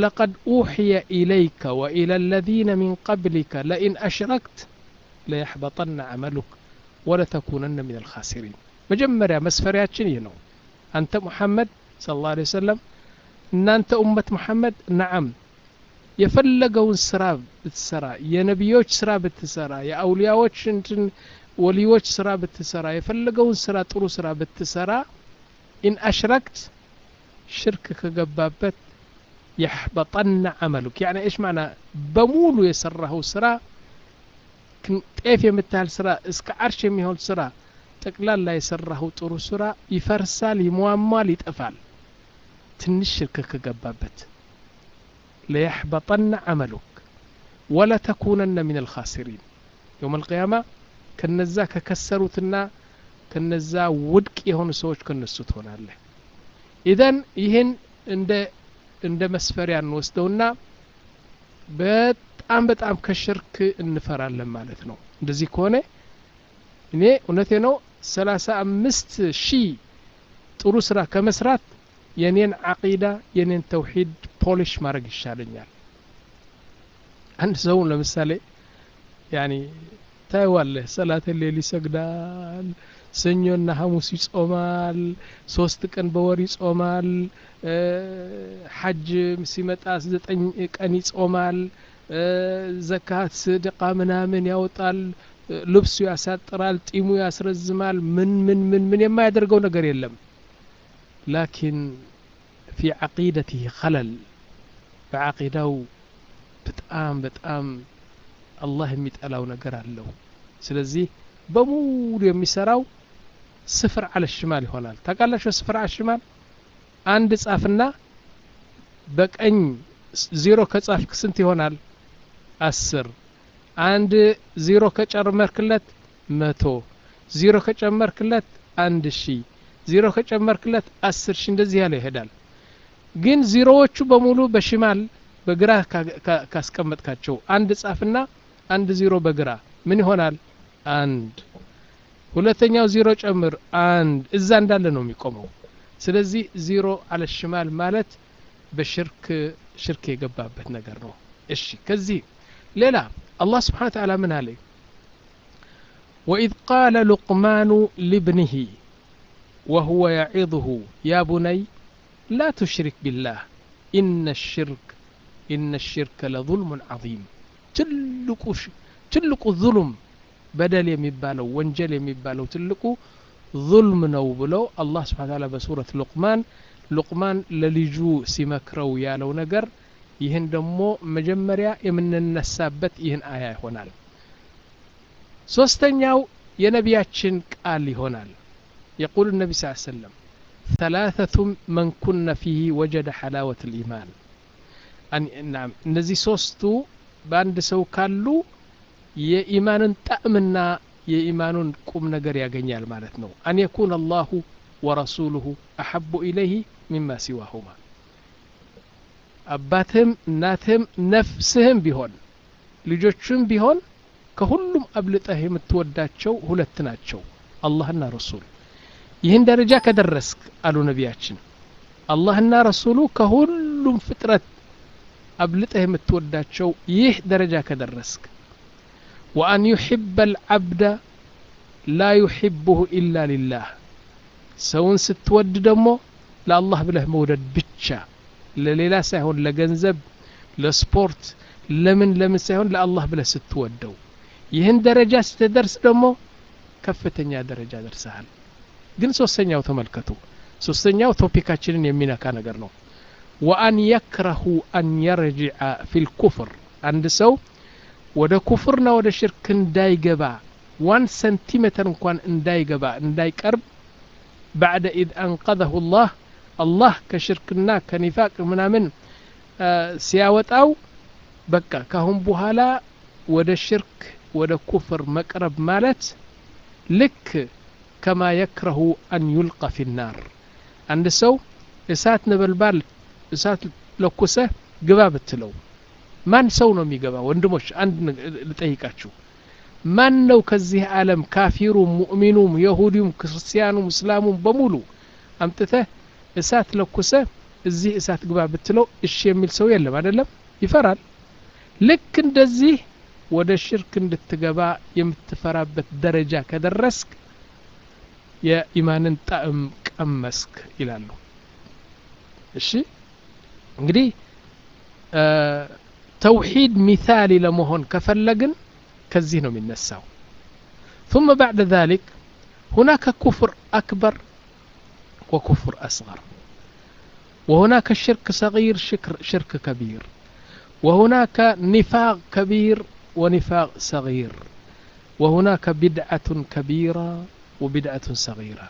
ولقد أوحي إليك وإلى الذين من قبلك لئن أشركت ليحبطن عملك ولتكونن من الخاسرين مجمريا مسفرياتشن ينو أنت محمد صلى الله عليه وسلم إن أنت أمة محمد نعم የፈለገውን ስራ ብትሰራ የነቢዮች ስራ ብትሰራ የአውሊያዎች እንትን ወሊዮች ስራ ብትሰራ የፈለገውን ስራ ጥሩ ስራ ብትሰራ ኢን አሽረክት ሽርክ ከገባበት የሕበጠና አመሉክ ያኒ እሽ ማዕና በሙሉ የሰራኸው ስራ ጤፍ የምታህል ስራ እስከ አርሽ የሚሆን ስራ ጠቅላላ የሰራኸው ጥሩ ስራ ይፈርሳል ይሟሟል ይጠፋል ትንሽ ሽርክ ከገባበት ለየሕበጠና አመሉክ ወለተኩነነ ምን አልኻሲሪን የውም አልቅያማ ከነዛ ከከሰሩትና ከነዛ ውድቅ የሆኑ ሰዎች ከነሱ ትሆናለህ ኢዘን ይህን እንደ እንደ መስፈሪያ እንወስደውና በጣም በጣም ከሽርክ እንፈራለን ማለት ነው እንደዚህ ከሆነ እኔ እውነቴ ነው ሰላሳ አምስት ሺህ ጥሩ ስራ ከመስራት የኔን አቂዳ የኔን ተውሂድ ፖሊሽ ማድረግ ይሻለኛል አንድ ሰው ለምሳሌ ያኒ ታይዋለህ ሰላት ሌል ይሰግዳል ሰኞና ሐሙስ ይጾማል ሶስት ቀን በወር ይጾማል ሐጅ ሲመጣ ዘጠኝ ቀን ይጾማል ዘካት ስድቃ ምናምን ያወጣል ልብሱ ያሳጥራል ጢሙ ያስረዝማል ምን ምን ምን ምን የማያደርገው ነገር የለም ላኪን ፊ ዓቂደትህ ኸለል በዓቂዳው በጣም በጣም አላህ የሚጠላው ነገር አለው ስለዚህ በሙሉ የሚሰራው ስፍር አለ ሽማል ይሆናል ታቃላችሁ ስፍር አለ ሽማል አንድ ጻፍና በቀኝ ዜሮ ከጻፍክ ስንት ይሆናል አስር አንድ ዜሮ ከጨመርክለት መቶ ዜሮ ከጨመርክለት አንድ ሺ ዜሮ ከጨመርክለት አስር ሺ እንደዚህ ያለ ይሄዳል ግን ዜሮዎቹ በሙሉ በሽማል በግራ ካስቀመጥካቸው አንድ ጻፍና አንድ ዜሮ በግራ ምን ይሆናል አንድ ሁለተኛው ዜሮ ጨምር አንድ እዛ እንዳለ ነው የሚቆመው ስለዚህ ዜሮ አለ ሽማል ማለት በሽርክ ሽርክ የገባበት ነገር ነው እሺ ከዚህ ሌላ አላህ ስብሓን ተዓላ ምን አለ وإذ قال لقمان لابنه وهو يعظه يا بني لا تشرك بالله إن الشرك إن الشرك لظلم عظيم ትልቁ ትልቁ ظلم በደል የሚባለው ወንጀል የሚባለው ትልቁ ظልም ነው ብለው አላህ ስብሓን ታላ በሱረት ሉቅማን ሉቅማን ለልጁ ሲመክረው ያለው ነገር ይህን ደግሞ መጀመሪያ የምንነሳበት ይህን አያ ይሆናል ሶስተኛው የነቢያችን ቃል ይሆናል يقول النبي صلى الله عليه وسلم ثلاثة من كن فيه وجد حلاوة الإيمان أن نعم እነዚህ ሶስቱ በአንድ ሰው ካሉ የኢማንን ጣዕምና የኢማኑን ቁም ነገር ያገኛል ማለት ነው አን የኩን አላሁ ወረሱሉሁ አሐቡ ኢለይህ ሚማ ሲዋሁማ አባትህም እናትህም ነፍስህም ቢሆን ልጆችም ቢሆን ከሁሉም አብልጠህ የምትወዳቸው ሁለት ናቸው አላህና ረሱል ይህን ደረጃ ከደረስክ አሉ ነቢያችን አላህና ረሱሉ ከሁሉም ፍጥረት አብልጠህ የምትወዳቸው ይህ ደረጃ ከደረስክ ወአን ዩሕበ አልዓብደ ላ ዩሕብሁ ኢላ ሊላህ ሰውን ስትወድ ደግሞ ለአላህ ብለህ መውደድ ብቻ ለሌላ ሳይሆን ለገንዘብ ለስፖርት ለምን ለምን ሳይሆን ለአላህ ብለህ ስትወደው ይህን ደረጃ ስትደርስ ደግሞ ከፍተኛ ደረጃ ደርሰሃል ግን ሶስተኛው ተመልከቱ ሶስተኛው ቶፒካችንን የሚነካ ነገር ነው ወአን የክረሁ አን የርጅዐ ፊ ልኩፍር አንድ ሰው ወደ ኩፍርና ወደ ሽርክ እንዳይገባ ዋን ሰንቲሜትር እንኳን እንዳይገባ እንዳይቀርብ ባዕደ ኢዝ አንቀዘሁ ላህ አላህ ከሽርክና ከኒፋቅ ምናምን ሲያወጣው በቃ ካሁን በኋላ ወደ ሽርክ ወደ ኩፍር መቅረብ ማለት ልክ ከማ የክረሁ አን ዩልቀ ፊ ናር አንድ ሰው እሳት ነበልባል እሳት ለኩሰህ ግባ ብትለው ማን ሰው ነው የሚገባ ወንድሞች አንድ ልጠይቃችሁ ማን ነው ከዚህ ዓለም ካፊሩም ሙእሚኑም የሁዲዩም ክርስቲያኑም እስላሙም በሙሉ አምጥተህ እሳት ለኩሰህ እዚህ እሳት ግባ ብትለው እሺ የሚል ሰው የለም አይደለም ይፈራል ልክ እንደዚህ ወደ ሽርክ እንድትገባ የምትፈራበት ደረጃ ከደረስክ የኢማንን ጣዕም ቀመስክ ይላሉ እሺ እንግዲህ ተውሂድ ሚታሊ ለመሆን ከፈለግን ከዚህ ነው የሚነሳው ثم بعد ذلك هناك كفر أكبر وكفر أصغر وهناك شرك صغير شكر شرك كبير وهناك نفاق كبير ونفاق صغير وهناك بدعة كبيرة وبدعة صغيرة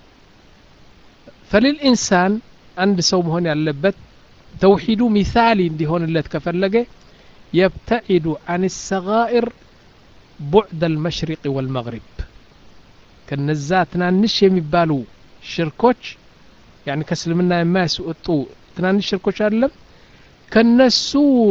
فللإنسان عند سوم هون ያለበት ተውሂዱ ሚሳሊ እንዲሆንለት ከፈለገ يبتعد عن الصغائر بعد المشرق والمغرب ከነዛ ትናንሽ የሚባሉ ሽርኮች ያኒ ከእስልምና የማያስወጡ ትናንሽ ሽርኮች አይደለም ከነሱ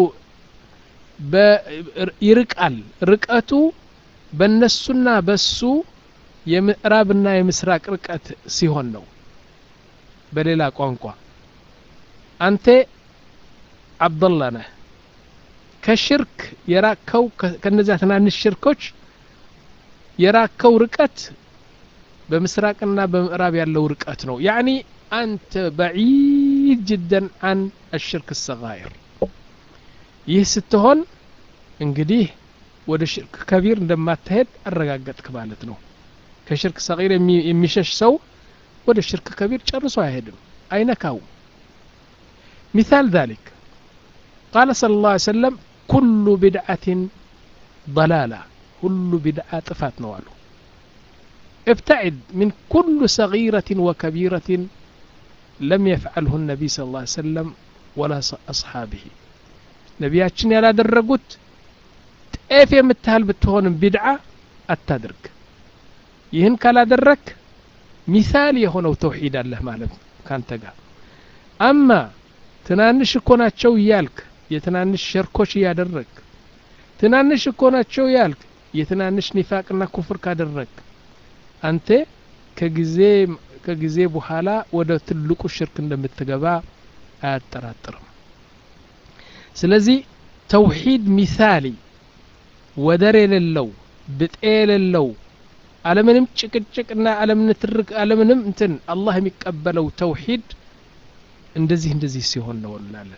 ይርቃል ርቀቱ በነሱና በሱ የምዕራብና የምስራቅ ርቀት ሲሆን ነው በሌላ ቋንቋ አንተ አብደላ ነህ ከሽርክ የራከው ከነዚያ ትናንሽ ሽርኮች የራከው ርቀት በምስራቅና በምዕራብ ያለው ርቀት ነው ያኒ አንተ በዒድ ጅደን አን አሽርክ ሰጋይር ይህ ስትሆን እንግዲህ ወደ ሽርክ ከቢር እንደማትሄድ አረጋገጥክ ማለት ነው ከሽርክ ሰጊር የሚሸሽ ሰው ወደ ሽርክ ከቢር ጨርሶ አይሄድም አይነካውም مثال ذلك قال صلى الله عليه وسلم كل بدعة ضلالة كل بدعة طفات نوالو ابتعد من كل صغيرة وكبيرة لم يفعله النبي صلى الله عليه وسلم ولا أصحابه ነቢያችን ያላደረጉት ጤፍ የምታህል ብትሆንም ቢድዓ አታድርግ ይህን ካላደረክ ሚሳል የሆነው ተውሂድ አለህ ማለት ካንተ ጋር አማ ትናንሽ እኮ ናቸው እያልክ የትናንሽ ሸርኮች እያደረግ ትናንሽ እኮ ናቸው ያልክ የትናንሽ ኒፋቅና ኩፍር ካደረግ አንተ ከጊዜ ከጊዜ በኋላ ወደ ትልቁ ሽርክ እንደምትገባ አያጠራጥርም ስለዚህ ተውሂድ ሚሳሊ ወደር የሌለው ብጤ የሌለው አለምንም ጭቅጭቅና አለምን ትርክ አለምንም እንትን አላህ የሚቀበለው ተውሂድ እንደዚህ እንደዚህ ሲሆን ነው እንላለን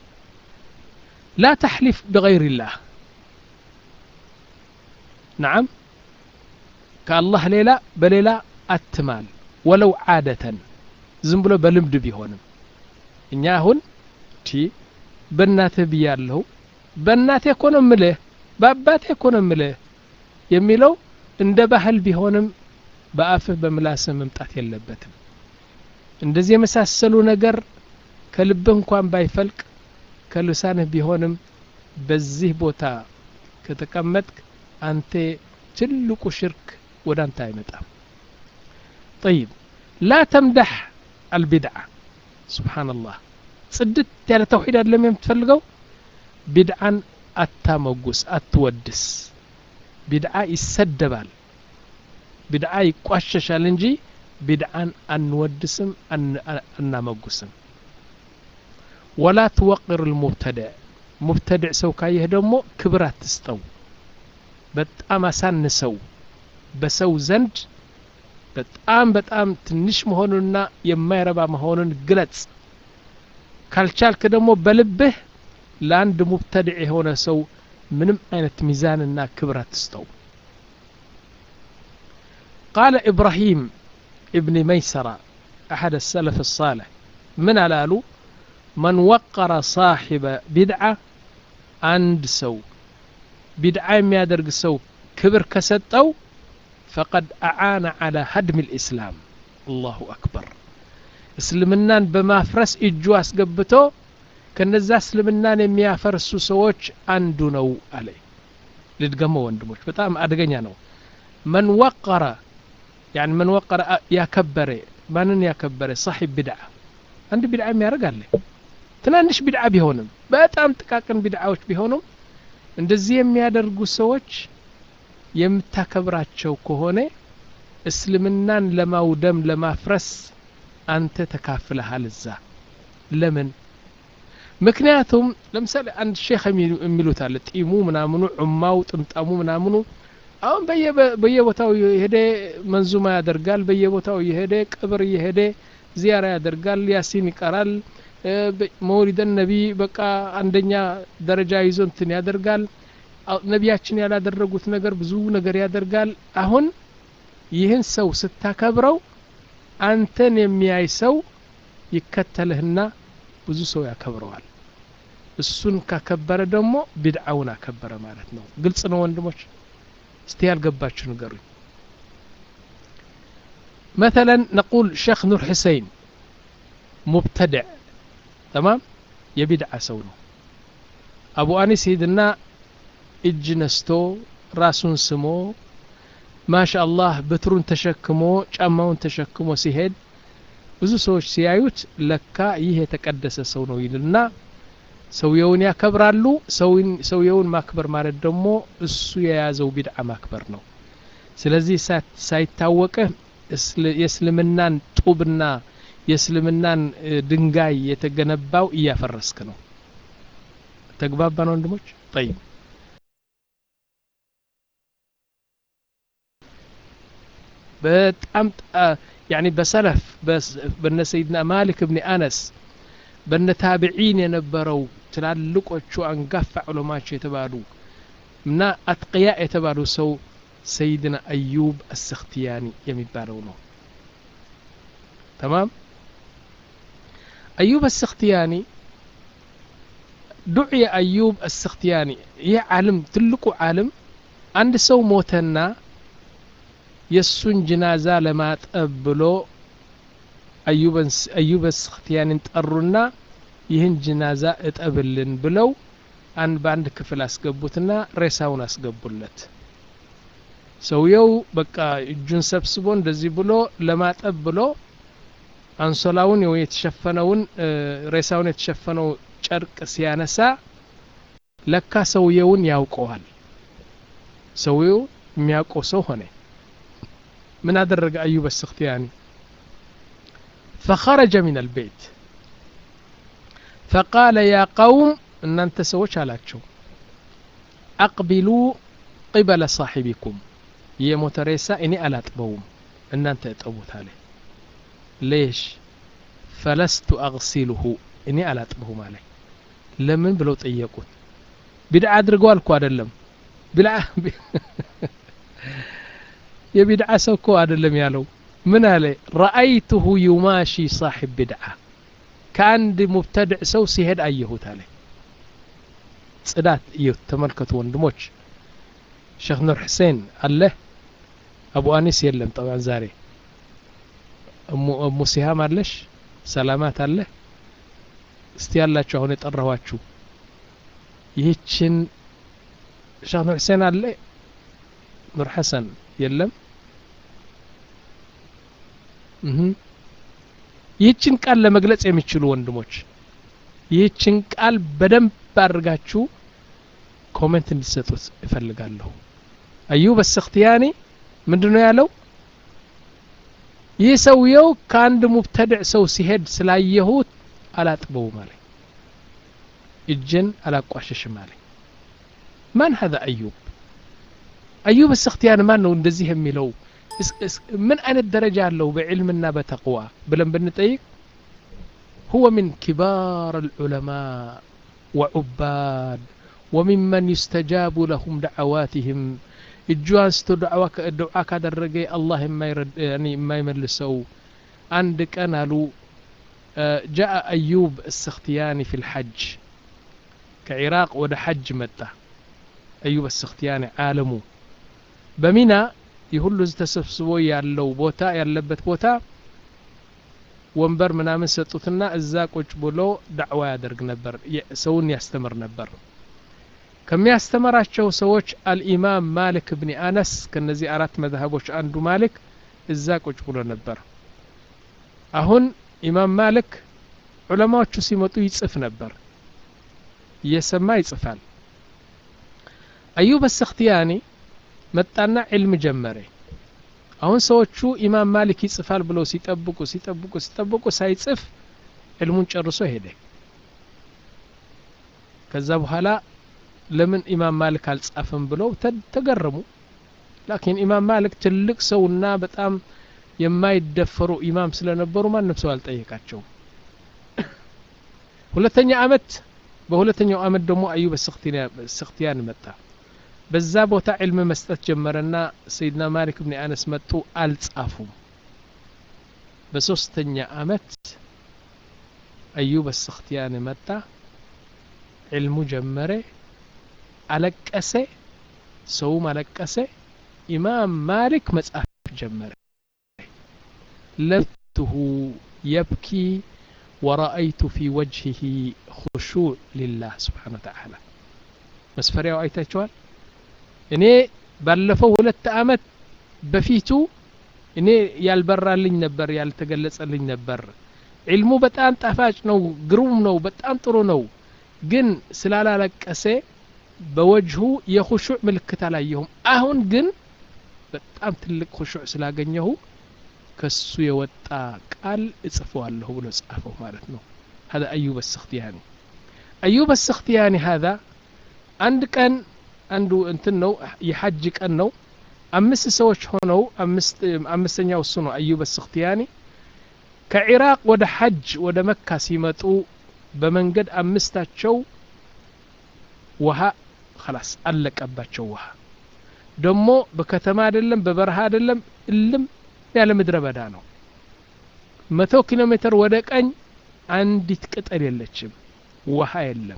ላ ተሕሊፍ ብገይር ላህ ነዓም ከአላህ ሌላ በሌላ አትማል ወለው ዓደተን ዝም ብሎ በልምድ ቢሆንም እኛ አሁን ቲ በእናትህ ብያለሁ በእናቴ እኮ ነው ምልህ በአባቴ እኮ ነው ምልህ የሚለው እንደ ባህል ቢሆንም በአፍህ በምላስህ መምጣት የለበትም እንደዚህ የመሳሰሉ ነገር ከልብህ እንኳን ባይፈልቅ ከልሳንህ ቢሆንም በዚህ ቦታ ከተቀመጥክ አንተ ትልቁ ሽርክ ወደ አንተ አይመጣም طيب لا تمدح البدعة سبحان الله ጽድት ያለ ተውሂድ አይደለም የምትፈልገው ቢድዓን አታመጉስ አትወድስ ቢድዓ ይሰደባል ቢድዓ ይቋሸሻል እንጂ ቢድዓን አንወድስም አናመጉስም ወላ ትወቅር ልሙብተድዕ ሙብተድዕ ሰው ካየህ ደግሞ ክብር አትስጠው በጣም አሳንሰው በሰው ዘንድ በጣም በጣም ትንሽ መሆኑንና የማይረባ መሆኑን ግለጽ ካልቻልክ ደግሞ በልብህ ለአንድ ሙብተድዕ የሆነ ሰው ምንም አይነት ሚዛንና ክብር አትስጠው قال إبراهيم ابن ميسرة أحد السلف الصالح من على من وقر صاحب بدعة عند سو بدعة يادرق سو كبر كستو فقد أعان على هدم الإسلام الله أكبر እስልምናን በማፍረስ እጁ አስገብቶ ከነዛ እስልምናን የሚያፈርሱ ሰዎች አንዱ ነው አለ ልድገመው ወንድሞች በጣም አደገኛ ነው መን ወቀረ ያን መን ወቀረ ያከበረ ማንን ያከበረ ሳሒብ ቢድዓ አንድ ቢድዓ የሚያደርግ አለ ትናንሽ ቢድዓ ቢሆንም በጣም ጥቃቅን ቢድዓዎች ቢሆኑም እንደዚህ የሚያደርጉ ሰዎች የምታከብራቸው ከሆነ እስልምናን ለማውደም ለማፍረስ አንተ ተካፍለሃል እዛ ለምን ምክንያቱም ለምሳሌ አንድ ሼክ የሚሉት አለ ጢሙ ምናምኑ ዑማው ጥምጣሙ ምናምኑ አሁን በየቦታው የሄደ መንዙማ ያደርጋል በየቦታው የሄደ ቅብር እየሄደ ዚያራ ያደርጋል ያሲን ይቀራል መውሊደን ነቢ በቃ አንደኛ ደረጃ ይዞ እንትን ያደርጋል ነቢያችን ያላደረጉት ነገር ብዙ ነገር ያደርጋል አሁን ይህን ሰው ስታከብረው አንተን የሚያይ ሰው ይከተልህና ብዙ ሰው ያከብረዋል እሱን ካከበረ ደግሞ ቢድዓውን አከበረ ማለት ነው ግልጽ ነው ወንድሞች እስቲ ያልገባችሁ ንገሩኝ مثلا نقول شيخ نور حسين مبتدع تمام የቢድዓ ሰው ነው አቡ አኒስ ሂድና እጅ ነስቶ ራሱን ስሞ ማሻ አላህ በትሩን ተሸክሞ ጫማውን ተሸክሞ ሲሄድ ብዙ ሰዎች ሲያዩት ለካ ይህ የተቀደሰ ሰው ነው ይልና ሰውየውን ያከብራሉ ሰውየውን ማክበር ማለት ደግሞ እሱ የያዘው ቢድዓ ማክበር ነው ስለዚህ ሳይታወቅህ የእስልምናን ጡብና የእስልምናን ድንጋይ የተገነባው እያፈረስክ ነው ተግባባን ወንድሞች ጠይብ በጣም ያኒ በሰለፍ በነ ሰይድና ማሊክ እብኒ አነስ በነ ታቢዒን የነበረው ትላልቆቹ አንጋፋ ዑለማቸው የተባሉ እና አትቅያ የተባሉ ሰው ሰይድና አዩብ አሰክትያኒ የሚባለው ነው ተማም አዩብ አሰክትያኒ ዱዕየ አዩብ አሰክትያኒ ይህ ዓለም ትልቁ ዓለም አንድ ሰው ሞተና የእሱን ጅናዛ ለማጠብ ብሎ አዩብ አሰክትያኒን ጠሩና ይህን ጅናዛ እጠብልን ብለው አንድ በአንድ ክፍል አስገቡትና ሬሳውን አስገቡለት ሰውየው በቃ እጁን ሰብስቦ እንደዚህ ብሎ ለማጠብ ብሎ አንሶላውን የተሸፈነውን ሬሳውን የተሸፈነው ጨርቅ ሲያነሳ ለካ ሰውየውን ያውቀዋል ሰውየው የሚያውቀው ሰው ሆነ ምን አደረገ አዩብ አሰክትያኒ فخرج من البيت فقال يا قوم እናንተ ሰዎች አላቸው አቅቢሉ ቅበለ ሳሒቢኩም የሞተ ሬሳ እኔ አላጥበውም እናንተ እጠቡት አለ ሌሽ ፈለስቱ አግሲሉሁ እኔ አላጥበውም አለ ለምን ብለው ጠየቁት ቢድዓ አድርገዋል እኮ አደለም የቢድዓ ሰው እኮ አደለም ያለው ምን አለ ረአይቱሁ ዩማሺ ሳሒብ ቢድዓ ከአንድ ሙብተድዕ ሰው ሲሄድ አየሁት አለ ጽዳት እዩት ተመልከቱ ወንድሞች ሼክ ኑር ሕሴን አለ አቡ አኒስ የለም ጠባን ዛሬ እሙ ሲሃም አለሽ ሰላማት አለ እስቲ ያላችሁ አሁን የጠራኋችሁ ይህችን ሼክ ኑር ሕሴን አለ ኑር ሐሰን የለም ይህችን ቃል ለመግለጽ የሚችሉ ወንድሞች ይህችን ቃል በደንብ አድርጋችሁ ኮሜንት እንዲሰጡት እፈልጋለሁ አዩብ አሰክትያኒ ምንድን ነው ያለው ይህ ሰውየው ከአንድ ሙብተድዕ ሰው ሲሄድ ስላየሁት አላጥበውም አለ እጅን አላቋሸሽም አለ ማን ሀذا አዩብ አዩብ አሰክትያኒ ማን ነው እንደዚህ የሚለው ምን አይነት ደረጃ አለው በዕልምና በተቅዋ ብለን ብንጠይቅ هو من كبار العلماء وعباد وممن يستجاب لهم دعواتهم እጁ አንስቶ ዱዓ ካደረገ አላህ የማይመልሰው አንድ ቀን አሉ ጃአ አዩብ አሰክትያኒ ፊ ልሐጅ ከኢራቅ ወደ ሐጅ መጣ አዩብ አሰክትያኒ ዓለሙ በሚና የሁሉ ተሰብስቦ ያለው ቦታ ያለበት ቦታ ወንበር ምናምን ሰጡትና እዛ ቁጭ ብሎ ዳዕዋ ያደርግ ነበር ሰውን ያስተምር ነበር ከሚያስተምራቸው ሰዎች አልኢማም ማሊክ ብኒ አነስ ከነዚህ አራት መዝሀቦች አንዱ ማሊክ እዛ ቁጭ ብሎ ነበር አሁን ኢማም ማሊክ ዑለማዎቹ ሲመጡ ይጽፍ ነበር እየሰማ ይጽፋል አዩብ አሰክትያኒ መጣና ዕልም ጀመረ አሁን ሰዎቹ ኢማም ማሊክ ይጽፋል ብለው ሲጠብቁ ሲጠብቁ ሲጠብቁ ሳይጽፍ ዕልሙን ጨርሶ ሄደ ከዛ በኋላ ለምን ኢማም ማሊክ አልጻፈም ብለው ተገረሙ ላኪን ኢማም ማሊክ ትልቅ ሰውና በጣም የማይደፈሩ ኢማም ስለነበሩ ማንም ሰው አልጠየቃቸውም ሁለተኛ አመት በሁለተኛው አመት ደግሞ አዩብ ስክትያን መጣ በዛ ቦታ ዕልም መስጠት ጀመረና ሰይድና ማሊክ ብን አነስ መጡ አልጻፉም በሶስተኛ አመት አዩብ ስክትያን መጣ ዕልሙ ጀመረ አለቀሰ ሰውም አለቀሰ ኢማም ማሊክ መጻፍ ጀመረ ለብትሁ የብኪ ورأيت في وجهه خشوع لله سبحانه وتعالى መስፈሪያው አይታችኋል እኔ ባለፈው ሁለት አመት በፊቱ እኔ ያልበራልኝ ነበር ያልተገለጸልኝ ነበር ዒልሙ በጣም ጣፋጭ ነው ግሩም ነው በጣም ጥሩ ነው ግን ስላላለቀሰ በወጅሁ የኹሹዕ ምልክት አላየሁም አሁን ግን በጣም ትልቅ ኹሹዕ ስላገኘሁ ከሱ የወጣ ቃል እጽፈዋለሁ ብሎ ጻፈው ማለት ነው هذا أيوب السختياني أيوب السختياني هذا አንድ ቀን አንዱ እንትን ነው የሐጅ ቀን ነው አምስት ሰዎች ሆነው አምስተኛው እሱ ነው አዩብ ስክትያኒ ከኢራቅ ወደ ሐጅ ወደ መካ ሲመጡ በመንገድ አምስታቸው ውሃ خلاص አለቀባቸው ውሃ ደግሞ በከተማ አይደለም በበረሃ አይደለም እልም ያለ ምድረ በዳ ነው መቶ ኪሎ ሜትር ወደ ቀኝ አንዲት ቅጠል የለችም ውሃ የለም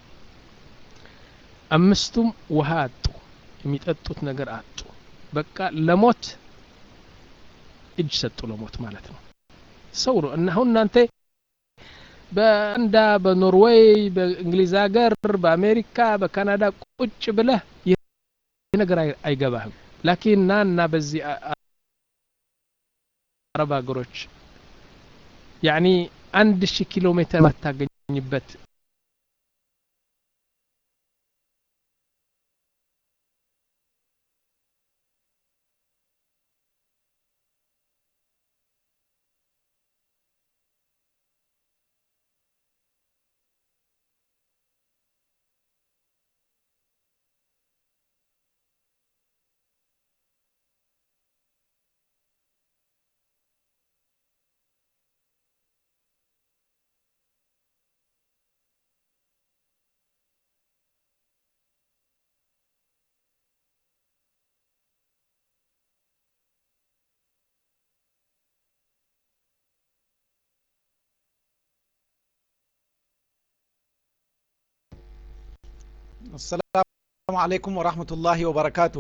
አምስቱም ውሃ አጡ የሚጠጡት ነገር አጡ በቃ ለሞት እጅ ሰጡ ለሞት ማለት ነው ሰው ነው እና አሁን እናንተ በአንዳ በኖርዌይ በእንግሊዝ ሀገር በአሜሪካ በካናዳ ቁጭ ብለህ ይህ ነገር አይገባህም ላኪን ና እና በዚህ አረብ ሀገሮች ያኒ አንድ ሺህ ኪሎ ሜትር ማታገኝበት አሰላሙ አለይኩም ወራህመቱላሂ ወበረካቱ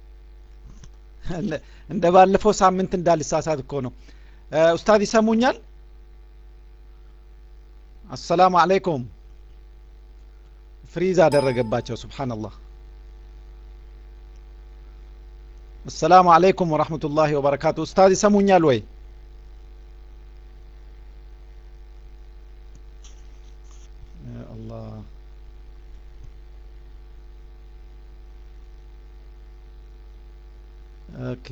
እንደ ባለፈው ሳምንት እንዳልሳሳት እኮ ነው ኡስታዝ ይሰሙኛል አሰላሙ አለይኩም ፍሪዝ አደረገባቸው ስብሓንላህ አሰላሙ አለይኩም ወራህመቱላሂ ወበረካቱ ኡስታዝ ይሰሙኛል ወይ አላህ ኦኬ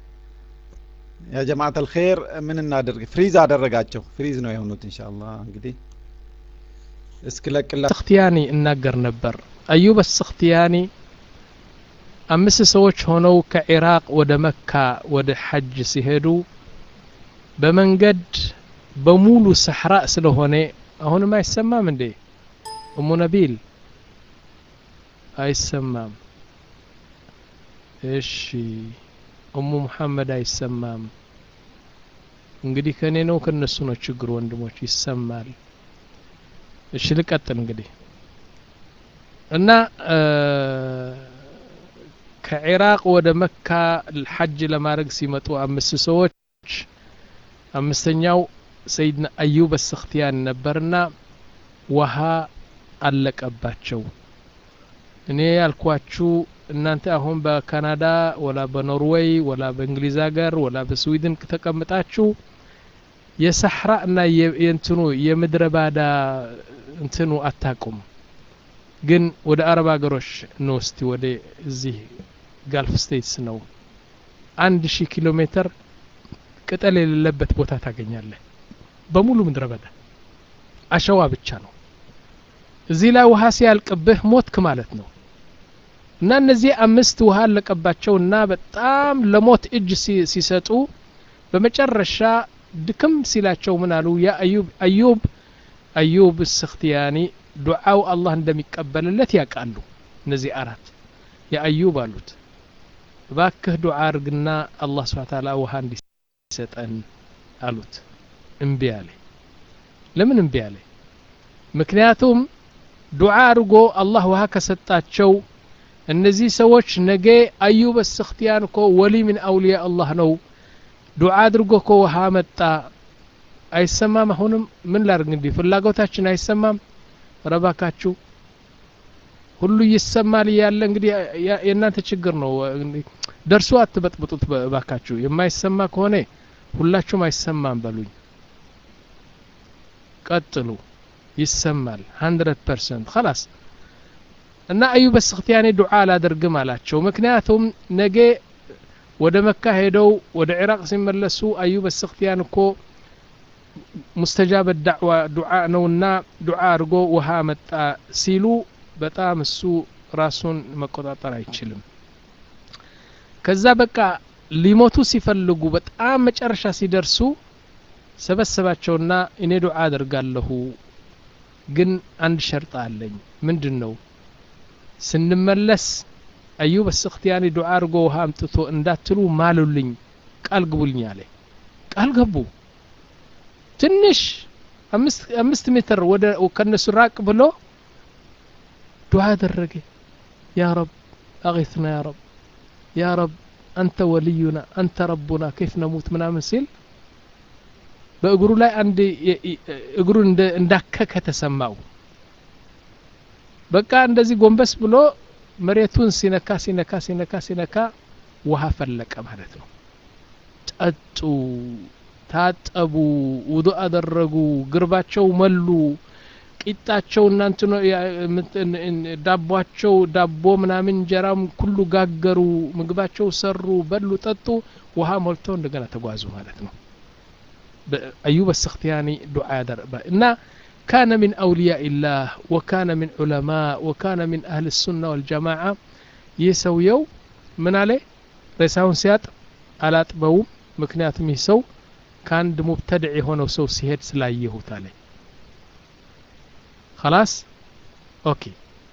ያ ጀማዓት አልኸይር ምን እናደርግ ፍሪዝ አደረጋቸው ፍሪዝ ነው የሆኑት ኢንሻአላህ እንግዲህ እስክለቅላ ስክትያኒ እናገር ነበር አዩብ ስክትያኒ አምስት ሰዎች ሆነው ከኢራቅ ወደ መካ ወደ ሐጅ ሲሄዱ በመንገድ በሙሉ ሰሕራ ስለሆነ አሁንም አይሰማም እንዴ እሙ ነቢል አይሰማም እሺ እሙ ሙሐመድ አይሰማም እንግዲህ ከእኔ ነው ከነሱ ነው ችግሩ ወንድሞች ይሰማል እሺ ልቀጥል እንግዲህ እና ከኢራቅ ወደ መካ ሐጅ ለማድረግ ሲመጡ አምስት ሰዎች አምስተኛው ሰይድና አዩብ አስክትያን ነበርና ውሃ አለቀባቸው እኔ ያልኳችሁ እናንተ አሁን በካናዳ ወላ በኖርዌይ ወላ በእንግሊዝ ሀገር ወላ በስዊድን ተቀምጣችሁ የሰሕራ እና የእንትኑ የምድረ ባዳ እንትኑ አታቁም ግን ወደ አረብ ሀገሮች ነው እስቲ ወደ እዚህ ጋልፍ ስቴትስ ነው አንድ ሺህ ኪሎ ሜትር ቅጠል የሌለበት ቦታ ታገኛለህ በሙሉ ምድረ በዳ አሸዋ ብቻ ነው እዚህ ላይ ውሃ ሲያልቅብህ ሞትክ ማለት ነው እና እነዚህ አምስት ውሃ አለቀባቸውና በጣም ለሞት እጅ ሲሰጡ በመጨረሻ ድክም ሲላቸው ምን አሉ ያ አዩብ አዩብ አዩብ ስክትያኒ ዱዓው አላህ እንደሚቀበልለት ያውቃሉ እነዚህ አራት የአዩብ አሉት እባክህ ዱዓ አርግና አላህ ስብሓ ታላ ውሃ እንዲሰጠን አሉት እምቢ አለ ለምን እምቢ አለ ምክንያቱም ዱዓ አድርጎ አላህ ውሃ ከሰጣቸው እነዚህ ሰዎች ነገ አዩብ ስክትያን እኮ ወሊ ምን አውሊያ አላህ ነው ዱዓ አድርጎ እኮ ውሃ መጣ አይሰማም አሁንም ምን ላርግ እንዲህ ፍላጎታችን አይሰማም ረባካችሁ ሁሉ ይሰማል እያለ እንግዲህ የእናንተ ችግር ነው ደርሶ አትበጥብጡት ባካችሁ የማይሰማ ከሆነ ሁላችሁም አይሰማም በሉኝ ቀጥሉ ይሰማል ሀንድረድ ፐርሰንት ከላስ እና አዩብ ስክትያኔ ዱዓ አላደርግም አላቸው ምክንያቱም ነገ ወደ መካ ሄደው ወደ ኢራቅ ሲመለሱ አዩብ ስክትያን እኮ ሙስተጃበ ዳዕዋ ዱዓ ነውና ዱዓ አድርጎ ውሃ መጣ ሲሉ በጣም እሱ ራሱን መቆጣጠር አይችልም ከዛ በቃ ሊሞቱ ሲፈልጉ በጣም መጨረሻ ሲደርሱ ሰበሰባቸውና እኔ ዱዓ አደርጋለሁ ግን አንድ ሸርጥ አለኝ ምንድን ነው ስንመለስ አዩብ ስክትያኒ ዱዓ አድርጎ ውሃ አምጥቶ እንዳትሉ ማሉልኝ ቃል ግቡልኝ አለ ቃል ገቡ ትንሽ አምስት ሜትር ወደ ከነሱ ራቅ ብሎ ዱዓ አደረገ ያ ረብ አغثና ያ ረብ ያ ረብ አንተ ወልዩና አንተ ረቡና ከይፍ ነሙት ምናምን ሲል በእግሩ ላይ አንድ እግሩን እንዳከከ ተሰማው በቃ እንደዚህ ጎንበስ ብሎ መሬቱን ሲነካ ሲነካ ሲነካ ሲነካ ውሃ ፈለቀ ማለት ነው ጠጡ ታጠቡ ውዱ አደረጉ ግርባቸው መሉ ቂጣቸው እናንት ዳቧቸው ዳቦ ምናምን እንጀራም ኩሉ ጋገሩ ምግባቸው ሰሩ በሉ ጠጡ ውሃ ሞልተው እንደገና ተጓዙ ማለት ነው አዩብ السختياني دعاء درب እና كان من أولياء الله وكان من علماء وكان من أهل السنة والجماعة يسويو من عليه ሬሳውን ሲያጥብ አላጥበውም ምክንያቱም ይህ ሰው ከአንድ ሙብተድዕ የሆነው ሰው ሲሄድ ስላየሁት አለ خلاص اوكي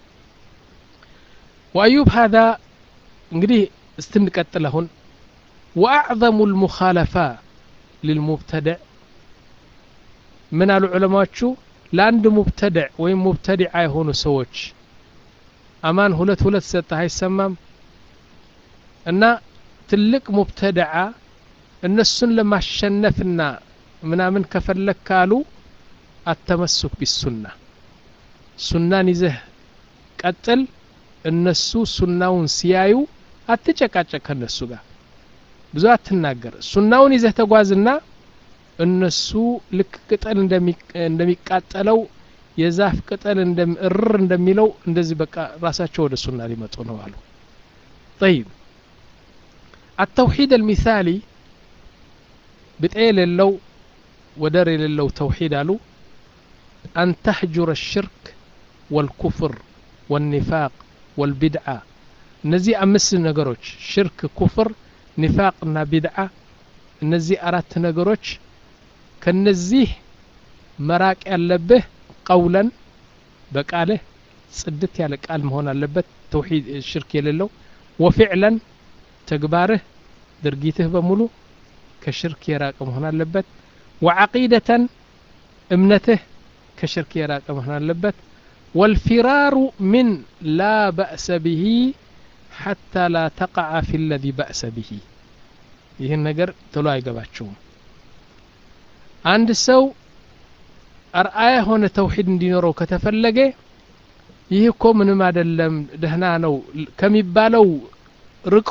وأيوب هذا እንግዲህ استنቀጥል አሁን وأعظم المخالفة للمبتدع ምን አሉ ዑለማዎቹ ለአንድ ሙብተድዕ ወይም ሙብተዲዓ የሆኑ ሰዎች አማን ሁለት ሁለት ሰጠህ አይሰማም እና ትልቅ ሙብተድዓ እነሱን ለማሸነፍና ምናምን ከፈለግ ካሉ አተመሱክ ቢሱና ሱናን ይዘህ ቀጥል እነሱ ሱናውን ሲያዩ አትጨቃጨቅ ከነሱ ጋር ብዙ አትናገር ሱናውን ይዘህ ተጓዝና እነሱ ልክ ቅጠል እንደሚቃጠለው የዛፍ ቅጠል እርር እንደሚለው እንደዚህ በቃ ራሳቸው ወደ ሱና ሊመጡ ነው አሉ طيب التوحيد المثالي بتقيل اللو ودر للو توحيد አሉ أن تحجر الشرك والكفر والنفاق والبدعة እነዚህ አምስት ነገሮች ሽርክ ኩፍር ኒፋቅና ቢድዓ እነዚህ አራት ነገሮች ከነዚህ መራቅ ያለብህ ቀውለን በቃልህ ጽድት ያለ ቃል መሆን አለበት ተውሂድ ሽርክ የሌለው ወፊዕለን ተግባርህ ድርጊትህ በሙሉ ከሽርክ የራቀ መሆን አለበት ወዓቂደተን እምነትህ ከሽርክ የራቀ መሆን አለበት والفرار من لا بأس به حتى لا تقع في الذي بأس به ይህን ነገር ቶሎ አይገባቸውም አንድ ሰው አርአያ የሆነ ተውሂድ እንዲኖረው ከተፈለገ ይህ እኮ ምንም አይደለም ደህና ነው ከሚባለው ርቆ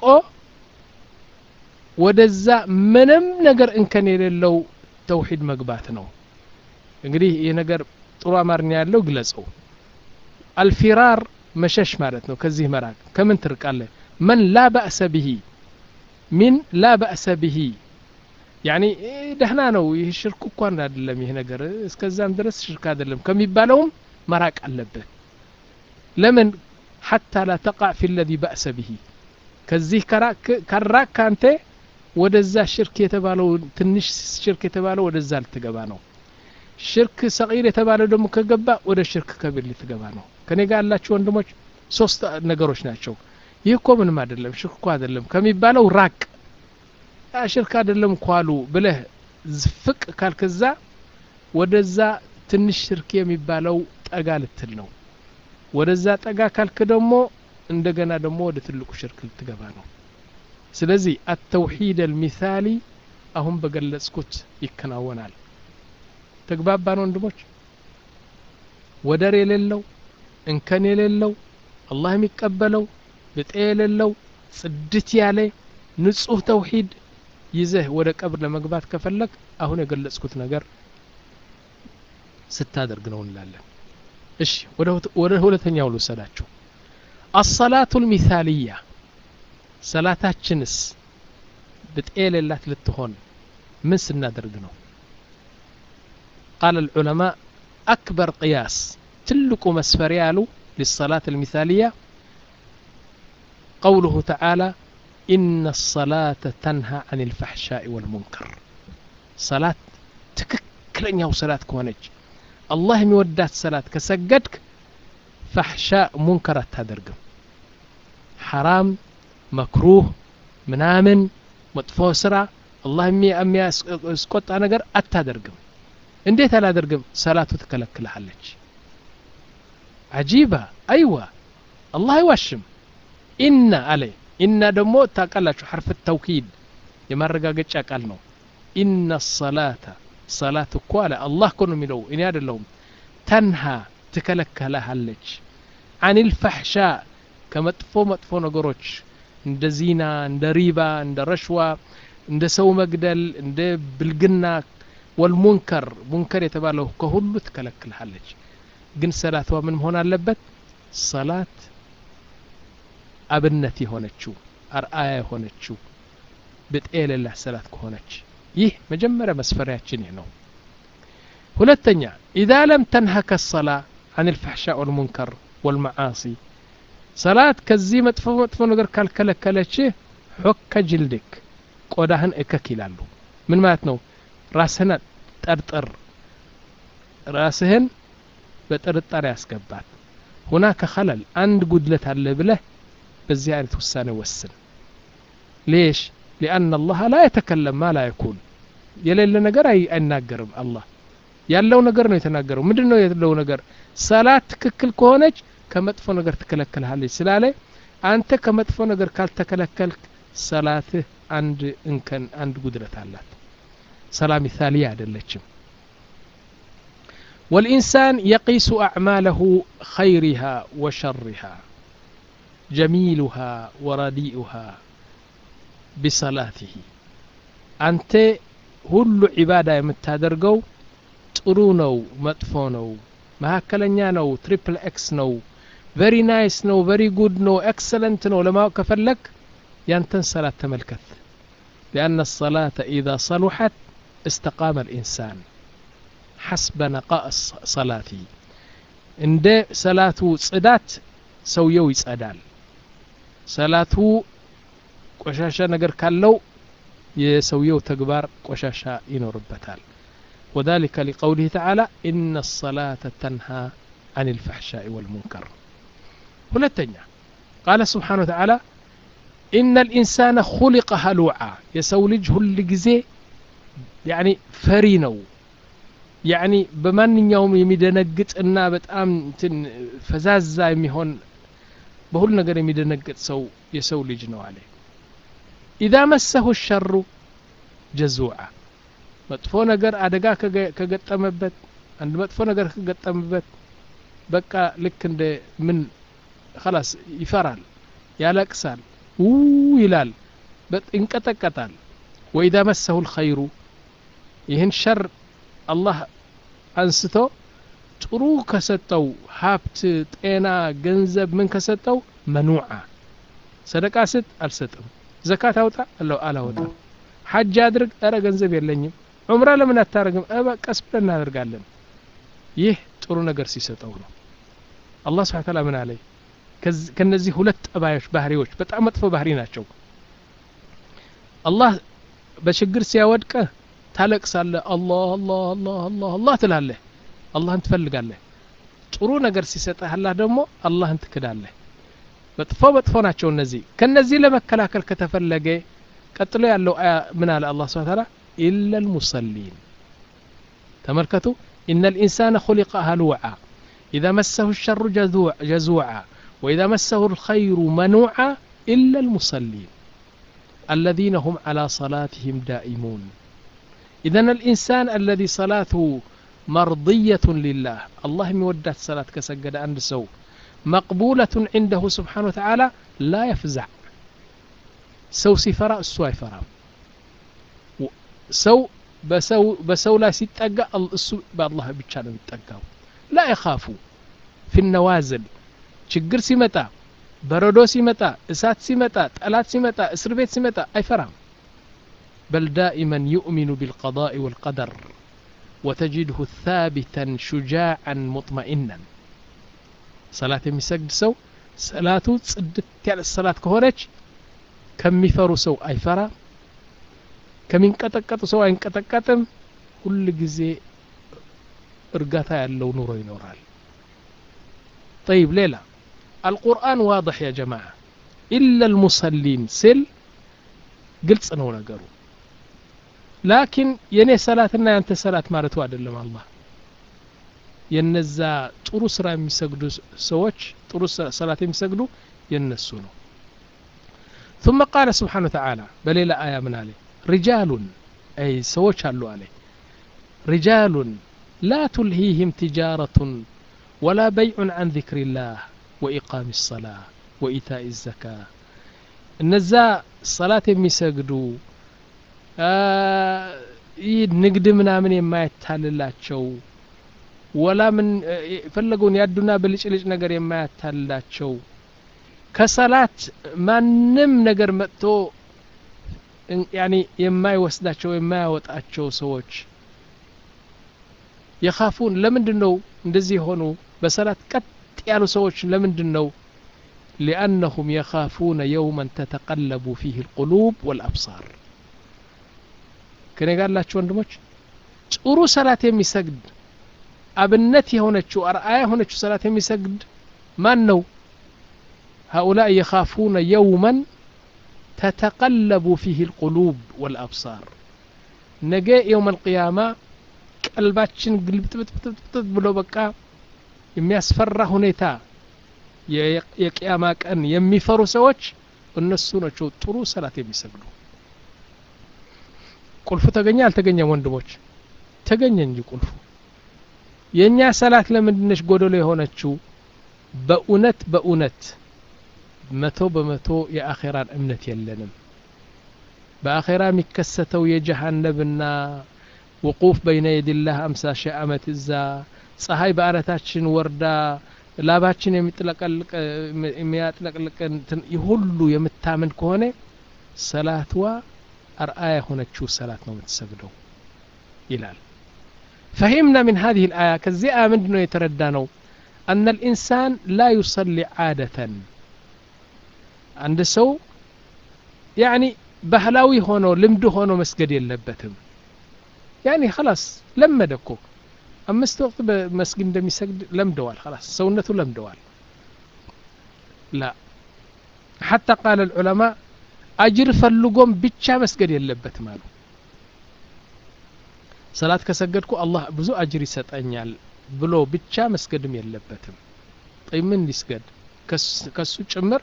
ወደዛ ምንም ነገር እንከን የሌለው ተውሂድ መግባት ነው እንግዲህ ይህ ነገር ጥሩ አማርኛ ያለው ግለጸው አልፊራር መሸሽ ማለት ነው ከዚህ መራቅ ከምን ትርቃለ መን ላ በእሰ ብሂ ሚን ላ በእሰ ብሂ ያኒ ደህና ነው ይህ ሽርክ እንኳን አይደለም ይህ ነገር እስከዛም ድረስ ሽርክ አይደለም ከሚባለውም መራቅ አለብህ ለምን ሐታ ላ ተቃዕ ፊ ለዚ በእሰ ብሂ ከዚህ ከራቅ ካንተ ወደዛ ሽርክ የተባለው ትንሽ ሽርክ የተባለው ወደዛ ልትገባ ነው ሽርክ ሰቂር የተባለው ደግሞ ከገባ ወደ ሽርክ ከቢር ልትገባ ነው ከኔ ጋር ያላችሁ ወንድሞች ሶስት ነገሮች ናቸው ይህ እኮ ምንም አይደለም ሽርክ እኮ አይደለም ከሚባለው ራቅ ሽርክ አይደለም ኳሉ ብለህ ዝፍቅ ካልክዛ ወደዛ ትንሽ ሽርክ የሚባለው ጠጋ ልትል ነው ወደዛ ጠጋ ካልክ ደግሞ እንደገና ደግሞ ወደ ትልቁ ሽርክ ልትገባ ነው ስለዚህ አተውሒድ አልሚሳሊ አሁን በገለጽኩት ይከናወናል ተግባባን ወንድሞች ወደር የሌለው እንከን የሌለው አላህ የሚቀበለው ብጤ የሌለው ጽድት ያለ ንጹህ ተውሂድ ይዘህ ወደ ቀብር ለመግባት ከፈለግ አሁን የገለጽኩት ነገር ስታደርግ ነው እንላለን እሺ ወደ ሁለተኛው ልውሰዳችሁ አሰላቱ ልሚሳልያ ሰላታችንስ ብጤ የሌላት ልትሆን ምን ስናደርግ ነው ቃል العلماء أكبر قياس تلك مسفريال للصلاة المثالية قوله تعالى إن الصلاة تنهى عن الفحشاء والمنكر صلاة تككلن يو صلاة كونج الله مودات صلاة كسجدك فحشاء منكر تدرقم حرام مكروه منامن መጥፎ ስራ አላህ የሚያስቆጣ ነገር አታደርግም እንዴት አላደርግም ሰላቱ ትከለክልሃለች አጂባ አይዋ አላህ አይዋሽም ኢነ አለ ኢነ ደግሞ ታቃላችሁ ሐርፍ ተውኪድ የማረጋገጫ ቃል ነው ኢነ ሰላተ ሰላት እኮ አለ አላህ እኮ ነው የሚለው እኔ አይደለሁም ተንሃ ትከለከልሃለች አን ልፋሕሻ ከመጥፎ መጥፎ ነገሮች እንደ ዚና እንደ ሪባ እንደ ረሽዋ እንደ ሰው መግደል እንደ ብልግና ወልሙንከር ሙንከር የተባለው ከሁሉ ትከለክልሃለች ግን ሰላቷ ምን መሆን አለበት ሰላት አብነት የሆነችው አርአያ የሆነችው ብጤ የሌላት ሰላት ከሆነች ይህ መጀመሪያ መስፈሪያችን ይህ ነው ሁለተኛ ኢዛ ለም ተንሀከ ሰላ አን ልፋሕሻ ወልሙንከር ወልመዓሲ ሰላት ከዚህ መጥፎ መጥፎ ነገር ካልከለከለችህ ሖከ ጅልድክ ቆዳህን እከክ ይላሉ ምን ማለት ነው ራስህን ጠርጥር ራስህን በጥርጣሬ ያስገባት ሁናከ ኸለል አንድ ጉድለት አለ ብለህ በዚህ አይነት ውሳኔ ወስን ሌሽ ሊአን አላህ ላ የተከለም ማ ላ የኩን የሌለ ነገር አይናገርም አላህ ያለው ነገር ነው የተናገረው ምንድን ነው ያለው ነገር ሰላት ትክክል ከሆነች ከመጥፎ ነገር ትከለከልሃለች ስላለ አንተ ከመጥፎ ነገር ካልተከለከልክ ሰላትህ አንድ እንከን አንድ ጉድለት አላት ሰላ ሚሳሊያ አይደለችም والإنسان يقيس أعماله خيرها وشرها جميلها ورديئها بصلاته أنت ሁሉ ዒባዳ የምታደርገው ጥሩ ነው መጥፎ ነው መካከለኛ ነው ትሪፕል ኤክስ ነው ቨሪ ናይስ ነው ቨሪ ጉድ ነው ኤክሰለንት ነው ለማወቅ ከፈለግ ያንተን ሰላት ተመልከት ሊአነ الصلاة إذا صلحت استقام الإنسان حسب نقاء صلاة እንደ ሰላቱ ጽዳት ሰውየው ይጸዳል ሰላቱ ቆሻሻ ነገር ካለው የሰውየው ተግባር ቆሻሻ ይኖርበታል وذلك لقوله تعالى إن الصلاة تنهى عن الفحشاء والمنكر ሁለተኛ ቃለ ስብሓን ወተዓላ ኢነ ልኢንሳነ ሁሊቀ ሀሉዓ የሰው ልጅ ሁል ጊዜ ያኒ ፈሪ ነው ያኒ በማንኛውም የሚደነግጥና በጣም እንትን ፈዛዛ የሚሆን በሁሉ ነገር የሚደነግጥ ሰው የሰው ልጅ ነው አለ ኢዛ መሰሁ ሸሩ ጀዙዓ መጥፎ ነገር አደጋ ከገጠመበት አንድ መጥፎ ነገር ከገጠመበት በቃ ልክ እንደ ምን خلاص ይፈራል ያለቅሳል ው ይላል ይንቀጠቀጣል ወኢዛ መሰሁ ልኸይሩ ይህን ሸር አላህ አንስቶ ጥሩ ከሰጠው ሀብት ጤና ገንዘብ ምን ከሰጠው መኑዓ ሰደቃ ስጥ አልሰጥም ዘካት አውጣ አለው አላወጣም ሐጅ አድርግ እረ ገንዘብ የለኝም ዑምራ ለምን አታደርግም እ ቀስ ብለን እናደርጋለን ይህ ጥሩ ነገር ሲሰጠው ነው አላህ ስብሓን ታላ ምን አለይ ከነዚህ ሁለት ጠባዮች ባህሪዎች በጣም መጥፎ ባህሪ ናቸው አላህ በችግር ሲያወድቀህ ታለቅሳለህ አላህ አላህ አላህ አላህ አላህ ትላለህ አላህን ትፈልጋለህ ጥሩ ነገር ሲሰጥህ አላህ ደግሞ አላህን ትክዳለህ መጥፎ መጥፎ ናቸው እነዚህ ከነዚህ ለመከላከል ከተፈለገ ቀጥሎ ያለው አያ ምን አለ አላህ ስብሓን ታላ ኢላ ልሙሰሊን ተመልከቱ إن الإنسان خلق هلوعا إذا مسه الشر جزوعا وإذا مسه الخير منوعا إلا المصلين الذين هم على صلاتهم دائمون إذا الإنسان الذي صلاته مرضية لله الله مودات صلاة كسجد عند سو مقبولة عنده سبحانه وتعالى لا يفزع سو سفراء السوى فرام سو በሰው በሰው ላይ ሲጠጋ እሱ በአላህ ብቻ ነው የሚጠጋው ላ የኻፉ ፊ ነዋዝል ችግር ሲመጣ በረዶ ሲመጣ እሳት ሲመጣ ጠላት ሲመጣ እስር ቤት ሲመጣ አይፈራም በል ዳኢመን ዩእሚኑ ቢልቀዳء ወልቀደር ወተጅድሁ ታቢተን ሹጃዓን ሙጥመኢናን ሰላት የሚሰግድ ሰው ሰላቱ ጽድት ያለ ሰላት ከሆነች ከሚፈሩ ሰው አይፈራም ከሚንቀጠቀጡ ሰው አይንቀጠቀጥም ሁል ጊዜ እርጋታ ያለው ኑሮ ይኖራል طيب ሌላ القرآن واضح يا جماعة إلا المصلين سل ግልጽ ነው ነገሩ ላኪን የኔ ሰላትና ያንተ ሰላት ማለቱ አይደለም አላህ የነዛ ጥሩ ስራ የሚሰግዱ ሰዎች ጥሩ ሰላት የሚሰግዱ የነሱ ነው ثم قال سبحانه وتعالى بليلة آية من عليه رجال أي سوش علو عليه رجال لا تلهيهم تجارة ولا بيع عن ذكر الله وإقام الصلاة وإيتاء الزكاة النزاء صلاة يمسجدوا ይህ ንግድ ምናምን የማያታልላቸው ወላ ምን የፈለገውን ያዱና ብልጭልጭ ነገር የማያታልላቸው ከሰላት ማንም ነገር መጥቶ ያኒ የማይወስዳቸው የማያወጣቸው ሰዎች የኻፉን ለምንድን ነው እንደዚህ የሆኑ በሰላት ቀጥ ያሉ ሰዎች ለምንድን ነው ሊአነሁም የኻፉነ የውመን ተተቀለቡ ፊህ ልቁሉብ ወልአብሳር ከኔ ጋር ላችሁ ወንድሞች ጥሩ ሰላት የሚሰግድ አብነት የሆነችው አርአያ የሆነችው ሰላት የሚሰግድ ማን ነው هؤلاء يخافون يوما تتقلب فيه القلوب والأبصار نجا يوم القيامة ቀልባችን ግልብጥብጥብጥብጥ ብሎ በቃ የሚያስፈራ ሁኔታ የቅያማ ቀን የሚፈሩ ሰዎች እነሱ ናቸው ጥሩ ሰላት የሚሰግዱ ቁልፉ ተገኘ አልተገኘም ወንድሞች ተገኘ እንጂ ቁልፉ የእኛ ሰላት ለምንድነች ጎደሎ የሆነችው በእውነት በእውነት መቶ በመቶ የአኼራን እምነት የለንም በአኼራ የሚከሰተው የጀሃነብና ውቁፍ በይነ የድላህ አምሳ ሺህ ዓመት እዛ ፀሐይ በአረታችን ወርዳ ላባችን የሚያጥለቅልቅን ሁሉ የምታምን ከሆነ ሰላትዋ አርአያ የሆነችው ሰላት ነው የምትሰግደው ይላል فهمنا من هذه الآية كزي آمن دنو يتردانو أن الإنسان لا يصلي عادة عند سو يعني ባህላዊ ሆኖ ልምድ ሆኖ መስገድ የለበትም ያኒ خلاص ለመደ እኮ አምስት ወቅት በመስጊድ እንደሚሰግድ ለምደዋል خلاص ሰውነቱ ለምደዋል لا حتى قال العلماء አጅር ፈልጎም ብቻ መስገድ የለበትም አሉ ሰላት ከሰገድኩ አላህ ብዙ አጅር ይሰጠኛል ብሎ ብቻ መስገድም የለበትም ጠይ ምን ሊስገድ ከሱ ጭምር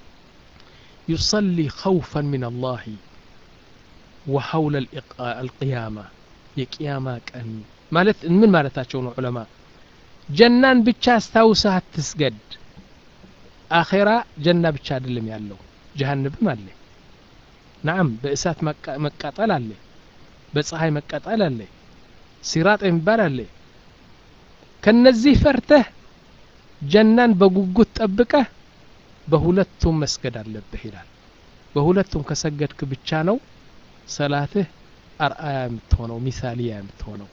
يصلي خوفا من الله وحول القيامة የቅያማ ቀን ማለት ምን ማለታቸው ነው ዑለማ ጀናን ብቻ አስታውሰህ አትስገድ አኼራ ጀና ብቻ አይደለም ያለው ጀሃንብም አለ ናም በእሳት መቃጠል አለ በፀሐይ መቃጠል አለ ሲራጥ የሚባል አለ ከነዚህ ፈርተህ ጀናን በጉጉት ጠብቀህ በሁለቱም መስገድ አለብህ ይላል በሁለቱም ከሰገድክ ብቻ ነው ሰላትህ አርአያ የምትሆነው ሚሳሊያ የምትሆነው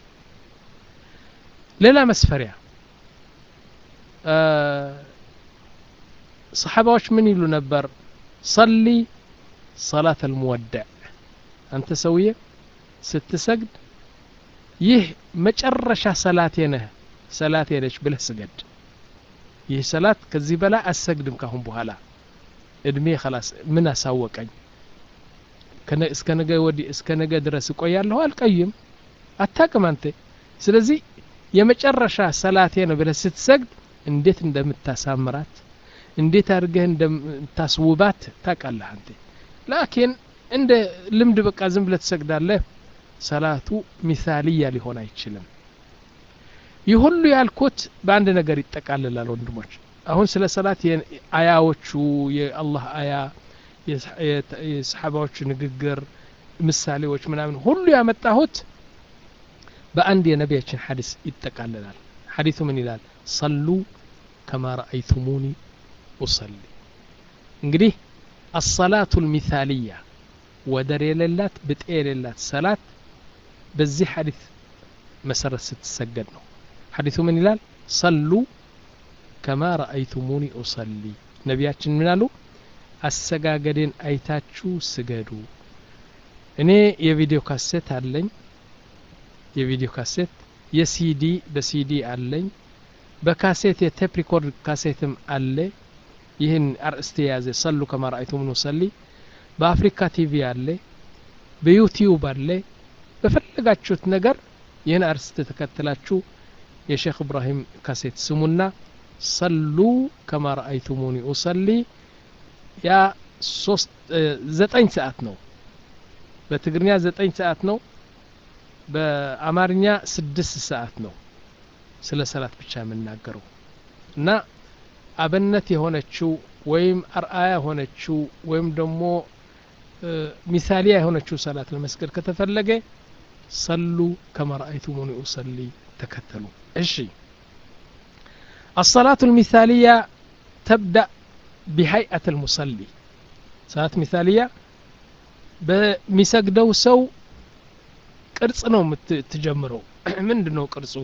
ሌላ መስፈሪያ ሰሓባዎች ምን ይሉ ነበር ሰሊ ሰላት አልሙወዳዕ አንተ ሰውዬ ስትሰግድ ይህ መጨረሻ ሰላቴ ነህ ሰላቴ ነች ብለህ ስገድ ይህ ሰላት ከዚህ በላይ አሰግድም ካሁን በኋላ እድሜ ኸላስ ምን አሳወቀኝ እስከ ነገ ወዲህ እስከ ነገ ድረስ እቆያለሁ አልቀይም አታቅም አንተ ስለዚህ የመጨረሻ ሰላቴ ነው ብለህ ስትሰግድ እንዴት እንደምታሳምራት እንዴት አድርገህ እንደምታስውባት ታውቃለህ አንተ ላኪን እንደ ልምድ በቃ ዝም ብለህ ትሰግዳለህ ሰላቱ ሚሳልያ ሊሆን አይችልም ይህ ሁሉ ያልኩት በአንድ ነገር ይጠቃልላል ወንድሞች አሁን ስለ ሰላት አያዎቹ የአላህ አያ የሰሓባዎቹ ንግግር ምሳሌዎች ምናምን ሁሉ ያመጣሁት በአንድ የነቢያችን ሐዲስ ይጠቃልላል ሐዲሱ ምን ይላል ሰሉ ከማ ረአይቱሙኒ ኡሰሊ እንግዲህ አሰላቱ ልሚሳልያ ወደር የሌላት ብጤ የሌላት ሰላት በዚህ ሐዲስ መሰረት ስትሰገድ ነው ሐዲሱ ምን ይላል ሰሉ ከማ ረአይቱሙኒ ኡሰሊ ነቢያችን ምን አሉ አሰጋገዴን አይታችሁ ስገዱ እኔ የቪዲዮ ካሴት አለኝ የቪዲዮ ካሴት የሲዲ በሲዲ አለኝ በካሴት የቴፕ ሪኮርድ ካሴትም አለ ይህን አርእስት የያዘ ሰሉ ከማ ረአይቱሙኒ ኡሰሊ በአፍሪካ ቲቪ አለ በዩቲዩብ አለ በፈለጋችሁት ነገር ይህን አርስት ተከትላችሁ የሼክ እብራሂም ካሴት ስሙና ሰሉ ከማ ረአይቱሙኒ ኡሰሊ ያ ሶስት ዘጠኝ ሰዓት ነው በትግርኛ ዘጠኝ ሰዓት ነው በአማርኛ ስድስት ሰዓት ነው ስለ ሰላት ብቻ የምናገረው እና አብነት የሆነችው ወይም አርአያ የሆነችው ወይም ደግሞ ሚሳሊያ የሆነችው ሰላት ለመስገድ ከተፈለገ ሰሉ ከማ ረአይቱሙኒ ኡሰሊ ተከተሉ እሺ الصلاة المثالية تبدأ بهيئة المصلي صلاة مثالية በሚሰግደው ሰው ቅርጽ ነው የምትጀምረው ምንድን ነው ቅርጹ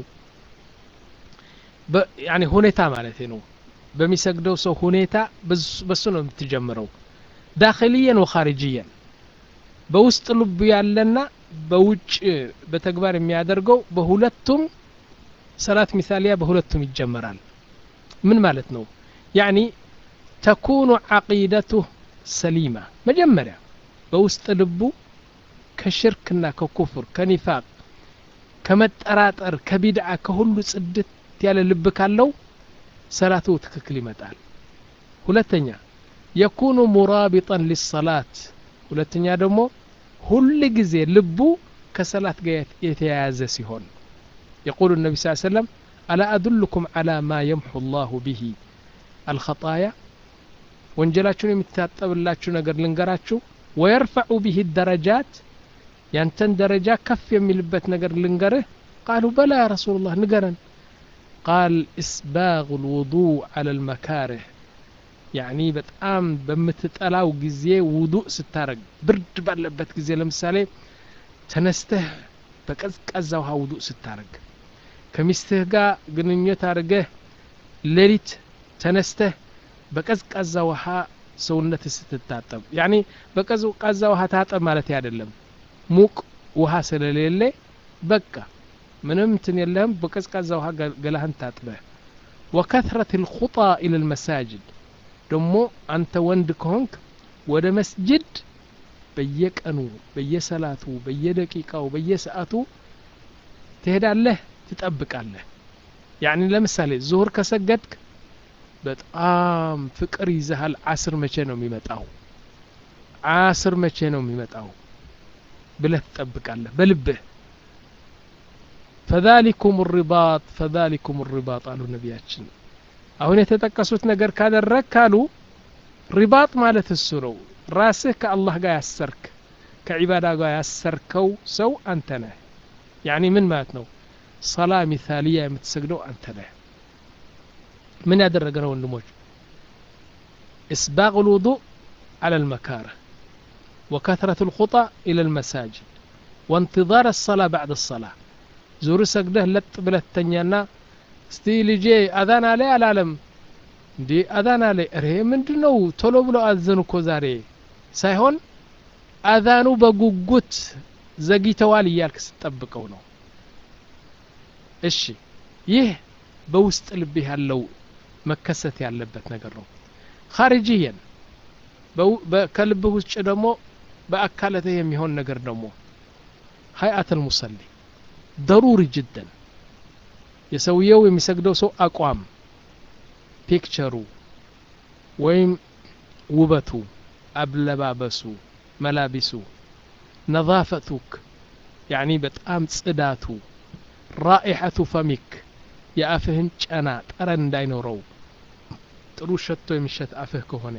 ያኒ ሁኔታ ማለት ነው በሚሰግደው ሰው ሁኔታ በሱ ነው የምትጀምረው ዳክልየን ወኻሪጅየን በውስጥ ልቡ ያለና በውጭ በተግባር የሚያደርገው በሁለቱም ሰላት ሚሳሊያ በሁለቱም ይጀመራል ምን ማለት ነው ያኒ ተኩኑ ዓቂደቱህ ሰሊማ መጀመሪያ በውስጥ ልቡ ከሽርክና ከኩፍር ከኒፋቅ ከመጠራጠር ከቢድዓ ከሁሉ ጽድት ያለ ልብ ካለው ሰላቱ ትክክል ይመጣል ሁለተኛ የኩኑ ሙራቢጠን ሊሰላት ሁለተኛ ደግሞ ሁል ጊዜ ልቡ ከሰላት ጋር የተያያዘ ሲሆን يقول النبي صلى الله عليه وسلم ألا أدلكم على ما يمحو الله به الخطايا ወንጀላችሁን የሚታጠብላችሁ ነገር ልንገራችሁ ወየርፈዑ ብህ ደረጃት ያንተን ደረጃ ከፍ የሚልበት ነገር ልንገርህ ቃሉ በላ ያ ረሱሉላህ ንገረን ቃል ኢስባغ ልውዱእ አላ ልመካርህ ያኒ በጣም በምትጠላው ጊዜ ውዱእ ስታረግ ብርድ ባለበት ጊዜ ለምሳሌ ተነስተህ በቀዝቃዛ ውሃ ውዱእ ስታረግ ከሚስትህ ጋር ግንኙነት አድርገህ ሌሊት ተነስተህ በቀዝቃዛ ውሃ ሰውነት ስትታጠብ ያኒ በቀዝቃዛ ውሃ ታጠብ ማለት አይደለም ሙቅ ውሃ ስለሌለ በቃ ምንም እንትን የለህም በቀዝቃዛ ውሃ ገላህን ታጥበህ ወከትረት ልኹጣ ኢለ ልመሳጅድ ደሞ አንተ ወንድ ከሆንክ ወደ መስጅድ በየቀኑ በየሰላቱ በየደቂቃው በየሰዓቱ ትሄዳለህ ትጠብቃለህ ያኒ ለምሳሌ ዙሁር ከሰገድክ በጣም ፍቅር ይዘሃል አስር መቼ ነው የሚመጣው አስር መቼ ነው የሚመጣው ብለህ ትጠብቃለህ በልብህ ፈዛሊኩም ሪባጥ ፈዛሊኩም ሪባጥ አሉ ነቢያችን አሁን የተጠቀሱት ነገር ካደረግ ካሉ ሪባጥ ማለት እሱ ነው ራስህ ከአላህ ጋር ያሰርክ ከዒባዳ ጋር ያሰርከው ሰው አንተ ነህ ያኒ ምን ማለት ነው ሰላ ሚሳሊያ የምትሰግደው አንተ ነህ ምን ያደረገ ነው ወንድሞች እስባቅ ልውዱእ አለ ልመካረ وكثرة الخطى إلى المساجد وانتظار الصلاة بعد الصلاة زور سجده لط بلت تنيانا እስቲ ልጄ አዛን አለ አላለም እንዴ አዛን አለ ሬ ምንድን ነው ቶሎ ብሎ አዘኑ እኮ ዛሬ ሳይሆን አዛኑ በጉጉት ዘግይተዋል እያልክ ስጠብቀው ነው እሺ ይህ በውስጥ ልብህ ያለው መከሰት ያለበት ነገር ነው ኻርጂየን ከልብህ ውጭ ደግሞ በአካለትህ የሚሆን ነገር ደግሞ ሀይአት ልሙሰሊ ደሩሪ ጅደን የሰውየው የሚሰግደው ሰው አቋም ፒክቸሩ ወይም ውበቱ አብለባበሱ መላቢሱ ነዛፈቱክ ያኒ በጣም ጽዳቱ ራኢሐቱ ፈሚክ የአፍህን ጨና ጠረን እንዳይኖረው ጥሩ ሸቶ የሚሸት አፍህ ከሆነ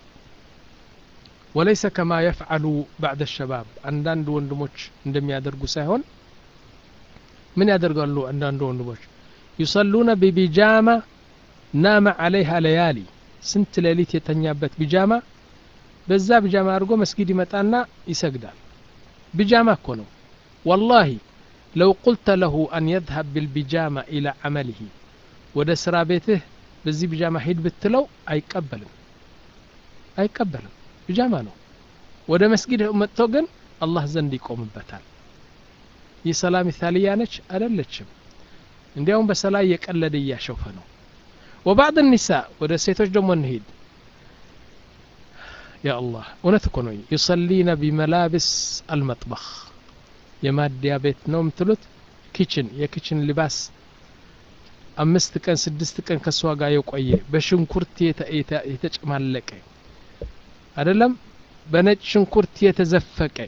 ወለይሰ ከማ የፍዓሉ ባዕደ ሸባብ አንዳንድ ወንድሞች እንደሚያደርጉ ሳይሆን ምን ያደርጋሉ አንዳንድ ወንድሞች ዩሰሉነ ቢቢጃማ ናመ አለይሃ ለያሊ ስንት ሌሊት የተኛበት ቢጃማ በዛ ቢጃማ አድርጎ መስጊድ ይመጣና ይሰግዳል ቢጃማ እኮ ነው ወላሂ ለው ቁልተ ለሁ አን የዝሀብ ቢልቢጃማ ኢላ ዐመሊሂ ወደ ስራ ቤትህ በዚህ ቢጃማ ሂድ ብትለው አይቀበልም አይቀበልም ቢጃማ ነው ወደ መስጊድ መጥቶ ግን አላህ ዘንድ ይቆምበታል ይህ ሰላም ታልያ ነች አደለችም እንዲያውም በሰላይ የቀለደ እያሸውፈ ነው ወባዕድ ኒሳ ወደ ሴቶች ደግሞ እንሂድ ያ አላህ እውነት እኮ ነው ዩሰሊነ ቢመላብስ አልመጥበኽ የማዲያ ቤት ነው የምትሉት ኪችን የኪችን ሊባስ አምስት ቀን ስድስት ቀን ከእሷ ጋር የቆየ በሽንኩርት የተጨማለቀ አይደለም በነጭ ሽንኩርት የተዘፈቀ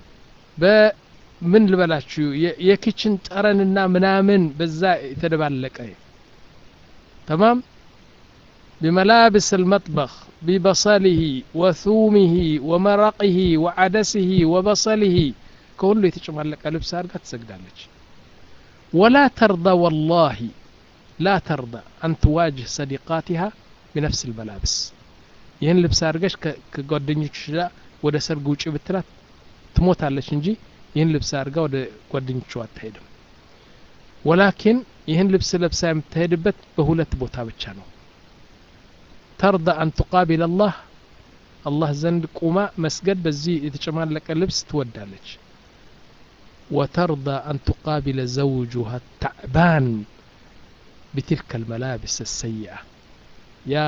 በምን ልበላችሁ የኪችን ጠረንና ምናምን በዛ የተደባለቀ ተማም بملابس المطبخ ببصله وثومه ومرقه وعدسه وبصله كله يتشمالك لبس أرقى تسجدالك ولا ترضى والله لا ترضى أن تواجه صديقاتها بنفس الملابس ይህን ልብስ አድርገሽ ከጓደኞች ጋር ወደ ሰርግ ውጭ ብትላት ትሞታለች እንጂ ይህን ልብስ አድርጋ ወደ ጓደኞቿ አትሄድም ወላኪን ይህን ልብስ ለብሳ የምትሄድበት በሁለት ቦታ ብቻ ነው ተርዳ አን ቱቃቢል አላህ አላህ ዘንድ ቁማ መስገድ በዚህ የተጨማለቀ ልብስ ትወዳለች ወተርዳ አን ቱቃቢለ ዘውጁሃ ታዕባን بتلك الملابس السيئة يا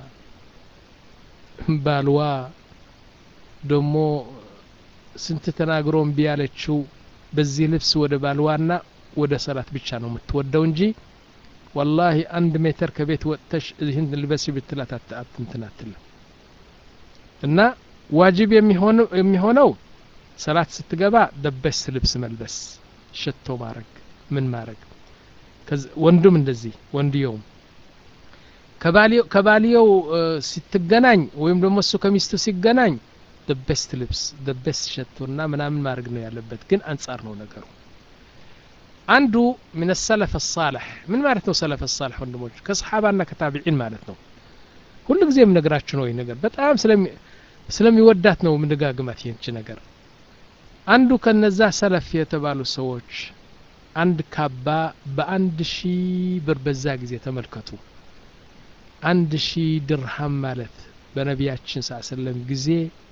ባልዋ ደሞ ስንት ተናግሮ እምቢ ያለችው በዚህ ልብስ ወደ ባልዋና ወደ ሰላት ብቻ ነው የምትወደው እንጂ ወላሂ አንድ ሜትር ከቤት ወጥተሽ ይህን ልበሲ ብትላት አትንትን አትልም እና ዋጅብ የሚሆነው ሰላት ስትገባ ደበስ ልብስ መልበስ ሸቶ ማድረግ ምን ማድረግ ወንዱም እንደዚህ ወንድየውም ከባልየው ስትገናኝ ወይም ደግሞ እሱ ከሚስቱ ሲገናኝ ደበስት ልብስ ደበስት ሸቶና ምናምን ማድረግ ነው ያለበት ግን አንጻር ነው ነገሩ አንዱ ምን ሰለፍ ሳልሕ ምን ማለት ነው ሰለፍ ሳልሕ ወንድሞች ከሰሓባና ከታቢዒን ማለት ነው ሁሉ ጊዜ የምነግራችሁ ነው ይህ ነገር በጣም ስለሚወዳት ነው ምንደጋግማት ይህንች ነገር አንዱ ከነዛ ሰለፍ የተባሉ ሰዎች አንድ ካባ በአንድ ሺህ ብር በዛ ጊዜ ተመልከቱ አንድ ሺህ ድርሃም ማለት በነቢያችን ስ ሰለም ጊዜ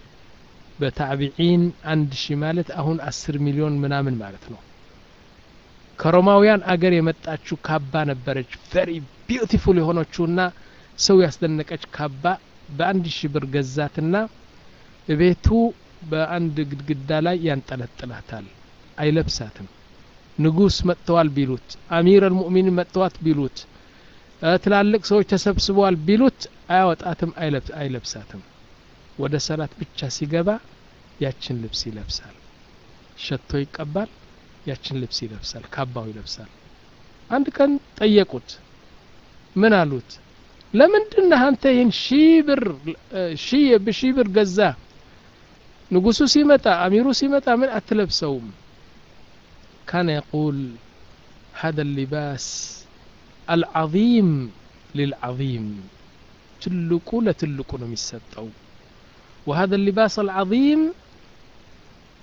በታቢዒን አንድ ሺህ ማለት አሁን አስር ሚሊዮን ምናምን ማለት ነው ከሮማውያን አገር የመጣችው ካባ ነበረች ቨሪ ቢዩቲፉል የሆነችውና ሰው ያስደነቀች ካባ በአንድ ሺህ ብር ገዛትና ቤቱ በአንድ ግድግዳ ላይ ያንጠለጥላታል አይለብሳትም ንጉስ መጥተዋል ቢሉት አሚር አልሙእሚኒን መጥተዋት ቢሉት ትላልቅ ሰዎች ተሰብስበዋል ቢሉት አያወጣትም አይለብሳትም ወደ ሰላት ብቻ ሲገባ ያችን ልብስ ይለብሳል ሸቶ ይቀባል ያችን ልብስ ይለብሳል ካባው ይለብሳል አንድ ቀን ጠየቁት ምን አሉት ለምንድን አንተ ይህን ሺህ ብር ሺህ በሺህ ብር ገዛ ንጉሱ ሲመጣ አሚሩ ሲመጣ ምን አትለብሰውም ካነ የቁል هذا اللباس العظيم للعظيم ትልቁ ለትልቁ ነው የሚሰጠው وهذا اللباس العظيم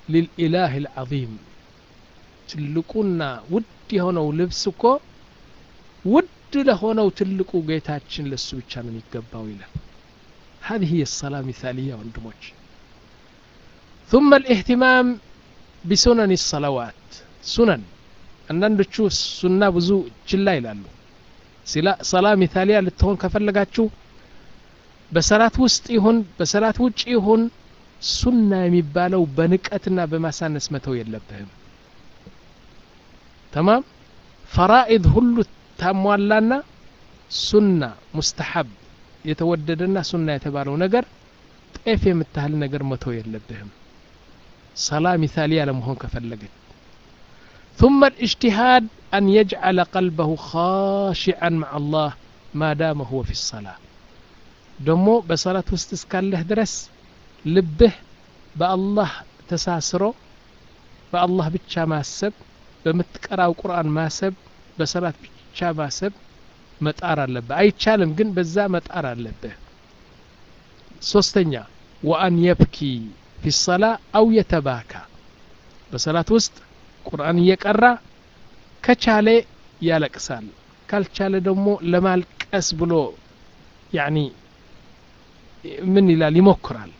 ሊልኢላህ ልዓظም ትልቁና ውድ የሆነው ልብስ እኮ ውድ ለሆነው ትልቁ ጌታችን ለሱ ብቻ ነው የሚገባው ይላል هذه هي الصلاة مثالية ወንድሞች ثم الاهتمام بسنن الصلوات سنن አንዳንዶቹ ሱና ብዙ ችላ ይላሉ ሰላ ሚታሊያ ልትሆን ከፈለጋችሁ በሰላት ውስጥ ይሁን በሰላት ውጭ ይሁን ሱና የሚባለው በንቀትና በማሳነስ መተው የለብህም ተማም ፈራኢድ ሁሉ ታሟላና ሱና ሙስተሐብ የተወደደና ሱና የተባለው ነገር ጤፍ የምታህል ነገር መተው የለብህም ሰላ ሚታሊያ ለመሆን ከፈለገች ثم الاجتهاد أن يجعل قلبه خاشعا مع الله ما دام هو في الصلاة دمو بصلاة وستسكاله درس لبه بالله تساسرو بالله بتشا ماسب بمتقراو قرآن ماسب بصلاة بتشا ماسب መጣር አለብህ አይቻልም ግን በዛ መጣር አለብህ ሶስተኛ ወአን የብኪ ፊ ሰላ አው የተባካ በሰላት ውስጥ ቁርአን እየቀራ ከቻለ ያለቅሳል ካልቻለ ደግሞ ለማልቀስ ብሎ ያኒ ምን ይላል ይሞክራል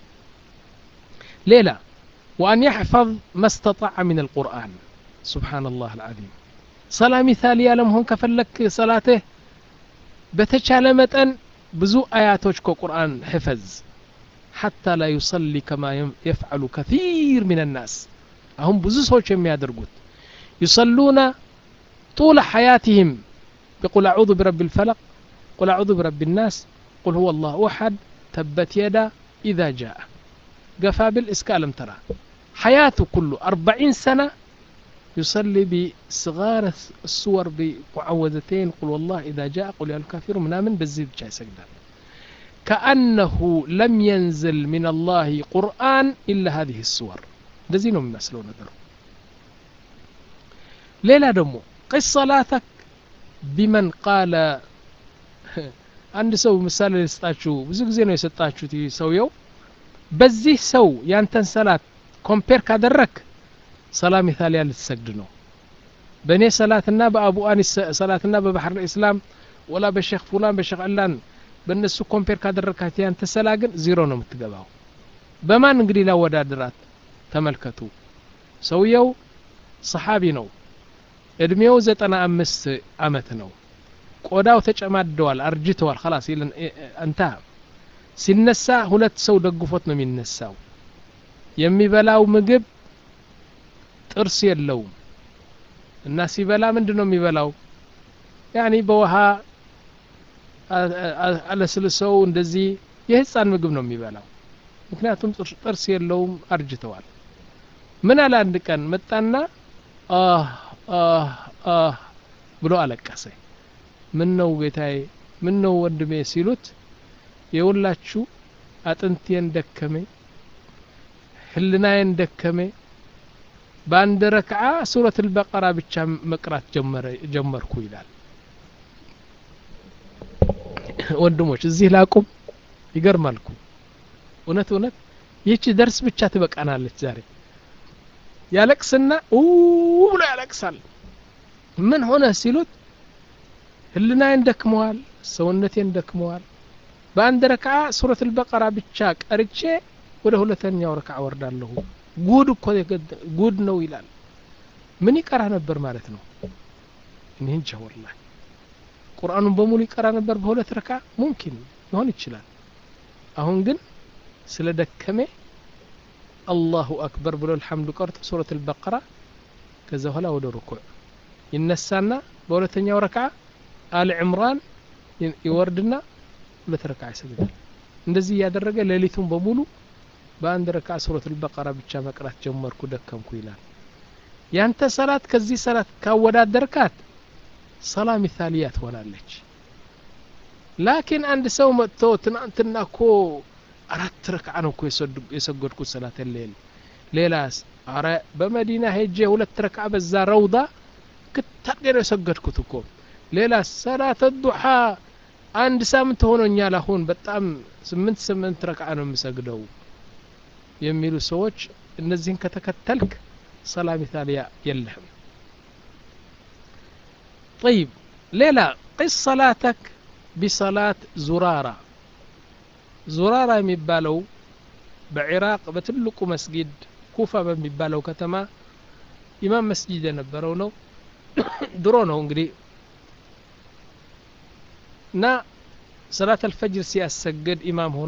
ሌላ وأن يحفظ ما استطاع من القرآن سبحان الله العظيم صلاة مثالية لم هون كفلك صلاته بتشال متن بزو آياتوش قرآن حفظ حتى لا يصلي كما يفعل كثير من الناس هم بزو سوش يادرقوت يصلون طول حياتهم بقول أعوذ برب الفلق قل أعوذ برب الناس قل هو الله أحد تبت يدا إذا جاء قفابل إسكالم ترى حياته كله أربعين سنة يصلي بصغار السور بمعوذتين قل والله إذا جاء قل يا الكافر منامن بالزيد جاي سجدان كأنه لم ينزل من الله قرآن إلا هذه السور እንደዚህ ነው የሚመስለው ነገሩ ሌላ ደግሞ ቅስ ሰላተክ ቢመን ቃለ አንድ ሰው ምሳሌ ልስጣችሁ ብዙ ጊዜ ነው የሰጣችሁት ሰውየው በዚህ ሰው ያንተን ሰላት ኮምፔር ካደረክ ሰላ ሚታሊያ ልትሰግድ ነው በእኔ ሰላትና በአቡ አኒስ ሰላትና በባህር ልእስላም ወላ በሼክ ፉላን በሼክ ዕላን በእነሱ ኮምፔር ካደረካት ያንተ ሰላ ግን ዚሮ ነው የምትገባው በማን እንግዲህ ላወዳድራት ተመልከቱ ሰውየው ሰሓቢ ነው እድሜው ዘጠና አምስት አመት ነው ቆዳው ተጨማደዋል አርጅተዋል ከላስ እንታ ሲነሳ ሁለት ሰው ደግፎት ነው የሚነሳው የሚበላው ምግብ ጥርስ የለውም እና ሲበላ ምንድን ነው የሚበላው ያኒ በውሃ አለስልሰው እንደዚህ የህፃን ምግብ ነው የሚበላው ምክንያቱም ጥርስ የለውም አርጅተዋል ምን አለ አንድ ቀን መጣና አህ አህ አህ ብሎ አለቀሰ ምን ነው ጌታዬ ምን ነው ወንድሜ ሲሉት የሁላችሁ አጥንቴን ደከመ ህልናዬን ደከመ በአንድ ረክዓ ሱረት አልበቀራ ብቻ መቅራት ጀመርኩ ይላል ወንድሞች እዚህ ላቁም ይገርማልኩ እውነት እውነት ይህቺ ደርስ ብቻ ትበቃናለች ዛሬ ያለቅስና ብሎ ያለቅሳል ምን ሆነ ሲሉት ህልናዬን ደክመዋል ሰውነቴን ደክመዋል በአንድ ረክዓ ሱረት አልበቀራ ብቻ ቀርቼ ወደ ሁለተኛው ረክዓ ወርዳለሁ ጉድ እኮ ጉድ ነው ይላል ምን ይቀራ ነበር ማለት ነው እኔ እንጃ ወላሂ ቁርአኑን በሙሉ ይቀራ ነበር በሁለት ረካ ሙምኪን ሊሆን ይችላል አሁን ግን ስለ ደከሜ አላሁ አክበር ብሎ አልሐምዱ ቀርቶ ሱረት አልበቀራ ከዛ በኋላ ወደ ሩኩዕ ይነሳና በሁለተኛው ረክዓ አል ዕምራን ይወርድና ሁለት ረክዓ ይሰግዳል እንደዚህ እያደረገ ሌሊቱን በሙሉ በአንድ ረክዓ ሱረት አልበቀራ ብቻ መቅራት ጀመርኩ ደከምኩ ይላል ያንተ ሰላት ከዚህ ሰላት ካወዳደርካት ሰላ ሚታሊያ ትሆናለች ላኪን አንድ ሰው መጥቶ ትናንትና እኮ አራት ረክዓ ነው እኮ የሰገድኩት ሰላት ሌል ሌላስ አረ በመዲና ሄጄ ሁለት ረክዓ በዛ ረውዳ ክታርጌ ነው የሰገድኩት እኮ ሌላ ሰላት ዱሓ አንድ ሳምንት ሆኖኛል አሁን በጣም ስምንት ስምንት ረክዓ ነው የምሰግደው የሚሉ ሰዎች እነዚህን ከተከተልክ ሰላ ሚታሊያ የለህም طيب ሌላ ቅስ ሰላተክ ቢሰላት ዙራራ ዙራራ የሚባለው በኢራቅ በትልቁ መስጊድ ኩፋ በሚባለው ከተማ ኢማም መስጂድ የነበረው ነው ድሮ ነው እንግዲህ እና ሰላት አልፈጅር ሲያሰግድ ኢማም ሆኖ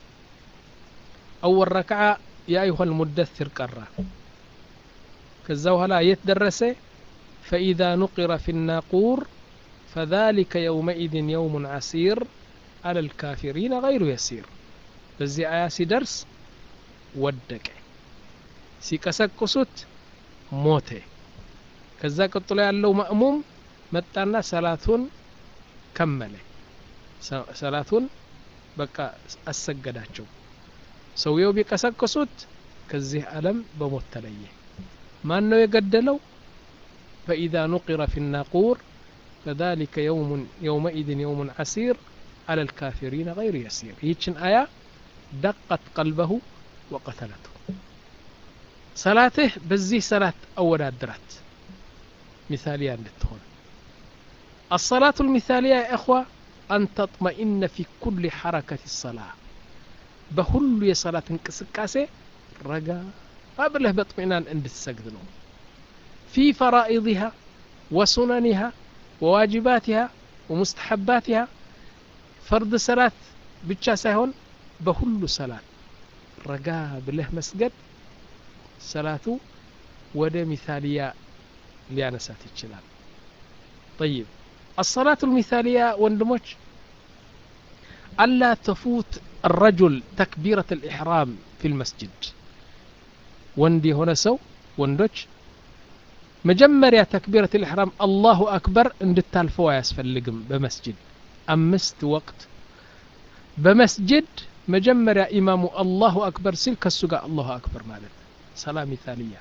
አወል ረክዓ የአይሆ ልሙደትር ቀራ ከዛ በኋላ የት ደረሰ ፈኢዛ ኑቂረ ፊ ናቁር فذلك يومئذ يوم عسير على الكافرين غير يسير በዚህ አያ ሲደርስ ወደቀ ሲቀሰቅሱት ሞተ ከዛ ቀጥሎ ያለው ማእሙም መጣና ሰላቱን ከመለ ሰላቱን በቃ አሰገዳቸው ሰውየው ቢቀሰቅሱት ከዚህ ዓለም በሞት ተለየ ማን ነው የገደለው ፈኢዛ ኑቂረ ፊ ናቁር فذلك يوم يومئذ يوم عسير على الكافرين غير يسير يتشن آية دقت قلبه وقتلته صلاته بزي صلاة أول أدرت مثالية للتهون الصلاة المثالية يا إخوة أن تطمئن في كل حركة الصلاة بهل يصلاة انكسكاسة رجا قبله باطمئنان عند السجد في فرائضها وسننها وواجباتها ومستحباتها فرض صلاة ብቻ ሳይሆን በሁሉ ሰላት ረጋ ብለህ መስገድ ሰላቱ ወደ ሚሳሊያ ሊያነሳት ይችላል طيب الصلاة المثالية ወንድሞች ألا تفوت الرجل تكبيرة الإحرام في المسجد ወንድ የሆነ ሰው ወንዶች መጀመሪያ ተክቢረት ልሕራም አላሁ አክበር እንድታልፈው አያስፈልግም በመስጅድ አምስት ወቅት በመስጅድ መጀመሪያ ኢማሙ አላሁ አክበር ሲል ከሱ ጋር አላሁ አክበር ማለት ሰላ ሚታልያ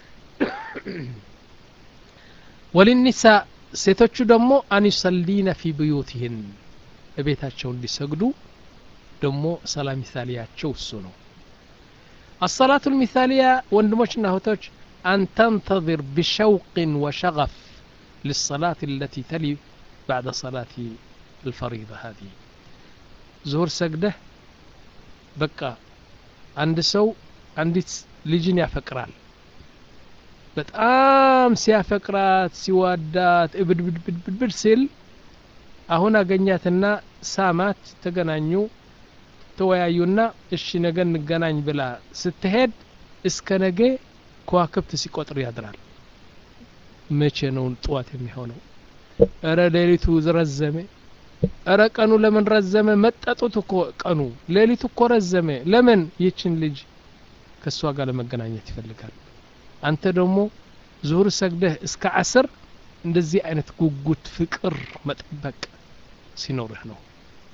ወልኒሳ ሴቶቹ ደግሞ አንዩሰሊነ ፊ ብዩትህን እቤታቸው እንዲሰግዱ ደግሞ ሰላ ሚታልያቸው እሱ ነው الصلاة المثالية وندموشنا هوتوش أن تنتظر بشوق وشغف للصلاة التي تلي بعد صلاة الفريضة هذه ዙሁር ሰግደህ በቃ አንድ ሰው አንዲት ልጅን ያፈቅራል በጣም ሲያፈቅራት ሲዋዳት እብድብድብድብድ ሲል አሁን አገኛትና ሳማት ተገናኙ ተወያዩና እሺ ነገ እንገናኝ ብላ ስትሄድ እስከ ነገ ከዋክብት ሲቆጥር ያድራል መቼ ነው ጥዋት የሚሆነው እረ ሌሊቱ ረዘመ እረ ቀኑ ለምን ረዘመ መጠጡት እኮ ቀኑ ሌሊቱ እኮ ረዘመ ለምን ይችን ልጅ ከእሷ ጋር ለመገናኘት ይፈልጋል አንተ ደግሞ ዙሁር ሰግደህ እስከ አስር እንደዚህ አይነት ጉጉት ፍቅር መጠበቅ ሲኖርህ ነው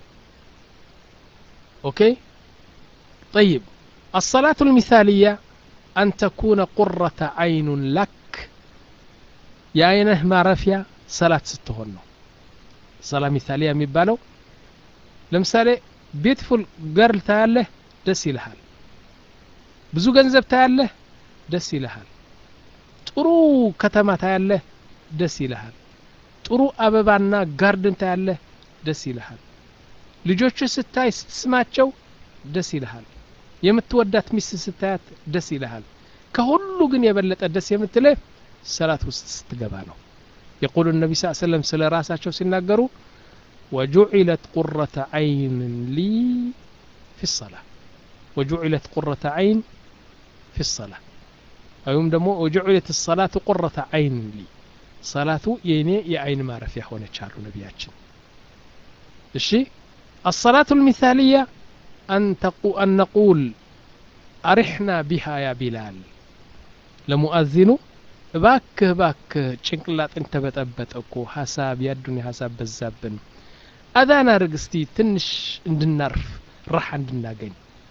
اوكي طيب الصلاة المثالية أن تكون قرة عين لك يا عينه ما رفيا صلاة ستهن صلاة مثالية ميبالو لمثالي بيتفول جرل تاله دس ይልሃል ብዙ ገንዘብ ታያለህ ደስ ይልሃል ጥሩ ከተማ ታያለህ ደስ ይልሃል ጥሩ አበባና ጋርድን ታያለህ ደስ ይልሃል ልጆች ስታይ ስትስማቸው ደስ ይልሃል የምትወዳት ሚስት ስታያት ደስ ይልሃል ከሁሉ ግን የበለጠ ደስ የምትልህ ሰላት ውስጥ ስትገባ ነው የቁሉ ነቢ ስ ሰለም ስለ ራሳቸው ሲናገሩ ወጁዒለት ቁረተ አይን ሊ ፊ ሰላ ወጁዒለት ቁረተ አይን ፊ ሰላ ወይም ደግሞ ወጁዒለት ሰላቱ ቁረተ አይን ሊ ሰላቱ የእኔ የአይን ማረፊያ ሆነች አሉ ነቢያችን እሺ الصلاة المثالية أن, تقو أن نقول أرحنا بها يا بلال لمؤذن باك باك ጭንቅላት እንተበጠበጠ እኮ ሀሳብ ያዱን ሀሳብ በዛብን አዛና ርግስቲ ትንሽ እንድናርፍ ራሓ እንድናገኝ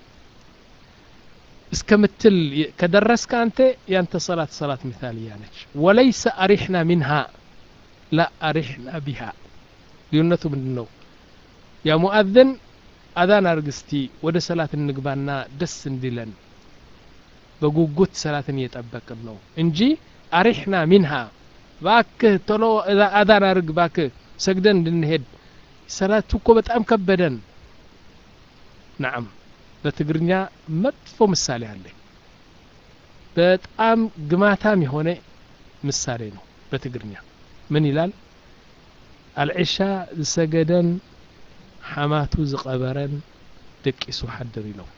እስከምትል ከደረስከ አንተ ያንተ ሰላት ሰላት ምሳልያ ነች ወለይሰ አሪሕና ሚንሃ ላ አሪሕና ቢሃ ልዩነቱ ምንድን ነው ያ ሙአዘን አዛን አርግ እስቲ ወደ ሰላት እንግባና ደስ እንዲለን በጉጉት ሰላትን እየጠበቅን ነው እንጂ አሪሕና ሚንሃ ባክህ ቶሎ አዛን አርግ ባክህ ሰግደን እንድንሄድ ሰላቱ እኮ በጣም ከበደን ናዓም በትግርኛ መጥፎ ምሳሌ አለኝ በጣም ግማታም የሆነ ምሳሌ ነው በትግርኛ ምን ይላል አልዒሻ ዝሰገደን ሓማቱ ዝቐበረን ደቂሱ ሓድር ኢሎም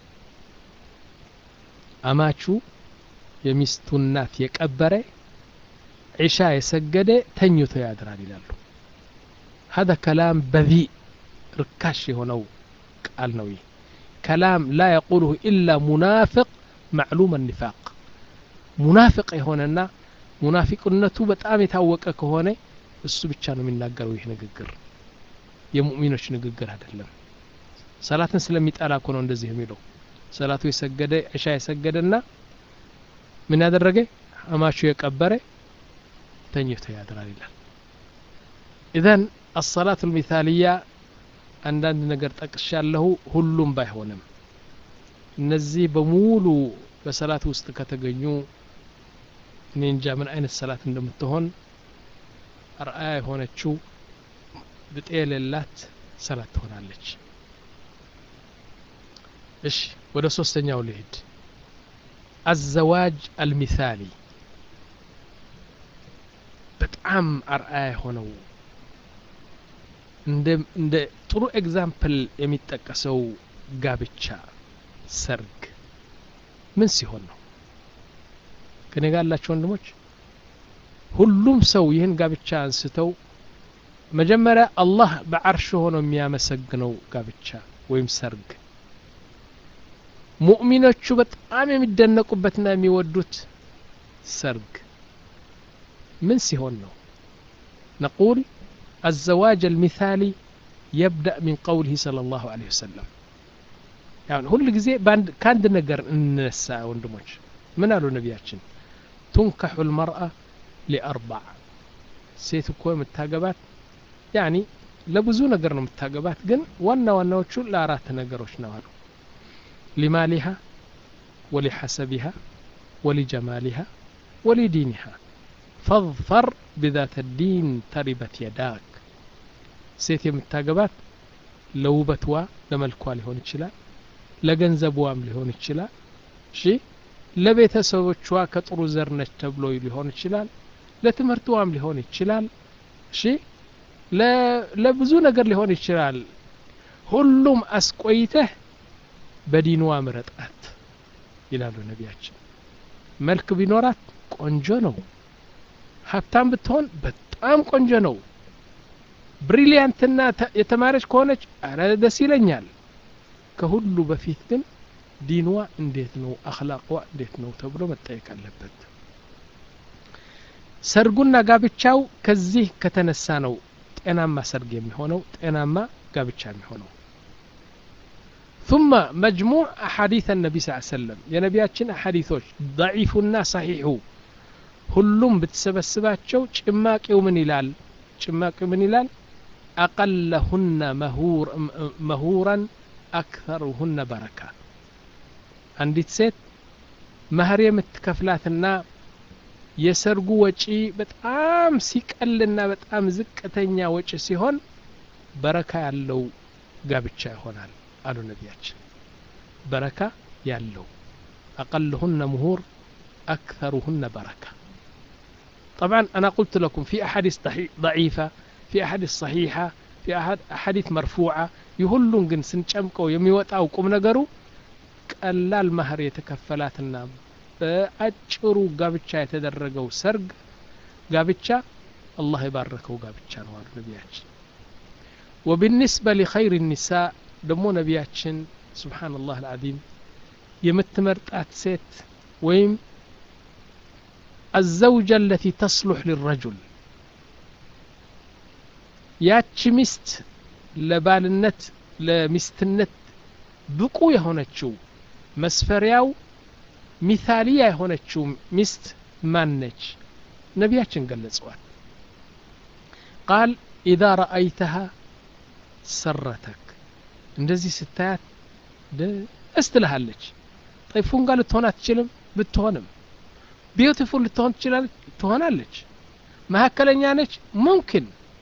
አማቹ የሚስቱ እናት የቀበረ ዒሻ የሰገደ ተኝቶ ያድራል ይላሉ هذا كلام بذيء ርካሽ የሆነው ቃል ነው ይህ كلام لا يقوله إلا منافق معلوم النفاق ሙናፍቅ የሆነና ሙናፊቅነቱ በጣም የታወቀ ከሆነ እሱ ብቻ ነው የሚናገረው ይህ ንግግር የሙእሚኖች ንግግር አይደለም ሰላትን ስለሚጠላ እኮ ነው እንደዚህ የሚለው ሰላቱ የሰገደ ዕሻ የሰገደና ምን ያደረገ አማቹ የቀበረ ተኝቶ ያድራል ይላል ኢዘን አሰላት ልሚታልያ አንዳንድ ነገር ጠቅሻለሁ ሁሉም ባይሆንም እነዚህ በሙሉ በሰላት ውስጥ ከተገኙ እኔ እንጃ ምን አይነት ሰላት እንደምትሆን አርአያ የሆነችው ብጤ የሌላት ሰላት ትሆናለች እሺ ወደ ሶስተኛው ልሂድ አዘዋጅ አልሚሳሊ በጣም አርአያ የሆነው እንደ ጥሩ ኤግዛምፕል የሚጠቀሰው ጋብቻ ሰርግ ምን ሲሆን ነው ከኔ ጋር ያላቸው ወንድሞች ሁሉም ሰው ይህን ጋብቻ አንስተው መጀመሪያ አላህ በዓርሽ ሆኖ የሚያመሰግነው ጋብቻ ወይም ሰርግ ሙእሚኖቹ በጣም የሚደነቁበትና የሚወዱት ሰርግ ምን ሲሆን ነው ነቁል الزواج المثالي يبدأ من قوله صلى الله عليه وسلم يعني ሁል ጊዜ ከአንድ ነገር እንነሳ ወንድሞች ምን አሉ ነቢያችን ቱንካሑ ልመርአ ሊአርባዕ ሴት እኮ የምታገባት ያኒ ለብዙ ነገር ነው የምታገባት ግን ዋና ዋናዎቹ ለአራት ነገሮች ነው አሉ ሊማሊሃ ወሊሐሰቢሃ ወሊጀማሊሃ ወሊዲኒሃ ፈظፈር ብዛተ ዲን ተሪበት የዳክ ሴት የምታገባት ለውበትዋ ለመልኳ ሊሆን ይችላል ለገንዘቧም ሊሆን ይችላል እሺ ለቤተሰቦቿ ከጥሩ ዘር ነች ተብሎ ሊሆን ይችላል ለትምህርትዋም ሊሆን ይችላል እሺ ለብዙ ነገር ሊሆን ይችላል ሁሉም አስቆይተህ በዲንዋ ምረጣት ይላሉ ነቢያችን መልክ ቢኖራት ቆንጆ ነው ሀብታም ብትሆን በጣም ቆንጆ ነው ብሪሊያንትና የተማረች ከሆነች አረ ደስ ይለኛል ከሁሉ በፊት ግን ዲንዋ እንዴት ነው አክላቅዋ እንዴት ነው ተብሎ መጠየቅ አለበት ሰርጉና ጋብቻው ከዚህ ከተነሳ ነው ጤናማ ሰርግ የሚሆነው ጤናማ ጋብቻ የሚሆነው ثم مجموع أحاديث النبي صلى الله عليه وسلم የነቢያችን አሐዲቶች ضعيفና صحيح ሁሉም ብትሰበስባቸው ጭማቂው ምን ይላል ጭማቂው ምን ይላል አቀለሁነ መሁራን አክተሩሁነ በረካ አንዲት ሴት መህር የምትከፍላትና የሰርጉ ወጪ በጣም ሲቀልና በጣም ዝቅተኛ ወጪ ሲሆን በረካ ያለው ጋብቻ ይሆናል አሉ ነቢያችን በረካ ያለው አቀልሁነ ምሁር أكثرهن بركة طبعا أنا قلت لكم في أحاديث ضعيفة في أحاديث صحيحة في أحاديث مرفوعة يهلون جن سنشمكو يميوت أو قم نقروا ቀላል ማህር የተከፈላትና በአጭሩ ጋብቻ የተደረገው ሰርግ ጋብቻ አላህ የባረከው ጋብቻ ነው አሉ ነቢያችን ወብንስበ ሊኸይር ኒሳ ደግሞ ነቢያችን ስብሓንላህ አልዓዚም የምትመርጣት ሴት ወይም الزوجة التي تصلح للرجل ያቺ ሚስት ለባልነት ለሚስትነት ብቁ የሆነችው መስፈሪያው ሚታሊያ የሆነችው ሚስት ማን ነች ነቢያችን ገለጸዋል ቃል ኢዛ ረአይተሃ ሰረተክ እንደዚህ ስታያት ደስ ትልሃለች ጠይ ፉንጋ ልትሆን አትችልም ብትሆንም ቢዩቲፉል ልትሆን ትችላለች ትሆናለች መካከለኛ ነች ሙምኪን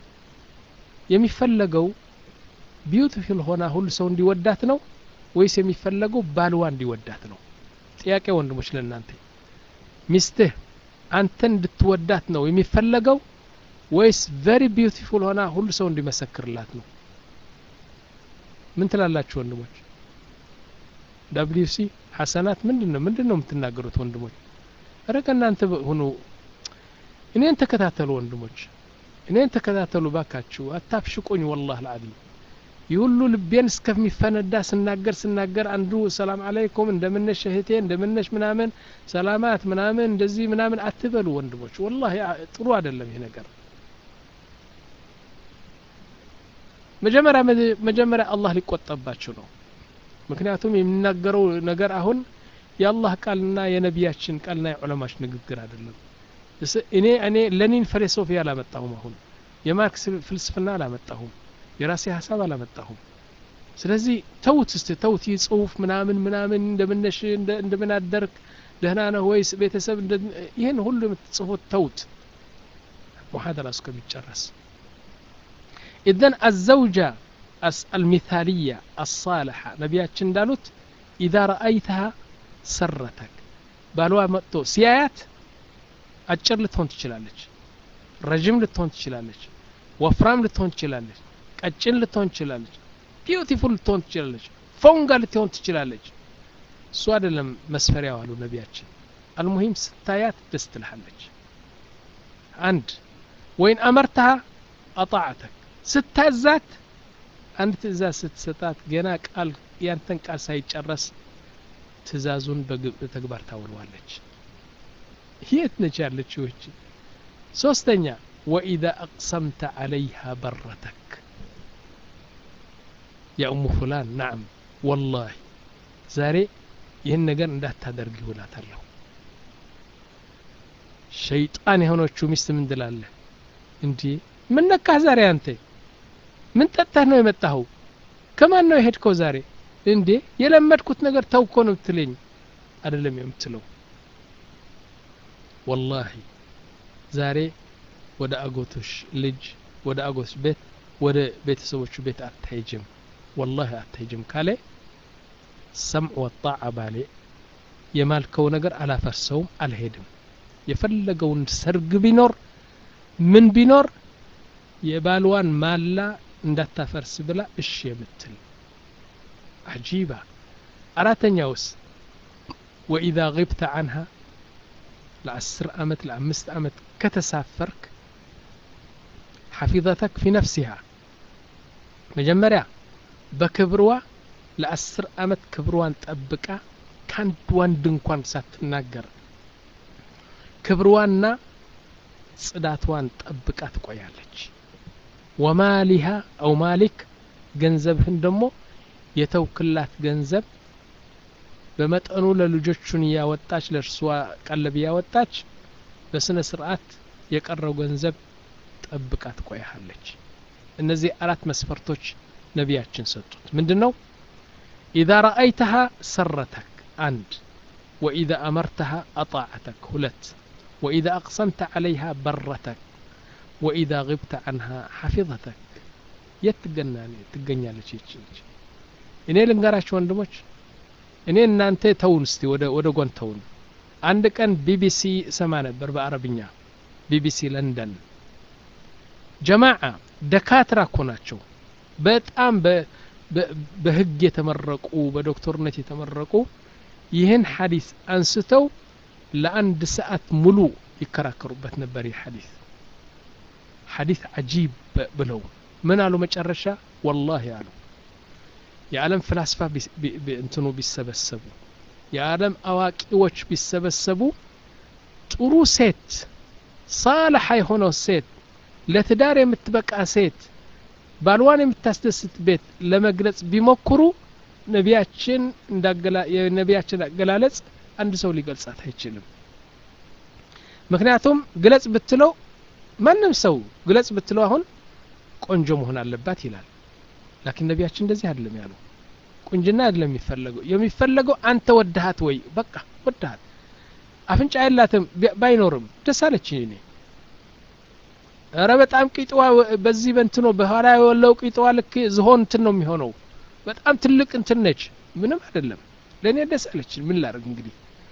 የሚፈለገው ቢዩቲፉል ሆና ሁሉ ሰው እንዲወዳት ነው ወይስ የሚፈለገው ባልዋ እንዲወዳት ነው ጥያቄ ወንድሞች ለእናንተ ሚስትህ አንተን እንድትወዳት ነው የሚፈለገው ወይስ ቨሪ ቢዩቲፉል ሆና ሁሉ ሰው እንዲመሰክርላት ነው ምን ትላላችሁ ወንድሞች ዳብሊዩ ሲ ሐሰናት ምንድን ነው ምንድን ነው የምትናገሩት ወንድሞች እረ ከእናንተ ሁኑ እኔን ተከታተሉ ወንድሞች እኔን ተከታተሉ ባካችሁ አታፍሽቁኝ ወላህ ልዓዚም ይህ ሁሉ ልቤን እስከሚፈነዳ ስናገር ስናገር አንዱ ሰላም አለይኩም እንደምነሽ እህቴ እንደምነሽ ምናምን ሰላማት ምናምን እንደዚህ ምናምን አትበሉ ወንድሞች ወላሂ ጥሩ አይደለም ይሄ ነገር መጀመሪያ መጀመሪያ አላህ ሊቆጠባችሁ ነው ምክንያቱም የሚናገረው ነገር አሁን የአላህ ቃልና የነቢያችን ቃልና የዑለማች ንግግር አይደለም እኔ እኔ ለኒን ፊሎሶፊ አላመጣሁም አሁን የማርክስ ፍልስፍና አላመጣሁም የራሴ ሀሳብ አላመጣሁም ስለዚህ ተውት እስቲ ተውት ይህ ጽሁፍ ምናምን ምናምን እንደምነሽ እንደምን አደርክ ደህና ነህ ወይስ ቤተሰብ ይህን ሁሉ የምትጽፉት ተውት ሙሐደራ እስከሚጨረስ ኢዘን አዘውጃ አልሚታልያ አሳልሐ ነቢያችን እንዳሉት ኢዛ ረአይተሃ ሰረተክ ባልዋ መጥቶ ሲያያት አጭር ልትሆን ትችላለች ረዥም ልትሆን ትችላለች ወፍራም ልትሆን ትችላለች ቀጭን ልትሆን ትችላለች ቢዩቲፉል ልትሆን ትችላለች ፎንጋ ልትሆን ትችላለች እሱ አይደለም መስፈሪያው አሉ ነቢያችን አልሙሂም ስታያት ደስ ትልሃለች አንድ ወይን አመርተሃ አጣዕተክ ስታዛት አንድ ትእዛዝ ስትሰጣት ገና ቃል ያንተን ቃል ሳይጨረስ ትእዛዙን በተግባር ታውለዋለች የት ነች ያለችው እቺ ሶስተኛ ወኢዛ አቅሰምተ አለይሃ በረተክ ያ ኡሙ ፉላን ናም ወላሂ ዛሬ ይህን ነገር እንዳታደርግ ይውላታለሁ ሸይጣን የሆነችው ሚስት ምን ትላለህ እንዲህ ምን ነካህ ዛሬ አንተ ምን ጠጥተህ ነው የመጣኸው ከማን ነው የሄድከው ዛሬ እንዴ የለመድኩት ነገር ተውኮ ነው ብትለኝ አይደለም የምትለው ወላሂ ዛሬ ወደ አጎቶሽ ልጅ ወደ አጎቶሽ ቤት ወደ ቤተሰቦቹ ቤት አትሄጅም ወላሂ አትሄጅም ካለ ሰምዕ ወጣዓ ባሌ የማልከው ነገር አላፈርሰውም አልሄድም የፈለገውን ሰርግ ቢኖር ምን ቢኖር የባልዋን ማላ እንዳታፈርስ ብላ እሺ የምትል አጂባ አራተኛውስ ወኢዛ ግብተ አንሃ ለአስር አመት ለአምስት አመት ከተሳፈርክ ሐፊዘተክ ፊ ነፍሲሃ መጀመሪያ በክብርዋ ለአስር አመት ክብርዋን ጠብቃ ከአንድ ወንድ እንኳን ሳትናገር ክብርዋና ጽዳትዋን ጠብቃ ትቆያለች ወማሊሃ አው ማሊክ ገንዘብህን ደግሞ የተውክላት ገንዘብ በመጠኑ ለልጆቹን እያወጣች ለእርሷ ቀለብ እያወጣች በስነ ስርዓት የቀረው ገንዘብ ጠብቃ ትቆያለች እነዚህ አራት መስፈርቶች ነቢያችን ሰጡት ምንድን ነው ኢዛ ረአይተሃ ሰረተክ አንድ ወኢዛ አመርተሃ አጣዕተክ ሁለት ወኢዛ አቅሰምተ ዓለይሃ በረተክ ወኢዛ ግብተ አንሃ ሐፊظተክ የት ትገኛለች ይች ልጅ እኔ ልንገራችሁ ወንድሞች እኔ እናንተ ተውን እስቲ ወደ ወደ ጎን ተውን አንድ ቀን ቢቢሲ እሰማ ነበር በአረብኛ ቢቢሲ ለንደን ጀማዓ ደካትራ እኮ ናቸው በጣም በህግ የተመረቁ በዶክተርነት የተመረቁ ይህን ሐዲስ አንስተው ለአንድ ሰዓት ሙሉ ይከራከሩበት ነበር ይህ ሐዲስ ሐዲስ አጂብ ብለው ምን አሉ መጨረሻ ወላሂ አሉ የዓለም ፍላስፋ እንትኑ ቢሰበሰቡ የዓለም አዋቂዎች ቢሰበሰቡ ጥሩ ሴት ሳልሐ የሆነው ሴት ለትዳር የምትበቃ ሴት ባልዋን የምታስደስት ቤት ለመግለጽ ቢሞክሩ ነቢያችን የነቢያችን አገላለጽ አንድ ሰው ሊገልጻት አይችልም ምክንያቱም ግለጽ ብትለው ማንም ሰው ግለጽ ብትለው አሁን ቆንጆ መሆን አለባት ይላል ላኪን ነቢያችን እንደዚህ አይደለም ያሉ ቁንጅና አይደለም የሚፈለገው የሚፈለገው አንተ ወድሃት ወይ በቃ ወድሃት አፍንጫ የላትም ባይኖርም ደስ አለችኝ እኔ ኧረ በጣም ቂጥዋ በዚህ በንትኖ በኋላ የወለው ቂጥዋ ልክ ዝሆን እንትን ነው የሚሆነው በጣም ትልቅ እንትን ነች ምንም አይደለም ለእኔ ደስ አለችኝ ምን ላርግ እንግዲህ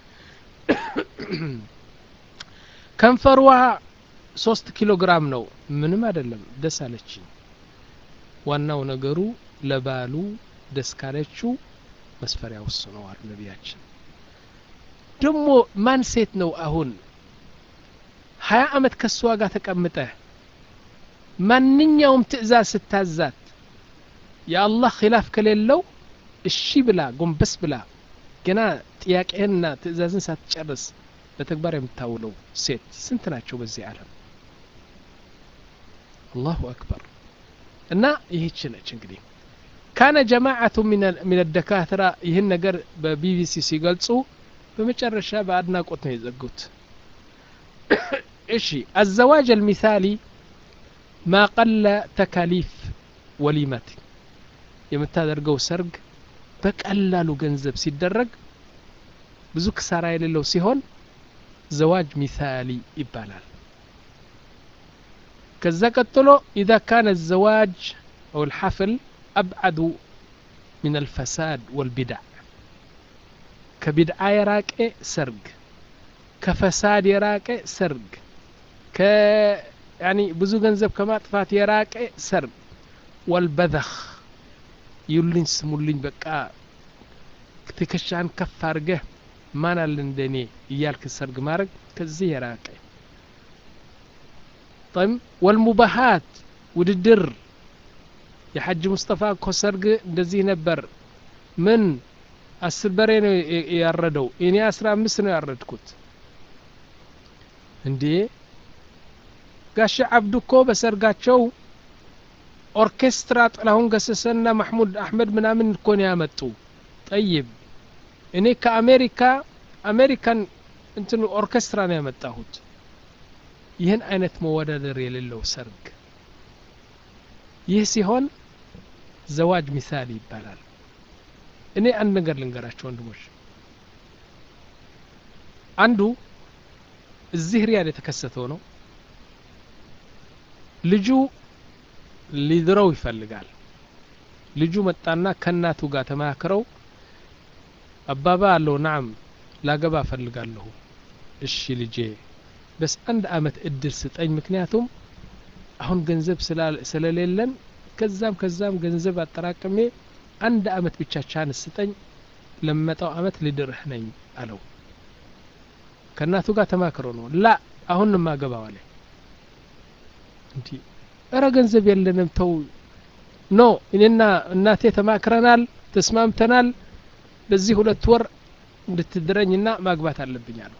ከንፈርዋ ሶስት ኪሎ ግራም ነው ምንም አይደለም ደስ አለችኝ ዋናው ነገሩ ለባሉ ደስ ካለችው መስፈሪያ ወስነዋል ነቢያችን ደግሞ ማን ሴት ነው አሁን ሀያ አመት ከእሷ ጋር ተቀምጠ ማንኛውም ትእዛዝ ስታዛት የአላህ ኪላፍ ከሌለው እሺ ብላ ጎንበስ ብላ ገና ጥያቄህንና ትእዛዝን ሳትጨርስ በተግባር የምታውለው ሴት ስንት ናቸው በዚህ ዓለም አላሁ አክበር እና ይህች ነች እንግዲህ ካነ ጀማዓቱ ምን ደካትራ ይህን ነገር በቢቢሲ ሲገልጹ በመጨረሻ በአድናቆት ነው የዘጉት እሺ አዘዋጅ አልሚሳሊ ማ ቀለ ተካሊፍ ወሊመት የምታደርገው ሰርግ በቀላሉ ገንዘብ ሲደረግ ብዙ ክሳራ የሌለው ሲሆን ዘዋጅ ሚሳሊ ይባላል ከዛ ቀጥሎ ኢዛ ካነ ዘዋጅ አው ልሐፍል አብዓዱ ምን አልፈሳድ ወልቢድዕ ከቢድዓ የራቀ ሰርግ ከፈሳድ የራቀ ሰርግ ያኒ ብዙ ገንዘብ ከማጥፋት የራቀ ሰርግ ወልበዘኽ ይሉኝ ስሙልኝ በቃ ትከሻን ከፍ አድርገህ ማን አለ እንደኔ እያልክ ሰርግ ማድረግ ከዚህ የራቀ ጠም ወልሙባሃት ውድድር የሐጅ ሙስጠፋ እኮ ሰርግ እንደዚህ ነበር ምን አስር በሬ ነው ያረደው እኔ አስራ አምስት ነው ያረድኩት እንዴ ጋሻ አብዱ እኮ በሰርጋቸው ኦርኬስትራ ጥላሁን ገሰሰና ማሕሙድ አሕመድ ምናምን እኮ ነው ያመጡ ጠይብ እኔ ከአሜሪካ አሜሪካን እንትን ኦርኬስትራ ነው ያመጣሁት ይህን አይነት መወዳደር የሌለው ሰርግ ይህ ሲሆን ዘዋጅ ሚሳሊ ይባላል እኔ አንድ ነገር ልንገራቸው ወንድሞች አንዱ እዚህ ሪያድ የተከሰተው ነው ልጁ ሊድረው ይፈልጋል ልጁ መጣና ከእናቱ ጋር ተማክረው አባባ አለው ናም ላገባ እፈልጋለሁ እሺ ልጄ በስ አንድ አመት እድል ስጠኝ ምክንያቱም አሁን ገንዘብ ስለሌለን ከዛም ከዛም ገንዘብ አጠራቅሜ አንድ አመት ብቻ ቻንስ ስጠኝ ለመጣው አመት ልድርህ ነኝ አለው ከእናቱ ጋር ተማክሮ ነው ላ አሁን ማገባው አለ እንዲ እረ ገንዘብ የለንም ተው ኖ እኔና እናቴ ተማክረናል ተስማምተናል በዚህ ሁለት ወር እንድትድረኝና ማግባት አለብኝ አለው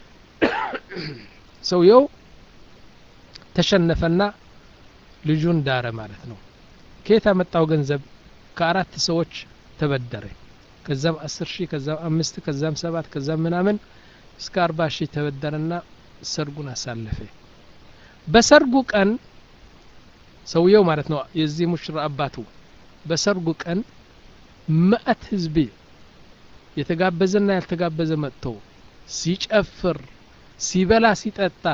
ሰውየው ተሸነፈና ልጁን ዳረ ማለት ነው ከየት አመጣው ገንዘብ ከአራት ሰዎች ተበደረ ከዛም አስር ሺህ ከዛም አምስት ከዛም ሰባት ከዛም ምናምን እስከ አርባ ሺህ ተበደረና ሰርጉን አሳለፈ በሰርጉ ቀን ሰውየው ማለት ነው የዚህ ሙሽራ አባቱ በሰርጉ ቀን መአት ህዝብ የተጋበዘና ያልተጋበዘ መጥቶ ሲጨፍር ሲበላ ሲጠጣ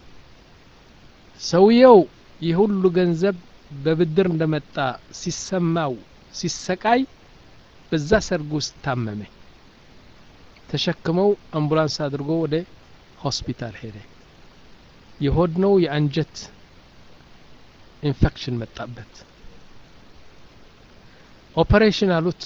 ሰውየው ይህ ሁሉ ገንዘብ በብድር እንደመጣ ሲሰማው ሲሰቃይ በዛ ሰርግ ውስጥ ታመመ ተሸክመው አምቡላንስ አድርጎ ወደ ሆስፒታል ሄደ የሆድ ነው የአንጀት ኢንፌክሽን መጣበት ኦፐሬሽን አሉት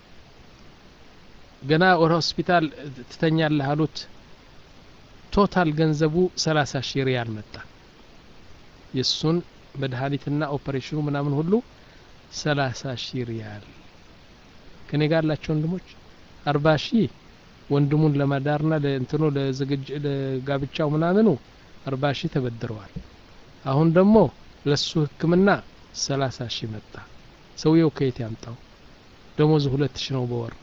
ገና ወደ ሆስፒታል ትተኛለህ አሉት ቶታል ገንዘቡ ሰላሳ ሺህ ሪያል መጣ የእሱን መድኃኒትና ኦፐሬሽኑ ምናምን ሁሉ ሰላሳ ሺህ ሪያል ከኔ ጋር ያላቸው ወንድሞች አርባ ሺህ ወንድሙን ለመዳርና ለእንትኑ ለዝግጅ ለጋብቻው ምናምኑ አርባ ሺህ ተበድረዋል አሁን ደግሞ ለሱ ህክምና ሰላሳ ሺህ መጣ ሰውየው ከየት ያምጣው ደሞዙ ሁለት ሺህ ነው በወር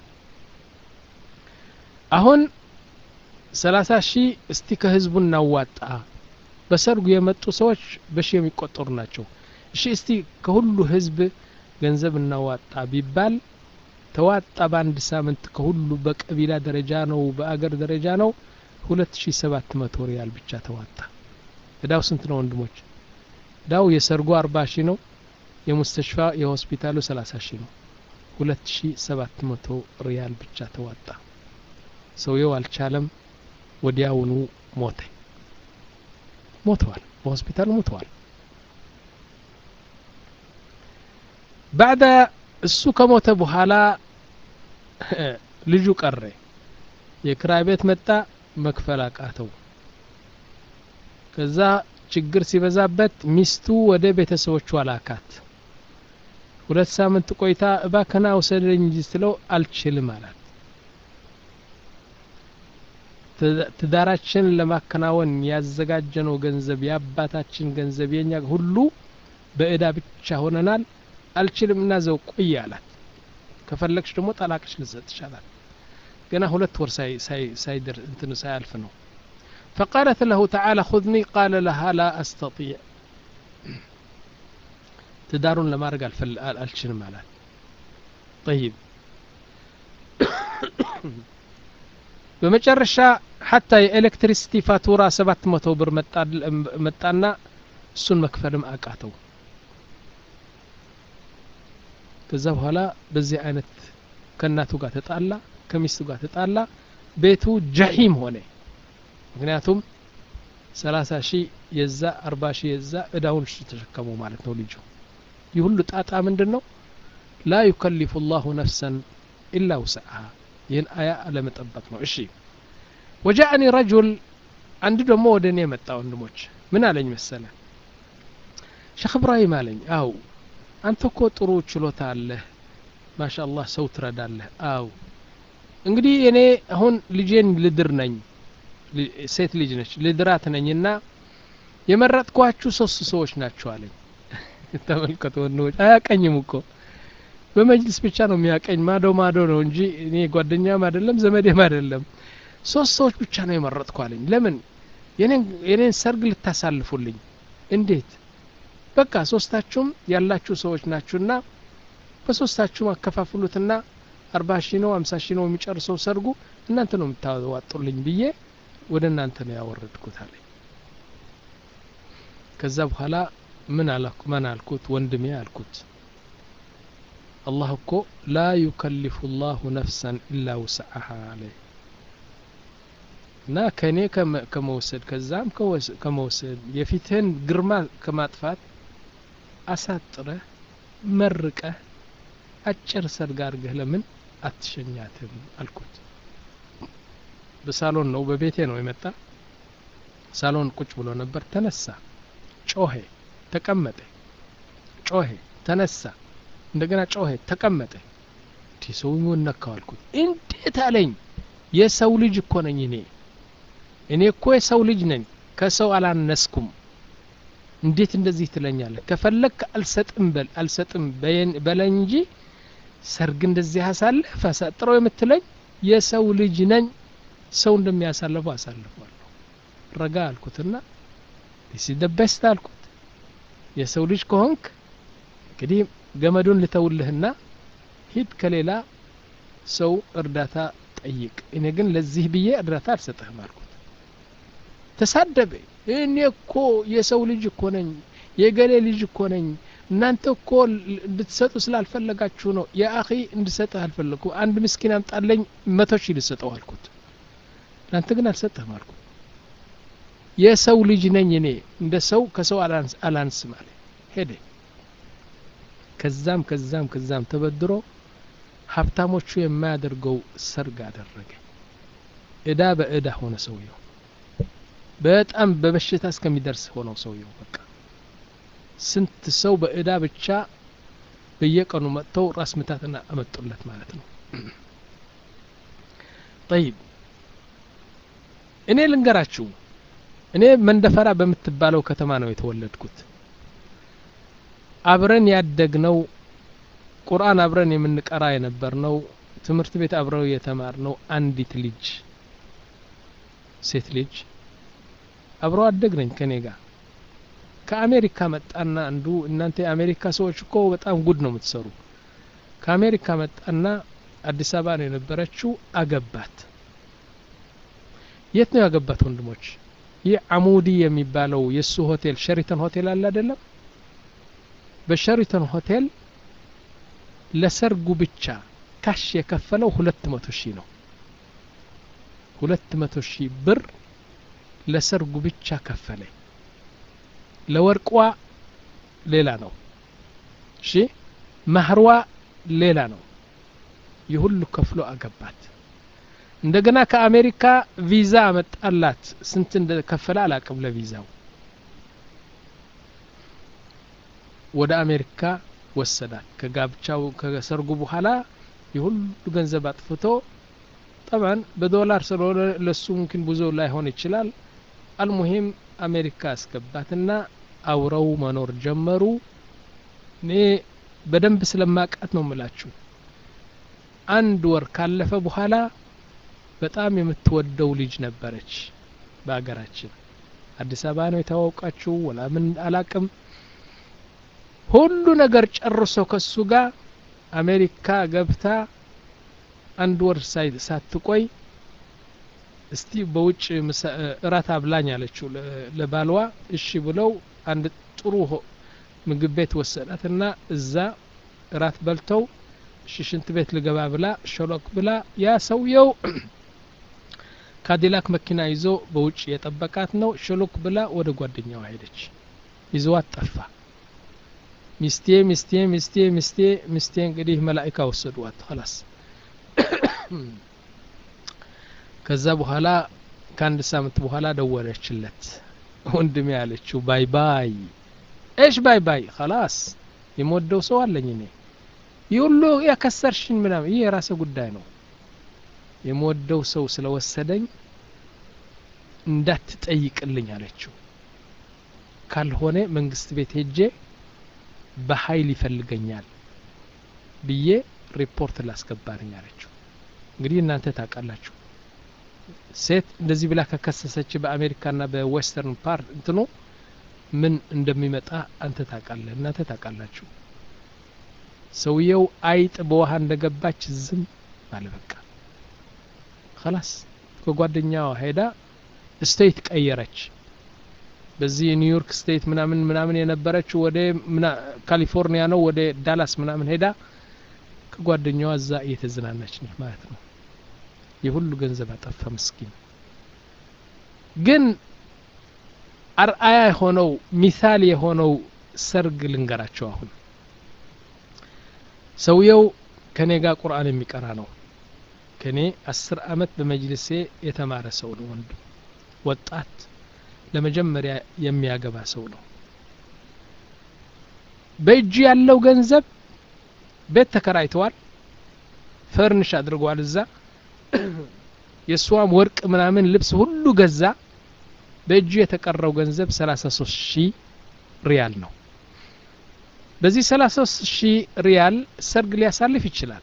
አሁን ሰላሳ ሺህ እስቲ ከህዝቡ እናዋጣ በሰርጉ የመጡ ሰዎች በሺ የሚቆጠሩ ናቸው እሺ እስቲ ከሁሉ ህዝብ ገንዘብ እናዋጣ ቢባል ተዋጣ በአንድ ሳምንት ከሁሉ በቀቢላ ደረጃ ነው በአገር ደረጃ ነው ሁለት ሺ ሰባት መቶ ሪያል ብቻ ተዋጣ እዳው ስንት ነው ወንድሞች እዳው የሰርጉ አርባ ሺ ነው የሙስተሽፋ የሆስፒታሉ ሰላሳ ሺ ነው ሁለት ሺ ሰባት መቶ ሪያል ብቻ ተዋጣ ሰውየው አልቻለም ወዲያውኑ ሞተ ሞተዋል በሆስፒታል ሞተዋል ባዕደ እሱ ከሞተ በኋላ ልጁ ቀረ የክራይ ቤት መጣ መክፈል አቃተው ከዛ ችግር ሲበዛበት ሚስቱ ወደ ቤተሰቦቿ ላካት ሁለት ሳምንት ቆይታ እባከና ውሰደኝ እንጂ ስትለው አልችልም አላት ትዳራችን ለማከናወን ያዘጋጀነው ገንዘብ የአባታችን ገንዘብ የኛ ሁሉ በእዳ ብቻ ሆነናል አልችልም እና ዘው ቆይ አላት ከፈለግሽ ደግሞ ጠላቅሽ ልሰጥ ይቻላል ገና ሁለት ወር ሳይደር እንትን ሳያልፍ ነው فقالت له تعالى خذني قال لها لا أستطيع ትዳሩን ለማድረግ አልችልም አላት طيب በመጨረሻ ሀታ የኤሌክትሪሲቲ ፋቱራ ሰባት መቶ ብር መጣና እሱን መክፈልም አቃተው ከዛ በኋላ በዚህ አይነት ከእናቱ ጋር ተጣላ ከሚስቱ ጋር ተጣላ ቤቱ ጀሂም ሆነ ምክንያቱም ሰላሳ ሺህ የዛ አርባ ሺህ የዛ እዳውን እሱ ተሸከመው ማለት ነው ልጁ ይህ ሁሉ ጣጣ ምንድን ነው ላ ዩከሊፉ ላሁ ነፍሰን ኢላ ውስዐሃ ይህን አያ አለመጠበቅ ነው እሺ ወጃአኒ ረጁል አንድ ደግሞ ወደ እኔ የመጣ ወንድሞች ምን አለኝ መሰለ ሸክ እብራሂም አለኝ አው አንተ እኮ ጥሩ ችሎታ አለህ ማሻ አላህ ሰው ትረዳለህ አው እንግዲህ እኔ አሁን ልጄን ልድር ነኝ ሴት ልጅ ነች ልድራት ነኝና የመረጥኳችሁ ሶስት ሰዎች ናቸው አለኝ ተመልከቱ ወንድሞች አያቀኝም እኮ በመጅልስ ብቻ ነው የሚያቀኝ ማዶ ማዶ ነው እንጂ እኔ ጓደኛም አይደለም ዘመዴም አይደለም ሶስት ሰዎች ብቻ ነው የመረጥኩ አለኝ ለምን የኔን ሰርግ ልታሳልፉልኝ እንዴት በቃ ሶስታችሁም ያላችሁ ሰዎች ናችሁና በሶስታችሁም አከፋፍሉትና አርባ ሺ ነው አምሳ ሺ ነው የሚጨርሰው ሰርጉ እናንተ ነው የምታዋጡልኝ ብዬ ወደ እናንተ ነው ያወረድኩት አለኝ ከዛ በኋላ ምን አላኩ ምን አልኩት ወንድሜ አልኩት አላህ እኮ ላ ዩከሊፉ ላሁ ነፍሰን ኢላ ውስዐሃ አለ እና ከእኔ ከመውሰድ ከዛም ከመውሰድ የፊትህን ግርማ ከማጥፋት አሳጥረህ መርቀህ አጭር ሰርግ አድርገህ ለምን አትሸኛትም አልኩት በሳሎን ነው በቤቴ ነው የመጣ ሳሎን ቁጭ ብሎ ነበር ተነሳ ጮሄ ተቀመጠ ጮሄ ተነሳ እንደገና ጮሄ ተቀመጠ እንዲህ ሰው ነካው አልኩት እንዴት አለኝ የሰው ልጅ እኮ ነኝ እኔ እኔ እኮ የሰው ልጅ ነኝ ከሰው አላነስኩም እንዴት እንደዚህ ትለኛለህ ከፈለክ አልሰጥም በል አልሰጥም በለኝ እንጂ ሰርግ እንደዚህ አሳልፍ አሳጥረው የምትለኝ የሰው ልጅ ነኝ ሰው እንደሚያሳልፈው አሳልፈዋለሁ ረጋ አልኩትና ሲደበስት አልኩት የሰው ልጅ ከሆንክ እንግዲህ ገመዱን ልተውልህና ሂድ ከሌላ ሰው እርዳታ ጠይቅ እኔ ግን ለዚህ ብዬ እርዳታ አልሰጥህም አልኩት ተሳደበ እኔ እኮ የሰው ልጅ እኮ ነኝ የገሌ ልጅ እኮ ነኝ እናንተ እኮ እንድትሰጡ ስላልፈለጋችሁ ነው የአኺ እንድሰጥህ አልፈለግኩ አንድ ምስኪን አምጣለኝ መቶ ሺህ ልሰጠው አልኩት እናንተ ግን አልሰጥህም አልኩት የሰው ልጅ ነኝ እኔ እንደ ሰው ከሰው አላንስም አለ ሄደ ከዛም ከዛም ከዛም ተበድሮ ሀብታሞቹ የማያደርገው ሰርግ አደረገ እዳ በእዳ ሆነ ሰውየው በጣም በበሽታ እስከሚደርስ ሆነው ሰውየው በቃ ስንት ሰው በእዳ ብቻ በየቀኑ መጥተው ራስ ምታትና አመጡለት ማለት ነው ጠይብ እኔ ልንገራችሁ እኔ መንደፈራ በምትባለው ከተማ ነው የተወለድኩት አብረን ያደግነው ቁርአን አብረን የምንቀራ የነበርነው ትምህርት ቤት አብረው የተማርነው አንዲት ልጅ ሴት ልጅ አብረው አደግ ነኝ ከኔ ጋር ከአሜሪካ መጣና አንዱ እናንተ የአሜሪካ ሰዎች እኮ በጣም ጉድ ነው የምትሰሩ ከአሜሪካ መጣና አዲስ አበባ ነው የነበረችው አገባት የት ነው ያገባት ወንድሞች? ይህ አሙዲ የሚባለው የእሱ ሆቴል ሸሪተን ሆቴል አለ አይደለም? በሸሪተን ሆቴል ለሰርጉ ብቻ ካሽ የከፈለው ሁለት መቶ ሺህ ነው። ሁለት መቶ ሺህ ብር ለሰርጉ ብቻ ከፈለ። ለወርቋ ሌላ ነው። እሺ ማህሯ ሌላ ነው። የሁሉ ከፍሎ አገባት። እንደገና ከአሜሪካ ቪዛ አመጣላት። ስንት እንደከፈለ አላቅም ለቪዛው። ወደ አሜሪካ ወሰዳት። ከጋብቻው ከሰርጉ በኋላ የሁሉ ገንዘብ አጥፍቶ ጠባን በዶላር ስለሆነ ለሱ ሙምኪን ብዙ ላይሆን ይችላል። አልሙሂም አሜሪካ አስገባትና አውረው መኖር ጀመሩ። እኔ በደንብ ስለማቃት ነው ምላችሁ። አንድ ወር ካለፈ በኋላ በጣም የምትወደው ልጅ ነበረች። በሀገራችን አዲስ አበባ ነው የተዋወቃችሁ ወላ ምን አላቅም። ሁሉ ነገር ጨርሶ ከሱ ጋር አሜሪካ ገብታ አንድ ወር ሳትቆይ እስቲ በውጭ እራት አብላኝ አለችው ለባልዋ። እሺ ብለው አንድ ጥሩ ምግብ ቤት ወሰዳትና እዛ እራት በልተው እሺ ሽንት ቤት ልገባ ብላ ሸሎክ ብላ ያ ሰውየው ካዲላክ መኪና ይዞ በውጭ የጠበቃት ነው። ሸሎክ ብላ ወደ ጓደኛዋ ሄደች። ይዘዋት ጠፋ። ሚስቴ ሚስቴ ሚስቴ ሚስቴ ሚስቴ እንግዲህ መላኢካ ወሰዷት ኸላስ ከዛ በኋላ ከአንድ ሳምንት በኋላ ደወለችለት። ወንድሜ ያለችው ባይ ባይ እሽ ባይ ባይ ኸላስ የምወደው ሰው አለኝ እኔ ይህ ሁሉ ያከሰርሽን ምናምን ይህ የራሴ ጉዳይ ነው። የምወደው ሰው ስለወሰደኝ እንዳትጠይቅልኝ አለችው። ካልሆነ መንግስት ቤት ሄጄ በኃይል ይፈልገኛል ብዬ ሪፖርት ላስገባልኝ አለችው። እንግዲህ እናንተ ታውቃላችሁ ሴት እንደዚህ ብላ ከከሰሰች በአሜሪካና በዌስተርን ፓርት እንትኑ ምን እንደሚመጣ አንተ ታውቃለህ፣ እናንተ ታውቃላችሁ። ሰውየው አይጥ በውሃ እንደገባች ዝም አለ። በቃ ኸላስ ከጓደኛዋ ሄዳ ስቴት ቀየረች። በዚህ ኒውዮርክ ስቴት ምናምን ምናምን የነበረች ወደ ካሊፎርኒያ ነው ወደ ዳላስ ምናምን ሄዳ ከጓደኛዋ እዛ እየተዝናናች ነች ማለት ነው። የሁሉ ገንዘብ አጠፋ ምስኪን። ግን አርአያ የሆነው ሚሳል የሆነው ሰርግ ልንገራቸው። አሁን ሰውየው ከኔ ጋር ቁርአን የሚቀራ ነው። ከኔ አስር አመት በመጅልሴ የተማረ ሰው ነው። ወንድ ወጣት ለመጀመሪያ የሚያገባ ሰው ነው። በእጁ ያለው ገንዘብ ቤት ተከራይተዋል፣ ፈርንሽ አድርገዋል እዛ የእሷም ወርቅ ምናምን ልብስ ሁሉ ገዛ። በእጁ የተቀረው ገንዘብ 33 ሺህ ሪያል ነው። በዚህ 33 ሺህ ሪያል ሰርግ ሊያሳልፍ ይችላል።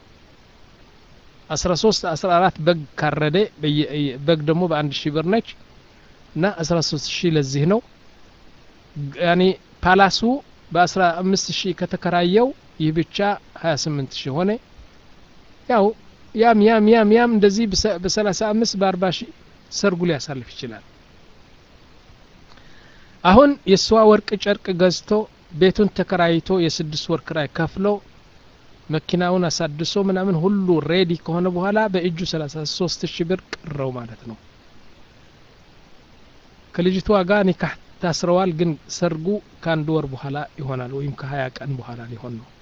13 14 በግ ካረደ በግ ደግሞ በአንድ ሺህ ብር ነች እና 13 ሺህ ለዚህ ነው ያኔ ፓላሱ በ15 ሺህ ከተከራየው ይህ ብቻ 28 ሺህ ሆነ ያው ያም ያም ያም ያም እንደዚህ በሰላሳ አምስት በአርባ ሺህ ሰርጉ ሊያሳልፍ ይችላል። አሁን የእሷ ወርቅ ጨርቅ ገዝቶ ቤቱን ተከራይቶ የስድስት ወር ክራይ ከፍሎ መኪናውን አሳድሶ ምናምን ሁሉ ሬዲ ከሆነ በኋላ በእጁ ሰላሳ ሶስት ሺህ ብር ቀረው ማለት ነው። ከልጅቷ ጋር ኒካህ ታስረዋል። ግን ሰርጉ ከአንድ ወር በኋላ ይሆናል ወይም ከሀያ ቀን በኋላ ሊሆን ነው።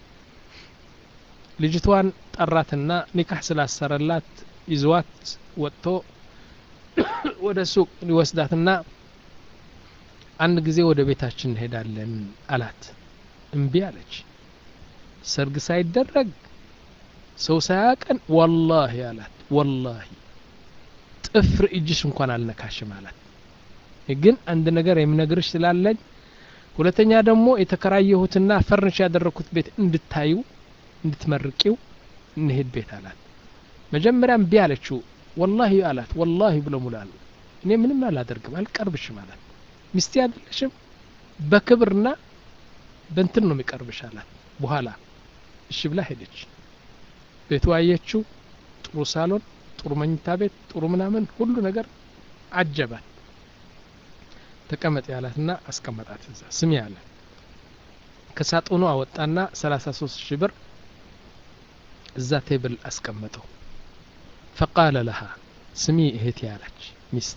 ልጅቷን ጠራትና ኒካህ ስላሰረላት ይዘዋት ወጥቶ ወደ ሱቅ ሊወስዳትና አንድ ጊዜ ወደ ቤታችን እንሄዳለን አላት። እምቢ አለች። ሰርግ ሳይደረግ ሰው ሳያቀን ወላሂ አላት። ወላሂ ጥፍር እጅሽ እንኳን አልነካሽም አላት። ግን አንድ ነገር የምነግርሽ ስላለኝ፣ ሁለተኛ ደግሞ የተከራየሁትና ፈርንሽ ያደረግኩት ቤት እንድታዩ እንድትመርቂው እንሄድ ቤት አላት። መጀመሪያ እምቢ አለችው። ወላሂ አላት። ወላሂ ብሎ ሙላል። እኔ ምንም አላደርግም አልቀርብሽም አላት። ሚስቴ አይደለሽም በክብርና በእንትን ነው የሚቀርብሽ አላት። በኋላ እሺ ብላ ሄደች። ቤቱ አየችው። ጥሩ ሳሎን፣ ጥሩ መኝታ ቤት፣ ጥሩ ምናምን ሁሉ ነገር አጀባት። ተቀመጥ ያላትና አስቀመጣት እዛ ስሚ ያለ ከሳጥኑ አወጣና 33 ሺህ ብር እዛ ቴብል አስቀመጠው። ፈቃለ ለሃ ስሚ እህቴ ያለች ሚስቴ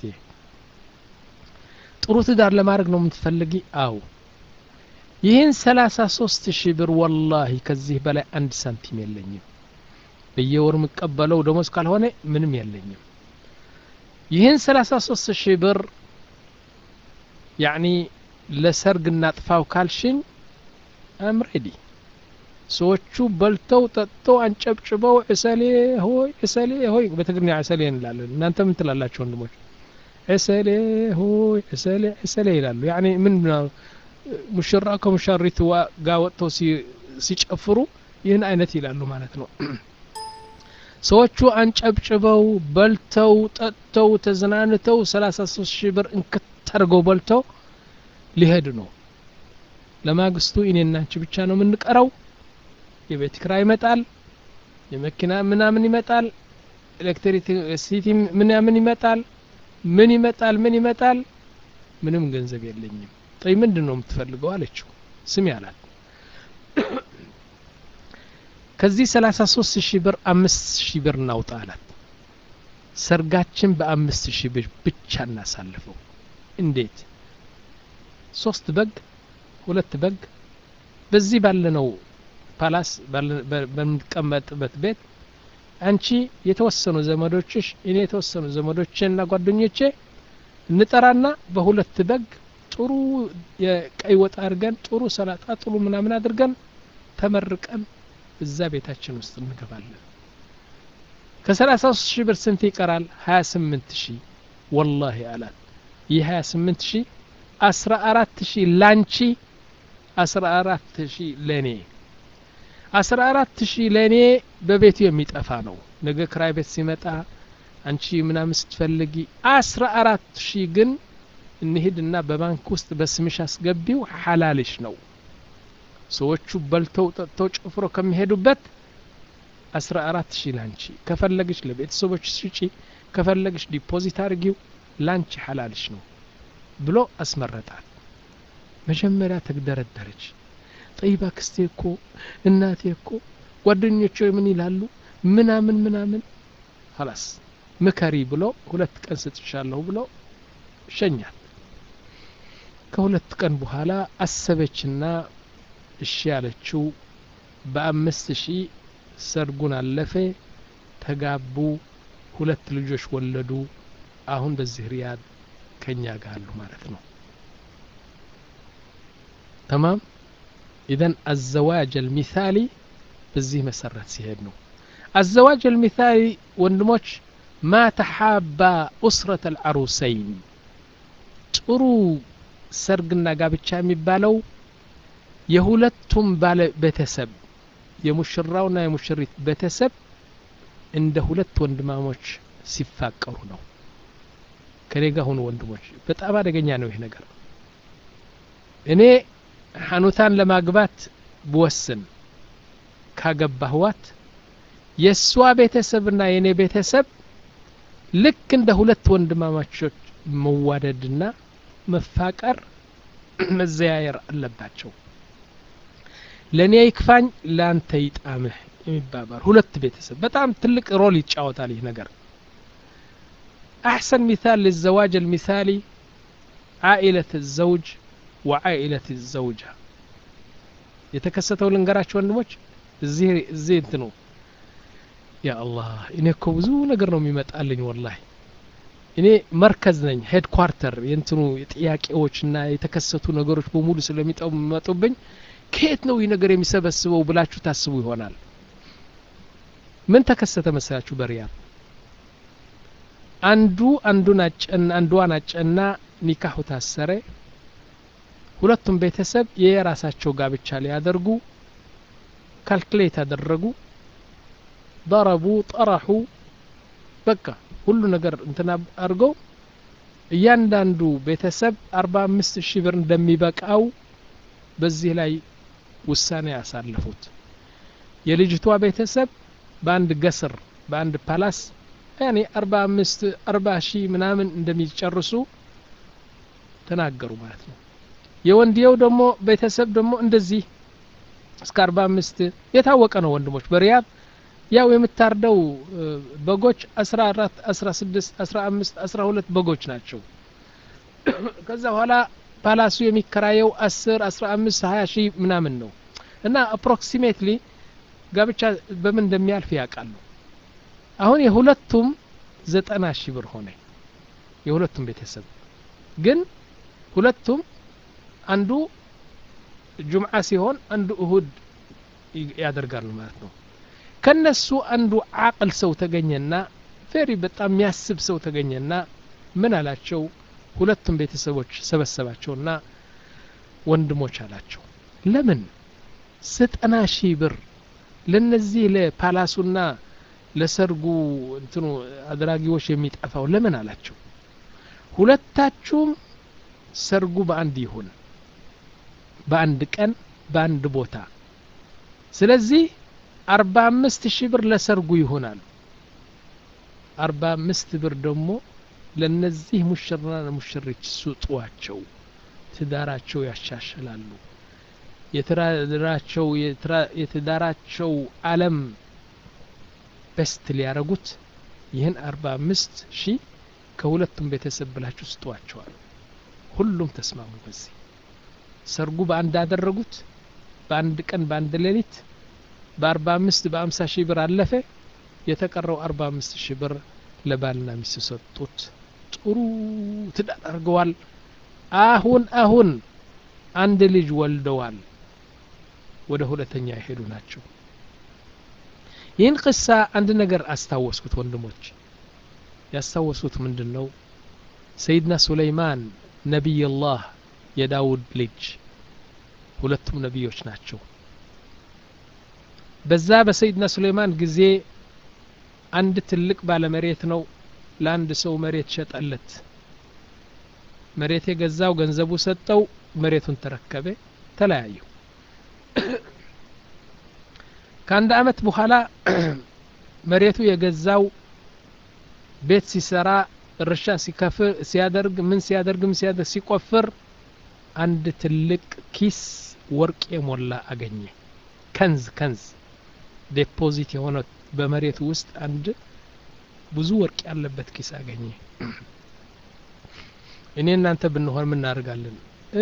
ጥሩ ትዳር ለማድረግ ነው የምትፈልጊ? አው ይህን 33 ሺህ ብር ወላሂ ከዚህ በላይ አንድ ሳንቲም የለኝም። በየወር የምቀበለው ደሞዝ ካልሆነ ምንም የለኝም። ይህን 33 ሺህ ብር ያኒ ለሰርግ እናጥፋው ካልሽኝ አም ሬዲ ሰዎቹ በልተው ጠጥተው አንጨብጭበው ዕሰሌ ሆይ ዕሰሌ ሆይ በትግርኛ ዕሰሌ እንላለን። እናንተ ምን ትላላችሁ ወንድሞች? ዕሰሌ ሆይ ዕሰሌ ዕሰሌ ይላሉ። ያኒ ምን ሙሽራ ከሙሽሪት ጋር ወጥተው ሲጨፍሩ ይህን አይነት ይላሉ ማለት ነው። ሰዎቹ አንጨብጭበው በልተው ጠጥተው ተዝናንተው 33 ሺህ ብር እንክታርገው በልተው ሊሄድ ነው። ለማግስቱ እኔና አንቺ ብቻ ነው የምንቀረው። የቤት ኪራይ ይመጣል፣ የመኪና ምናምን ይመጣል፣ ኤሌክትሪሲቲ ምናምን ይመጣል፣ ምን ይመጣል፣ ምን ይመጣል። ምንም ገንዘብ የለኝም። ጠይ ምንድን ነው የምትፈልገው አለችው። ስሚ አላት ከዚህ 33 ሺህ ብር አምስት ሺህ ብር እናውጣ አላት። ሰርጋችን በአምስት ሺህ ብር ብቻ እናሳልፈው። እንዴት? ሶስት በግ ሁለት በግ በዚህ ባለነው ፓላስ በምንቀመጥበት ቤት አንቺ የተወሰኑ ዘመዶችሽ እኔ የተወሰኑ ዘመዶቼ እና ጓደኞቼ እንጠራና በሁለት በግ ጥሩ የቀይ ወጥ አድርገን ጥሩ ሰላጣ ጥሩ ምናምን አድርገን ተመርቀን እዛ ቤታችን ውስጥ እንገባለን። ከሰላሳ ሶስት ሺህ ብር ስንት ይቀራል? ሀያ ስምንት ሺህ ወላሂ አላት። ይህ ሀያ ስምንት ሺህ አስራ አራት ሺህ ላንቺ አስራ አራት ሺህ ለእኔ አስራ አራት ሺህ ለእኔ በቤቱ የሚጠፋ ነው። ነገ ክራይ ቤት ሲመጣ አንቺ ምናምን ስትፈልጊ አስራ አራት ሺህ ግን እንሂድና በባንክ ውስጥ በስምሽ አስገቢው ሐላልሽ ነው። ሰዎቹ በልተው ጠጥተው ጨፍሮ ከሚሄዱበት አስራ አራት ሺህ ላንቺ ከፈለግሽ ለቤተሰቦች ስጪ፣ ከፈለግሽ ዲፖዚት አድርጊው ላንቺ ሐላልሽ ነው ብሎ አስመረጣል። መጀመሪያ ተግደረደረች። ጠይባ ክስቴ እኮ እናቴ እኮ ጓደኞቼ ምን ይላሉ ምናምን ምናምን ሀላስ ምከሪ ብሎ ሁለት ቀን ስጥሻለሁ ብሎ ሸኛል። ከሁለት ቀን በኋላ አሰበችና እሺ ያለችው በአምስት ሺህ ሰርጉን አለፈ። ተጋቡ፣ ሁለት ልጆች ወለዱ። አሁን በዚህ ሪያድ ከኛ ጋር አሉ ማለት ነው። ተማም ኢዘን አዘዋጅ አልሚሳሊ በዚህ መሰረት ሲሄድ ነው። አዘዋጅ አልሚሳሊ ወንድሞች ማ ተሓባ ኡስረት አልዓሩሰይን ጥሩ ሰርግና ጋብቻ የሚባለው የሁለቱም ባለ ቤተሰብ የሙሽራውና የሙሽሪት ቤተሰብ እንደ ሁለት ወንድማሞች ሲፋቀሩ ነው። ከኔ ጋር ሁኑ ወንድሞች፣ በጣም አደገኛ ነው ይህ ነገር። እኔ ሐኑታን ለማግባት ብወስን ካገባህዋት የእሷ ቤተሰብና የእኔ ቤተሰብ ልክ እንደ ሁለት ወንድማማቾች መዋደድና መፋቀር መዘያየር አለባቸው። ለእኔ ይክፋኝ ለአንተ ይጣምህ የሚባባል ሁለት ቤተሰብ በጣም ትልቅ ሮል ይጫወታል ይህ ነገር። አሕሰን ሚሳል ልዘዋጅ አልሚሳሊ ዓኢለት ዘውጅ ወዓኢለት ዘውጃ የተከሰተው ልንገራቸው ወንድሞች። እዚህ እዚህ እንትኑ ያ አላህ እኔ እኮ ብዙ ነገር ነው የሚመጣልኝ ወላሂ እኔ መርከዝ ነኝ ሄድ ኳርተር የእንትኑ የጥያቄዎችና የተከሰቱ ነገሮች በሙሉ ስለሚመጡብኝ ከየት ነው ይህ ነገር የሚሰበስበው ብላችሁ ታስቡ ይሆናል። ምን ተከሰተ መሰላችሁ? በሪያድ አንዱ አንዱን አጨና አንዷን አጨና ኒካሁ ታሰረ። ሁለቱም ቤተሰብ የራሳቸው ጋብቻ ሊያደርጉ ካልኩሌት አደረጉ፣ ضرቡ ጠረሑ በቃ ሁሉ ነገር እንትና አድርገው እያንዳንዱ ቤተሰብ አርባ አምስት ሺህ ብር እንደሚበቃው በዚህ ላይ ውሳኔ ያሳለፉት። የልጅቷ ቤተሰብ በአንድ ገስር በአንድ ፓላስ ያኔ አርባ አምስት አርባ ሺህ ምናምን እንደሚጨርሱ ተናገሩ ማለት ነው የወንድየው ደግሞ ቤተሰብ ደግሞ እንደዚህ እስከ አርባ አምስት የታወቀ ነው ወንድሞች በሪያድ ያው የምታርደው በጎች አስራ አራት አስራ ስድስት አስራ አምስት አስራ ሁለት በጎች ናቸው ከዛ በኋላ ፓላሱ የሚከራየው አስር አስራ አምስት ሀያ ሺህ ምናምን ነው እና አፕሮክሲሜትሊ ጋብቻ በምን እንደሚያልፍ ያውቃሉ አሁን የሁለቱም ዘጠና ሺህ ብር ሆነ የሁለቱም ቤተሰብ ግን ሁለቱም አንዱ ጁምዓ ሲሆን አንዱ እሁድ ያደርጋሉ ማለት ነው ከነሱ አንዱ አቅል ሰው ተገኘና ፌሪ በጣም የሚያስብ ሰው ተገኘና ምን አላቸው ሁለቱም ቤተሰቦች ሰበሰባቸውና ወንድሞች አላቸው ለምን ዘጠና ሺህ ብር ለነዚህ ለፓላሱና ለሰርጉ እንትኑ አድራጊዎች የሚጠፋው ለምን አላቸው ሁለታችሁም ሰርጉ በአንድ ይሁን በአንድ ቀን በአንድ ቦታ ስለዚህ አርባ አምስት ሺህ ብር ለሰርጉ ይሆናል አርባ አምስት ብር ደግሞ ለነዚህ ሙሽራና ሙሽሪች ስጧቸው ትዳራቸው ያሻሽላሉ የትዳራቸው የትዳራቸው አለም በስት ሊያረጉት ይህን አርባ አምስት ሺህ ከሁለቱም ቤተሰብ ብላችሁ ስጧቸዋል ሁሉም ተስማሙ በዚህ ሰርጉ በአንድ አደረጉት በአንድ ቀን በአንድ ሌሊት በአርባ አምስት በአምሳ ሺህ ብር አለፈ የተቀረው አርባ አምስት ሺህ ብር ለባልና ሚስት ሰጡት ጥሩ ትዳር አድርገዋል አሁን አሁን አንድ ልጅ ወልደዋል ወደ ሁለተኛ የሄዱ ናቸው ይህን ቅሳ አንድ ነገር አስታወስኩት ወንድሞች ያስታወስኩት ምንድን ነው ሰይድና ሱለይማን ነቢይላህ የዳውድ ልጅ ሁለቱም ነቢዮች ናቸው በዛ በሰይድና ሱሌይማን ጊዜ አንድ ትልቅ ባለመሬት ነው ለአንድ ሰው መሬት ሸጠለት መሬት የገዛው ገንዘቡ ሰጠው መሬቱን ተረከበ ተለያዩ ከአንድ አመት በኋላ መሬቱ የገዛው ቤት ሲሰራ እርሻ ሲከፍር ሲያደርግ ምን ሲያደርግ ምን ሲያደርግ ሲቆፍር አንድ ትልቅ ኪስ ወርቅ የሞላ አገኘ ከንዝ ከንዝ ዴፖዚት የሆነ በመሬቱ ውስጥ አንድ ብዙ ወርቅ ያለበት ኪስ አገኘ እኔ እናንተ ብንሆን ምናደርጋለን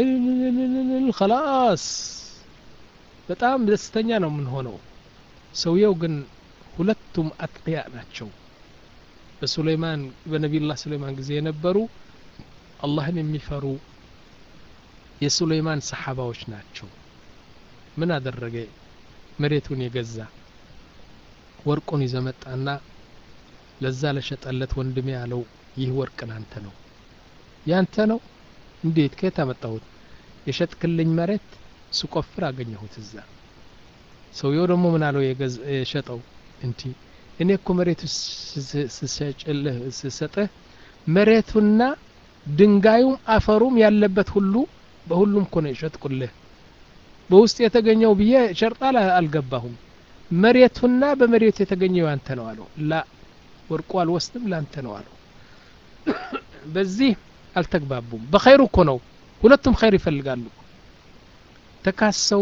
ከላስ በጣም ደስተኛ ነው የምንሆነው ሰውየው ግን ሁለቱም አጥቅያ ናቸው በሱሌይማን በነቢዩላህ ሱሌይማን ጊዜ የነበሩ አላህን የሚፈሩ የሱሌይማን ሰሓባዎች ናቸው ምን አደረገ መሬቱን የገዛ ወርቁን ይዘመጣና ለዛ ለሸጠለት ወንድሜ ያለው ይህ ወርቅ ናንተ ነው ያንተ ነው እንዴት ከየት አመጣሁት የሸጥክልኝ መሬት ስቆፍር አገኘሁት እዛ ሰውየው ደግሞ ምን አለው የሸጠው እንቲ እኔ እኮ መሬቱ ስሰጭልህ ስሰጥህ መሬቱና ድንጋዩም አፈሩም ያለበት ሁሉ በሁሉም እኮ ነው የሸጥኩልህ በውስጥ የተገኘው ብዬ ሸርጣ አልገባሁም መሬቱና በመሬቱ የተገኘው ያንተ ነው አለው ላ ወርቁ አልወስድም ላንተ ነው አለው በዚህ አልተግባቡም በኸይሩ እኮ ነው ሁለቱም ኸይር ይፈልጋሉ ተካሰው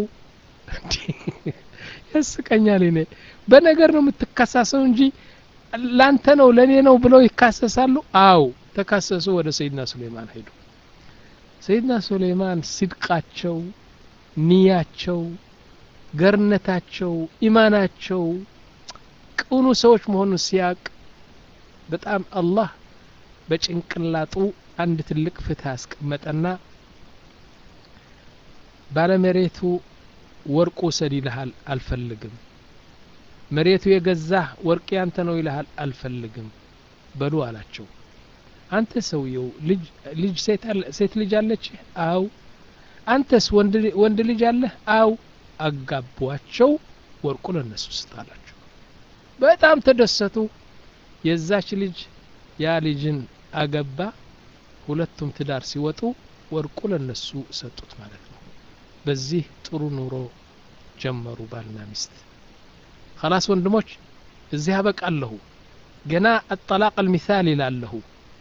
ያስቀኛል እኔ በነገር ነው የምትካሳሰው እንጂ ላንተ ነው ለእኔ ነው ብለው ይካሰሳሉ አው ተካሰሱ ወደ ሰይድና ሱሌይማን ሄዱ ሰይድና ሱሌይማን ሲድቃቸው ንያቸው ገርነታቸው ኢማናቸው ቅኑ ሰዎች መሆኑን ሲያቅ በጣም አላህ በጭንቅላጡ አንድ ትልቅ ፍትህ አስቀመጠና ባለመሬቱ ወርቁ ውሰድ ይልሃል አልፈልግም መሬቱ የገዛህ ወርቅ ያንተ ነው ይልሃል አልፈልግም በሉ አላቸው አንተ ሰውየው ልጅ ሴት ልጅ አለች አው አንተስ ወንድ ልጅ አለህ አው አጋቧቸው ወርቁ ለነሱ ስጣላቸው በጣም ተደሰቱ የዛች ልጅ ያ ልጅን አገባ ሁለቱም ትዳር ሲወጡ ወርቁ ለነሱ ሰጡት ማለት ነው በዚህ ጥሩ ኑሮ ጀመሩ ባልና ሚስት ከላስ ወንድሞች እዚህ አበቃለሁ ገና አጠላቅ አልሚሳሊ እላለሁ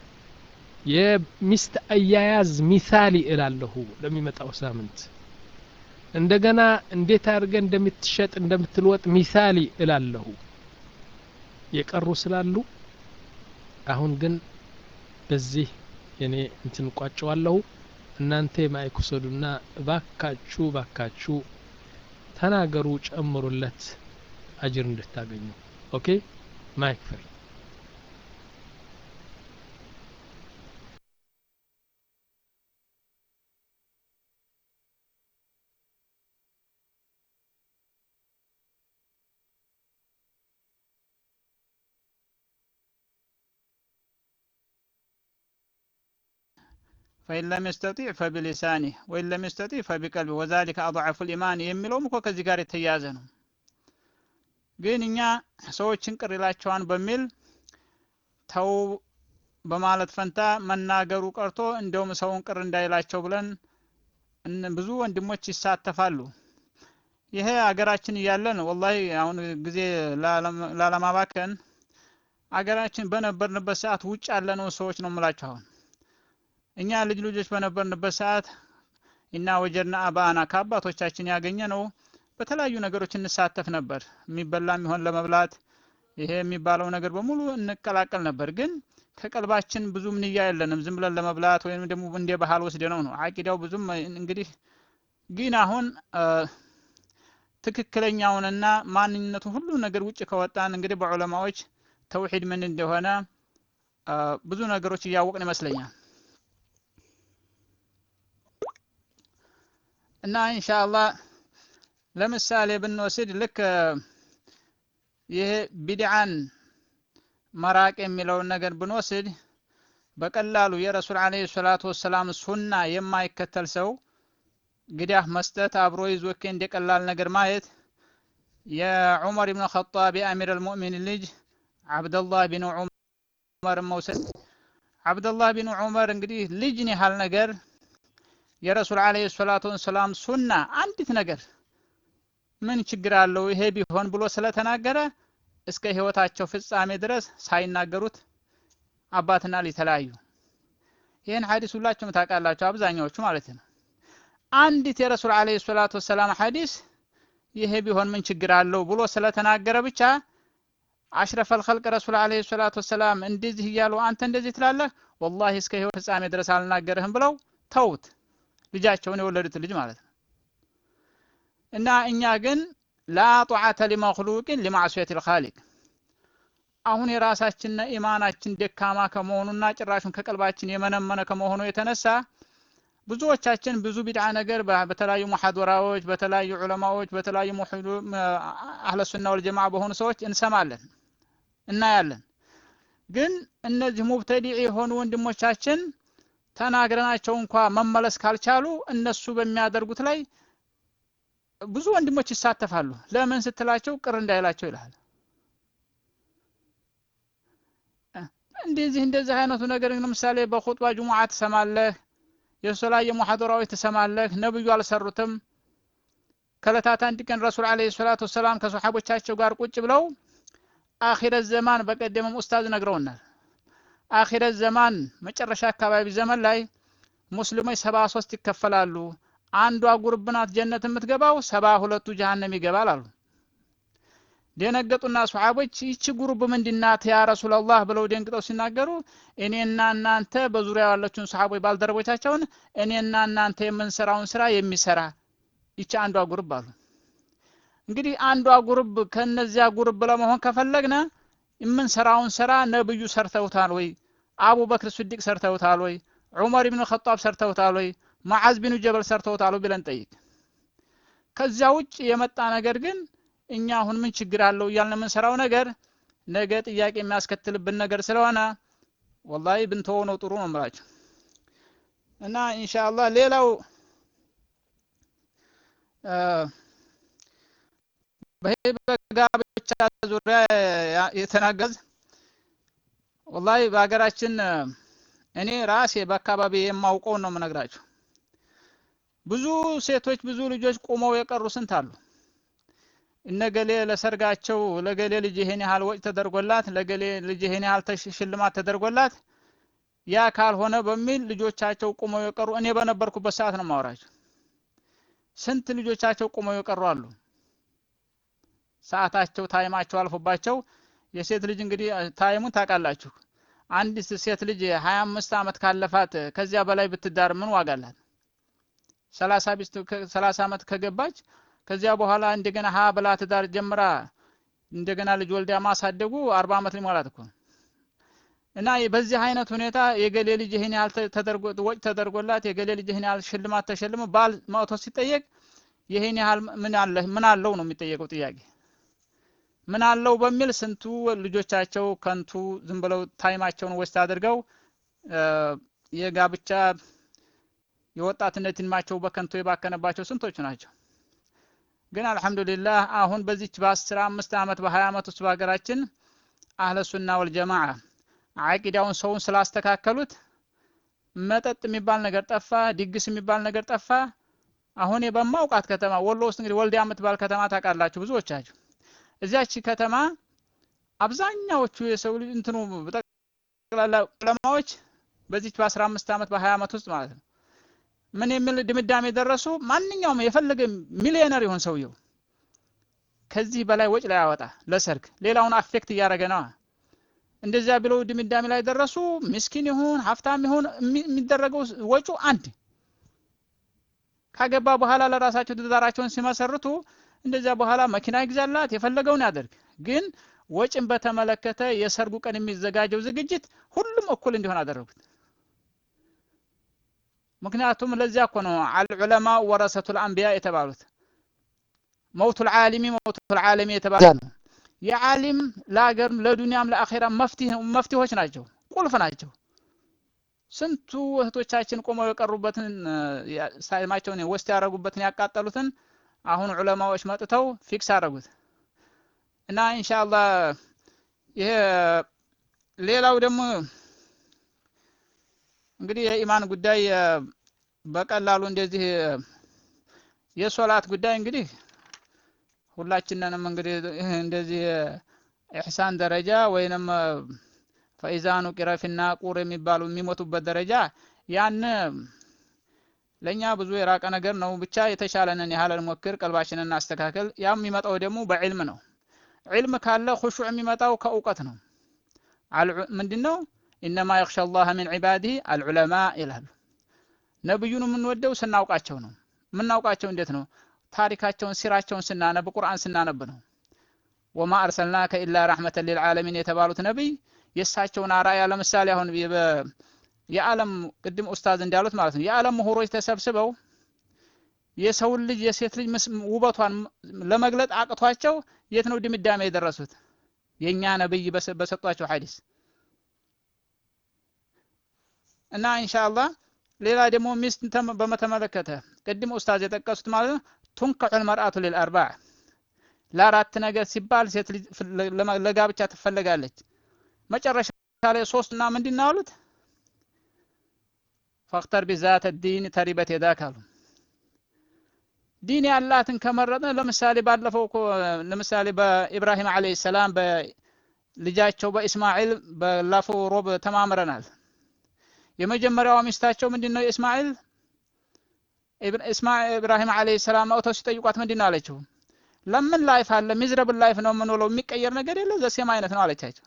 የሚስት አያያዝ ሚሳሊ እላለሁ ለሚመጣው ሳምንት እንደገና እንዴት አድርገ እንደምትሸጥ እንደምትልወጥ ሚሳሊ እላለሁ የቀሩ ስላሉ አሁን ግን በዚህ እኔ እንትን ቋጨዋለሁ እናንተ ማይክ ውሰዱና ባካችሁ ባካችሁ ተናገሩ ጨምሩለት አጅር እንድታገኙ ኦኬ ማይክ ፍሪ ፈኢን ለም የስተጢዕ ፈቢሊሳኒህ ወኢን ለም የስተጢዕ ፈቢቀልቢ ወዛሊከ አضዐፉ ልኢማን የሚለውም እኮ ከዚህ ጋር የተያያዘ ነው ግን እኛ ሰዎችን ቅር ይላቸዋን በሚል ተው በማለት ፈንታ መናገሩ ቀርቶ እንደውም ሰውን ቅር እንዳይላቸው ብለን ብዙ ወንድሞች ይሳተፋሉ ይሄ አገራችን እያለን ወላሂ አሁን ጊዜ ላለማባከን አገራችን በነበርንበት ሰዓት ውጭ ያለነው ሰዎች ነው የምላቸው አሁን እኛ ልጅ ልጆች በነበርንበት ሰዓት እና ወጀድና አባአና ከአባቶቻችን ያገኘ ነው በተለያዩ ነገሮች እንሳተፍ ነበር የሚበላ የሚሆን ለመብላት ይሄ የሚባለው ነገር በሙሉ እንቀላቀል ነበር ግን ከቀልባችን ብዙም ንያ የለንም ዝም ብለን ለመብላት ወይም ደግሞ እንደ ባህል ወስደነው ነው አቂዳው ብዙም እንግዲህ ግን አሁን ትክክለኛውንና ማንነቱ ሁሉ ነገር ውጭ ከወጣን እንግዲህ በዑለማዎች ተውሂድ ምን እንደሆነ ብዙ ነገሮች እያወቅን ይመስለኛል እና ኢንሻአላህ ለምሳሌ ብንወስድ ልክ ይሄ ቢድዓን መራቅ የሚለውን ነገር ብንወስድ በቀላሉ የረሱል አለይሂ ሰላቱ ወሰላም ሱና የማይከተል ሰው ግዳህ መስጠት አብሮ ይዞ እንደ ቀላል ነገር ማየት የዑመር ብን ኸጣብ የአሚር አልሙእሚን ልጅ አብደላህ ቢን ዑመር መውሰድ አብደላህ ቢን ዑመር እንግዲህ ልጅን ያህል ነገር የረሱል አለይሂ ሰላቱ ወሰላም ሱና አንዲት ነገር ምን ችግር አለው ይሄ ቢሆን ብሎ ስለተናገረ እስከ ህይወታቸው ፍጻሜ ድረስ ሳይናገሩት አባትና ልጅ ተለያዩ ይህን ሐዲስ ሁላችሁም ታውቃላችሁ አብዛኛዎቹ ማለት ነው አንዲት የረሱል አለይሂ ሰላቱ ወሰላም ሐዲስ ይሄ ቢሆን ምን ችግር አለው ብሎ ስለተናገረ ብቻ አሽረፈል ኸልቅ ረሱል አለይሂ ሰላቱ ወሰላም እንደዚህ እያሉ አንተ እንደዚህ ትላለህ ወላሂ እስከ ህይወት ፍጻሜ ድረስ አልናገርህም ብለው ተውት ልጃቸውን የወለዱት ልጅ ማለት ነው እና እኛ ግን ላ ጧዓተ ሊመክሉቅን ሊማዕስየት ልኻሊቅ አሁን የራሳችን ኢማናችን ደካማ ከመሆኑና ጭራሹን ከቀልባችን የመነመነ ከመሆኑ የተነሳ ብዙዎቻችን ብዙ ቢድዓ ነገር በተለያዩ ሙሐዶራዎች በተለያዩ ዑለማዎች በተለያዩ አህለ ሱና ወልጀማ በሆኑ ሰዎች እንሰማለን እናያለን ግን እነዚህ ሙብተዲዕ የሆኑ ወንድሞቻችን ተናግረናቸው እንኳ መመለስ ካልቻሉ እነሱ በሚያደርጉት ላይ ብዙ ወንድሞች ይሳተፋሉ ለምን ስትላቸው ቅር እንዳይላቸው ይልሃል እንደዚህ እንደዚህ አይነቱ ነገር ለምሳሌ በኹጥባ ጁሙዓ ትሰማለህ የተለያየ ሙሐደራዎች ትሰማለህ ነብዩ አልሰሩትም ከለታት አንድ ቀን ረሱል አለይሂ ሰላቱ ወሰላም ከሰሓቦቻቸው ጋር ቁጭ ብለው አኺረት ዘማን በቀደመም ኡስታዝ ነግረውናል አኺረት ዘማን መጨረሻ አካባቢ ዘመን ላይ ሙስሊሞች ሰባ ሶስት ይከፈላሉ አንዷ ጉርብ ናት ጀነት የምትገባው ሰባ ሁለቱ ጀሃነም ይገባል አሉ ደነገጡና ሱሐቦች ይቺ ጉሩብ ምንድናት ያ ረሱላላህ ብለው ደንግጠው ሲናገሩ እኔና እናንተ በዙሪያ ያለችውን ሱሐቦች ባልደረቦቻቸውን እኔና እናንተ የምንሰራውን ስራ የሚሰራ ይቺ አንዷ ጉርብ አሉ እንግዲህ አንዷ ጉርብ ከነዚያ ጉርብ ለመሆን ከፈለግነ የምንሰራውን ስራ ነብዩ ሰርተውታል ወይ አቡበክር ስዲቅ ሰርተውታል ወይ ዑመር ብን ኸጣብ ሰርተውታል ወይ መዓዝ ቢኑ ጀበል ሰርተውታል ብለን ጠይቅ ከዚያ ውጭ የመጣ ነገር ግን እኛ አሁን ምን ችግር አለው እያልን የምንሰራው ነገር ነገ ጥያቄ የሚያስከትልብን ነገር ስለሆነ ወላሂ ብንተወው ነው ጥሩ ነው ምላቸው እና ኢንሻአላህ ሌላው በጋብቻ ዙሪያ የተናገዝ ወላሂ በሀገራችን እኔ ራሴ በአካባቢ የማውቀውን ነው የምነግራቸው ብዙ ሴቶች ብዙ ልጆች ቆመው የቀሩ ስንት አሉ እነገሌ ለሰርጋቸው ለገሌ ልጅ ይሄን ያህል ወጭ ተደርጎላት ለገሌ ልጅ ይሄን ያህል ሽልማት ተደርጎላት ያ ካልሆነ በሚል ልጆቻቸው ቁመው የቀሩ እኔ በነበርኩበት ሰዓት ነው ማወራቸው። ስንት ልጆቻቸው ቁመው የቀሩ አሉ። ሰዓታቸው ታይማቸው አልፎባቸው የሴት ልጅ እንግዲህ ታይሙን ታውቃላችሁ። አንዲት ሴት ልጅ ሀያ አምስት ዓመት ካለፋት ከዚያ በላይ ብትዳር ምን ዋጋ አላት? ሰላሳ ቢስት ሰላሳ ዓመት ከገባች ከዚያ በኋላ እንደገና ሀ ብላ ትዳር ጀምራ እንደገና ልጅ ወልዳ ማሳደጉ አርባ ዓመት ሊሞላት እኮ እና በዚህ አይነት ሁኔታ የገሌ ልጅ ይህን ያህል ተደርጎ ወጭ ተደርጎላት የገሌ ልጅ ይህን ያህል ሽልማት ተሸልሞ ባል መጥቶ ሲጠየቅ ይህን ያህል ምን አለ ምን አለው ነው የሚጠየቀው ጥያቄ ምን አለው በሚል ስንቱ ልጆቻቸው ከንቱ ዝም ብለው ታይማቸውን ወስድ አድርገው የጋብቻ የወጣትነት ዕድሜያቸው በከንቱ የባከነባቸው ስንቶቹ ናቸው። ግን አልሐምዱሊላህ አሁን በዚች በአስራ አምስት ዓመት በሀያ ዓመት ውስጥ በሀገራችን አህለ ሱና ወልጀማዓ አቂዳውን ሰውን ስላስተካከሉት መጠጥ የሚባል ነገር ጠፋ፣ ድግስ የሚባል ነገር ጠፋ። አሁን በማውቃት ከተማ ወሎ ውስጥ እንግዲህ ወልዲያ የምትባል ከተማ ታውቃላችሁ ብዙዎቻችሁ። እዚያች ከተማ አብዛኛዎቹ የሰው ልጅ እንትኑ ጠቅላላ ዑለማዎች በዚች በአስራ አምስት ዓመት በሀያ ዓመት ውስጥ ማለት ነው ምን የሚል ድምዳሜ ደረሱ? ማንኛውም የፈለገ ሚሊዮነር ይሆን ሰውየው ከዚህ በላይ ወጭ ላይ ያወጣ ለሰርግ ሌላውን አፌክት እያደረገ ነዋ። እንደዚያ ብለው ድምዳሜ ላይ ደረሱ። ምስኪን ይሁን ሀብታም ይሁን የሚደረገው ወጩ አንድ። ካገባ በኋላ ለራሳቸው ትዳራቸውን ሲመሰርቱ እንደዚያ በኋላ መኪና ይግዛላት የፈለገውን ያደርግ። ግን ወጭን በተመለከተ የሰርጉ ቀን የሚዘጋጀው ዝግጅት ሁሉም እኩል እንዲሆን አደረጉት። ምክንያቱም ለዚያ እኮ ነው አልዑለማ ወረሰቱል አንቢያ የተባሉት። መውቱል ዓሊሚ መውቱል ዓለሚ የተባለ ነው። የዓሊም ለሀገርም ለዱንያም ለአኼራም መፍትሄዎች ናቸው፣ ቁልፍ ናቸው። ስንቱ እህቶቻችን ቆመው የቀሩበትን ሳይማቸውን ወስድ ያደረጉበትን ያቃጠሉትን አሁን ዑለማዎች መጥተው ፊክስ አደረጉት እና ኢንሻአላህ ይሄ ሌላው ደግሞ እንግዲህ የኢማን ጉዳይ በቀላሉ እንደዚህ የሶላት ጉዳይ እንግዲህ ሁላችንንም እንግዲህ እንደዚህ ኢሕሳን ደረጃ ወይንም ፈኢዛኑ ቂረፊና ቁር የሚባሉ የሚሞቱበት ደረጃ ያን ለእኛ ብዙ የራቀ ነገር ነው። ብቻ የተሻለንን ያህል እንሞክር፣ ቀልባችንን እናስተካከል። ያም የሚመጣው ደግሞ በዕልም ነው። ዕልም ካለ ሁሹዕ የሚመጣው ከእውቀት ነው። ምንድን ነው? ኢነማ የኽሻ አላህ ሚን ዒባዲህ አልዑለማ ይላሉ። ነብዩን የምንወደው ስናውቃቸው ነው። የምናውቃቸው እንዴት ነው? ታሪካቸውን ሲራቸውን ስናነብ ቁርአን ስናነብ ነው። ወማ አርሰልናከ ኢላ ረሕመተን ሊልዓለሚን የተባሉት ነቢይ የእሳቸውን አርአያ ለምሳሌ አሁን የዓለም ቅድም ኡስታዝ እንዳሉት ማለት ነው የዓለም ምሁሮች ተሰብስበው የሰውን ልጅ የሴት ልጅ ውበቷን ለመግለጥ አቅቷቸው የት ነው ድምዳሜ የደረሱት? የእኛ ነብይ በሰጧቸው ሐዲስ እና ኢንሻአላህ ሌላ ደግሞ ሚስት በመተመለከተ ቅድም ኡስታዝ የጠቀሱት ማለት ነው ቱንከሑል መርአቱ ሊልአርባዕ ለአራት ነገር ሲባል ሴት ልጅ ለጋብቻ ትፈለጋለች። መጨረሻ ላይ ሶስትና ምንድን ነው አሉት? ፈክተር ቢዛተ ዲን ተሪበት የዳክ አሉ። ዲን ያላትን ከመረጥን ለምሳሌ ባለፈው እኮ ለምሳሌ በኢብራሂም አለይሂ ሰላም በልጃቸው በኢስማኤል ባለፈው ሮብ ተማምረናል። የመጀመሪያዋ ሚስታቸው ምንድን ነው የእስማኤል ኢብራሂም አለይሂ ሰላም መጥተው ሲጠይቋት ምንድን ነው አለችው? ለምን ላይፍ አለ ሚዝረብል ላይፍ ነው የምንውለው የሚቀየር ነገር የለ ዘሴም አይነት ነው አለቻቸው።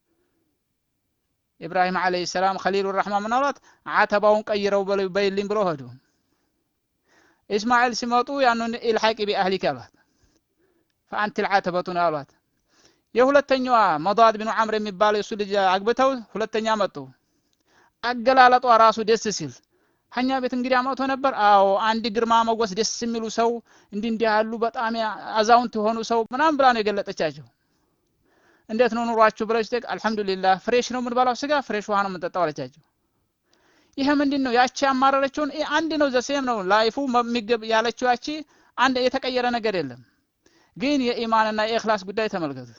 ኢብራሂም አለይሂ ሰላም ኸሊሉ ረሕማን ምን አሏት? አተባውን ቀይረው በይልኝ ብለው ሄዱ። ኢስማኤል ሲመጡ ያንን ኢልሐቂ ቢአህሊክ አሏት። ፈአንቲ ልዓተበቱ ነው አሏት። የሁለተኛዋ መዷድ ቢኑ ዐምር የሚባለው የእሱ ልጅ አግብተው ሁለተኛ መጡ። አገላለጧ ራሱ ደስ ሲል ሀኛ ቤት እንግዲህ አመቶ ነበር። አዎ አንድ ግርማ ሞገስ ደስ የሚሉ ሰው እንዲህ እንዲህ ያሉ በጣም አዛውንት የሆኑ ሰው ምናምን ብላ ነው የገለጠቻቸው። እንዴት ነው ኑሯችሁ ብለሽ ጠይቅ። አልሐምዱሊላህ ፍሬሽ ነው የምንበላው ስጋ፣ ፍሬሽ ውሃ ነው የምንጠጣው አለቻቸው። ይሄ ምንድን ነው? ያቺ ያማረረችውን አንድ ነው፣ ዘሴም ነው ላይፉ የሚገብ ያለችው ያቺ አንድ የተቀየረ ነገር የለም። ግን የኢማንና የኢኽላስ ጉዳይ ተመልከቱት።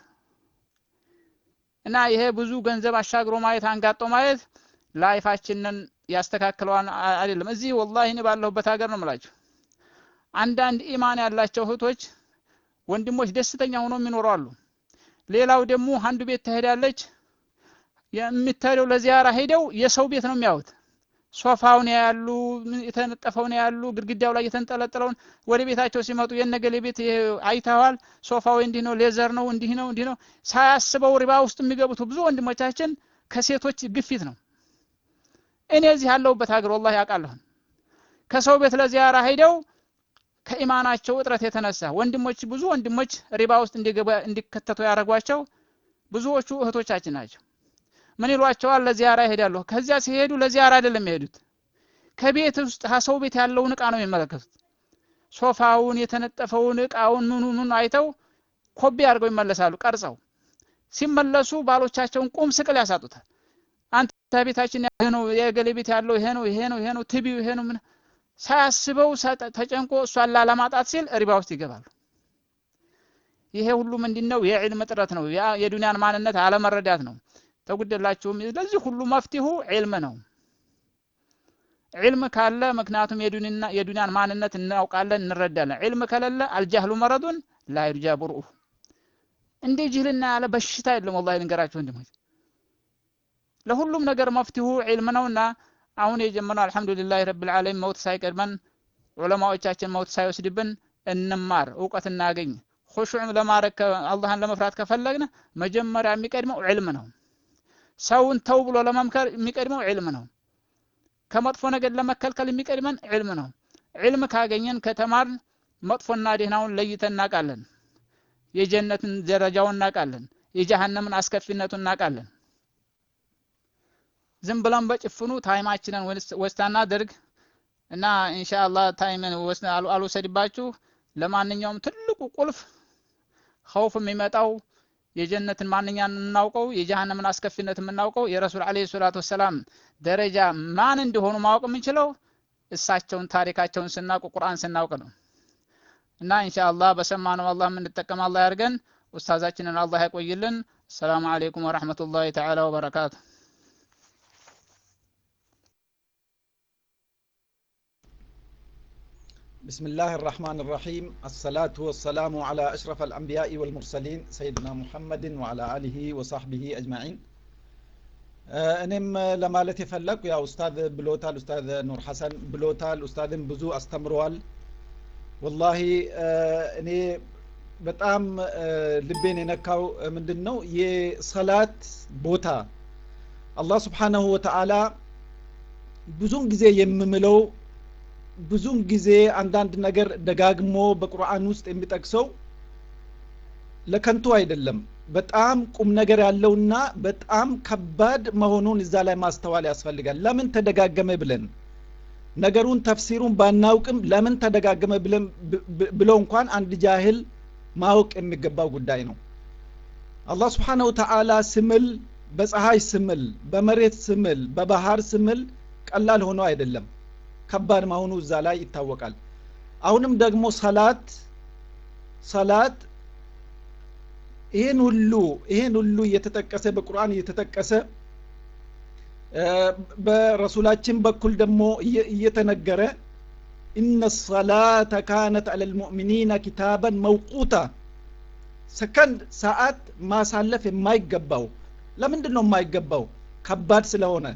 እና ይሄ ብዙ ገንዘብ አሻግሮ ማየት አንጋጦ ማየት ላይፋችንን ያስተካክለዋን አይደለም። እዚህ ወላሂ እኔ ባለሁበት ሀገር ነው የምላችሁ አንዳንድ ኢማን ያላቸው እህቶች ወንድሞች ደስተኛ ሆኖ የሚኖሩ አሉ። ሌላው ደግሞ አንዱ ቤት ትሄዳለች። የምትሄደው ለዚያራ ሄደው የሰው ቤት ነው የሚያዩት። ሶፋውን ያሉ የተነጠፈውን ያሉ ግድግዳው ላይ የተንጠለጠለውን ወደ ቤታቸው ሲመጡ የነገሌ ቤት አይተዋል፣ ሶፋው እንዲህ ነው፣ ሌዘር ነው፣ እንዲህ ነው፣ እንዲህ ነው። ሳያስበው ሪባ ውስጥ የሚገቡት ብዙ ወንድሞቻችን ከሴቶች ግፊት ነው። እኔ እዚህ ያለሁበት ሀገር ወላሂ ያውቃለሁ። ከሰው ቤት ለዚያራ ሄደው ከኢማናቸው እጥረት የተነሳ ወንድሞች ብዙ ወንድሞች ሪባ ውስጥ እንዲከተቱ ያደረጓቸው ብዙዎቹ እህቶቻችን ናቸው። ምን ይሏቸዋል? ለዚያራ ይሄዳሉ። ከዚያ ሲሄዱ ለዚያራ አይደለም የሚሄዱት፣ ከቤት ውስጥ ከሰው ቤት ያለውን እቃ ነው የሚመለከቱት። ሶፋውን፣ የተነጠፈውን እቃውን ምኑ ምኑ አይተው ኮቢ አድርገው ይመለሳሉ ቀርጸው። ሲመለሱ ባሎቻቸውን ቁም ስቅል ያሳጡታል። አንተ ቤታችን ይሄ ነው፣ የገሌ ቤት ያለው ይሄ ነው፣ ይሄ ነው፣ ይሄ ነው፣ ትቢው ይሄ ነው። ምን ሳያስበው ተጨንቆ እሷን ላለማጣት ሲል ሪባ ውስጥ ይገባሉ። ይሄ ሁሉ ምንድን ነው? የዕልም እጥረት ነው። የዱንያን ማንነት አለመረዳት ነው። ተጉደላችሁም ለዚህ ሁሉ መፍትሁ ዒልም ነው። ዒልም ካለ ምክንያቱም የዱንያን ማንነት እናውቃለን፣ እንረዳለን። ዒልም ከሌለ አልጃህሉ መረዱን ላ ዩርጃ ቡርኡ እንደ ጅህልና ያለ በሽታ የለም። ወላሂ ልንገራችሁ ወንድሞች፣ ለሁሉም ነገር መፍትሁ ዒልም ነውና አሁን የጀመርነው አልሐምዱሊላህ ረብል ዓለሚን መውት ሳይቀድመን ዑለማዎቻችን መውት ሳይወስድብን እንማር፣ እውቀት እናገኝ። ኹሹዕ ለማድረግ አላህን ለመፍራት ከፈለግን መጀመሪያ የሚቀድመው ዒልም ነው። ሰውን ተው ብሎ ለመምከር የሚቀድመው ዒልም ነው። ከመጥፎ ነገር ለመከልከል የሚቀድመን ዒልም ነው። ዒልም ካገኘን ከተማርን መጥፎና ደህናውን ለይተን እናውቃለን። የጀነትን ደረጃውን እናውቃለን። የጀሃነምን አስከፊነቱን እናውቃለን። ዝም ብለን በጭፍኑ ታይማችንን ወስታና ድርግ እና ኢንሻአላህ ታይምን አልወሰድባችሁ። ለማንኛውም ትልቁ ቁልፍ ኸውፍ የሚመጣው የጀነትን ማንኛን የምናውቀው የጀሃነምን አስከፊነት የምናውቀው የረሱል አለይሂ ሰላቱ ወሰላም ደረጃ ማን እንደሆኑ ማወቅ የምንችለው እሳቸውን ታሪካቸውን ስናውቅ ቁርአን ስናውቅ ነው። እና ኢንሻአላህ በሰማነው አላህ የምንጠቀም አላህ ያድርገን። ኡስታዛችንን አላህ ያቆይልን። ሰላሙ አለይኩም ወራህመቱላሂ ተዓላ ወበረካቱ። بسم الله الرحمن الرحيم الصلاة والسلام على أشرف الأنبياء والمرسلين سيدنا محمد وعلى آله وصحبه أجمعين እኔም ለማለት የፈለግኩ ያው ኡስታዝ ብሎታል ኡስታዝ ኑር ሐሰን ብሎታል ኡስታዝም ብዙ አስተምረዋል ወላሂ እኔ በጣም ልቤን የነካው ምንድን ነው የሰላት ቦታ አላህ ስብሓናሁ ወተዓላ ብዙን ጊዜ የምምለው ብዙን ጊዜ አንዳንድ ነገር ደጋግሞ በቁርአን ውስጥ የሚጠቅሰው ለከንቱ አይደለም በጣም ቁም ነገር ያለውና በጣም ከባድ መሆኑን እዛ ላይ ማስተዋል ያስፈልጋል ለምን ተደጋገመ ብለን ነገሩን ተፍሲሩን ባናውቅም ለምን ተደጋገመ ብለን ብለው እንኳን አንድ ጃህል ማወቅ የሚገባው ጉዳይ ነው አላህ ስብሓነሁ ተዓላ ስምል በፀሐይ ስምል በመሬት ስምል በባህር ስምል ቀላል ሆኖ አይደለም ከባድ መሆኑ እዛ ላይ ይታወቃል አሁንም ደግሞ ሰላት ሰላት ይህን ሁሉ ይህን ሁሉ እየተጠቀሰ በቁርአን እየተጠቀሰ በረሱላችን በኩል ደግሞ እየተነገረ ኢነ ሰላተ ካነት አለ ልሙእሚኒነ ኪታበን መውቁታ ሰከንድ ሰዓት ማሳለፍ የማይገባው ለምንድን ነው የማይገባው ከባድ ስለሆነ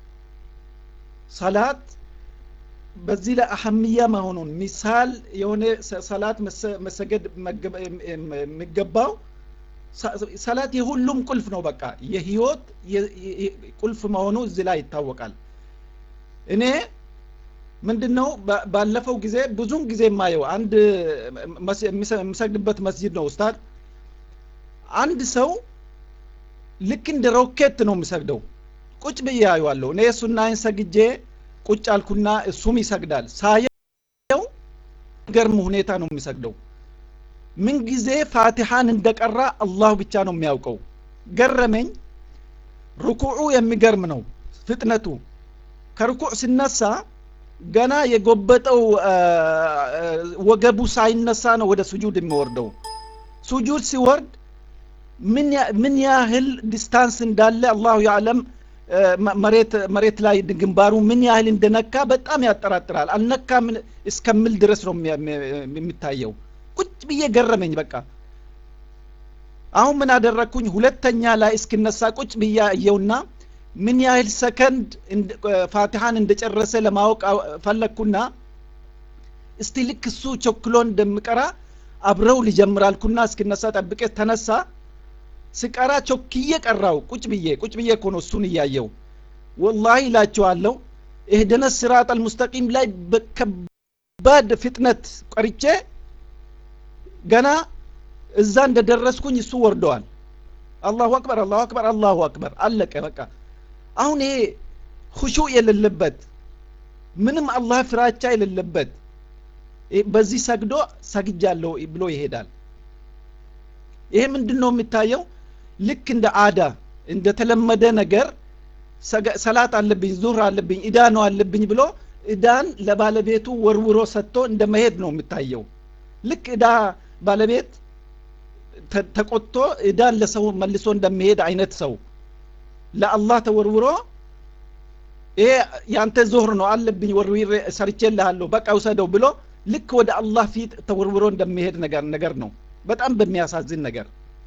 ሰላት በዚህ ላይ አህምያ መሆኑን ሚሳል የሆነ ሰላት መሰገድ የሚገባው ሰላት የሁሉም ቁልፍ ነው በቃ የህይወት ቁልፍ መሆኑ እዚህ ላይ ይታወቃል እኔ ምንድን ነው ባለፈው ጊዜ ብዙን ጊዜ የማየው አንድ የሚሰግድበት መስጂድ ነው ኡስታድ አንድ ሰው ልክ እንደ ሮኬት ነው የሚሰግደው ቁጭ ብዬ አየዋለሁ እኔ ሱናይን ሰግጄ ቁጭ አልኩና እሱም ይሰግዳል ሳየው ገርም ሁኔታ ነው የሚሰግደው ምንጊዜ ፋቲሃን እንደቀራ አላሁ ብቻ ነው የሚያውቀው ገረመኝ ርኩዑ የሚገርም ነው ፍጥነቱ ከርኩዕ ሲነሳ ገና የጎበጠው ወገቡ ሳይነሳ ነው ወደ ሱጁድ የሚወርደው ሱጁድ ሲወርድ ምን ያህል ዲስታንስ እንዳለ አላሁ ያዕለም መሬት መሬት ላይ ግንባሩ ምን ያህል እንደነካ በጣም ያጠራጥራል አልነካ እስከምል ድረስ ነው የሚታየው ቁጭ ብዬ ገረመኝ በቃ አሁን ምን አደረግኩኝ ሁለተኛ ላይ እስክነሳ ቁጭ ብዬ አየውና ምን ያህል ሰከንድ ፋቲሃን እንደጨረሰ ለማወቅ ፈለግኩና እስቲ ልክ እሱ ቸኩሎ እንደምቀራ አብረው ሊጀምራልኩና እስክነሳ ጠብቄ ተነሳ ስቀራ ቾክዬ ቀራው ቁጭ ብዬ ቁጭ ብዬ እኮ ነው እሱን እያየው ወላሂ ይላቸዋለሁ እህደነ ስራጥ አልሙስተቂም ላይ በከባድ ፍጥነት ቀርቼ ገና እዛ እንደደረስኩኝ እሱ ወርደዋል አላሁ አክበር አላሁ አክበር አላሁ አክበር አለቀ በቃ አሁን ይሄ ሁሹ የሌለበት ምንም አላህ ፍራቻ የሌለበት በዚህ ሰግዶ ሰግጃለሁ ብሎ ይሄዳል ይሄ ምንድን ነው የሚታየው ልክ እንደ አዳ እንደተለመደ ነገር ሰላት አለብኝ ዙህር አለብኝ እዳ ነው አለብኝ ብሎ እዳን ለባለቤቱ ወርውሮ ሰጥቶ እንደ መሄድ ነው የሚታየው ልክ እዳ ባለቤት ተቆጥቶ እዳን ለሰው መልሶ እንደሚሄድ አይነት ሰው ለአላህ ተወርውሮ ይሄ ያንተ ዞህር ነው አለብኝ ወርዊሬ ሰርቼልሃለሁ በቃ ውሰደው ብሎ ልክ ወደ አላህ ፊት ተወርውሮ እንደሚሄድ ነገር ነገር ነው በጣም በሚያሳዝን ነገር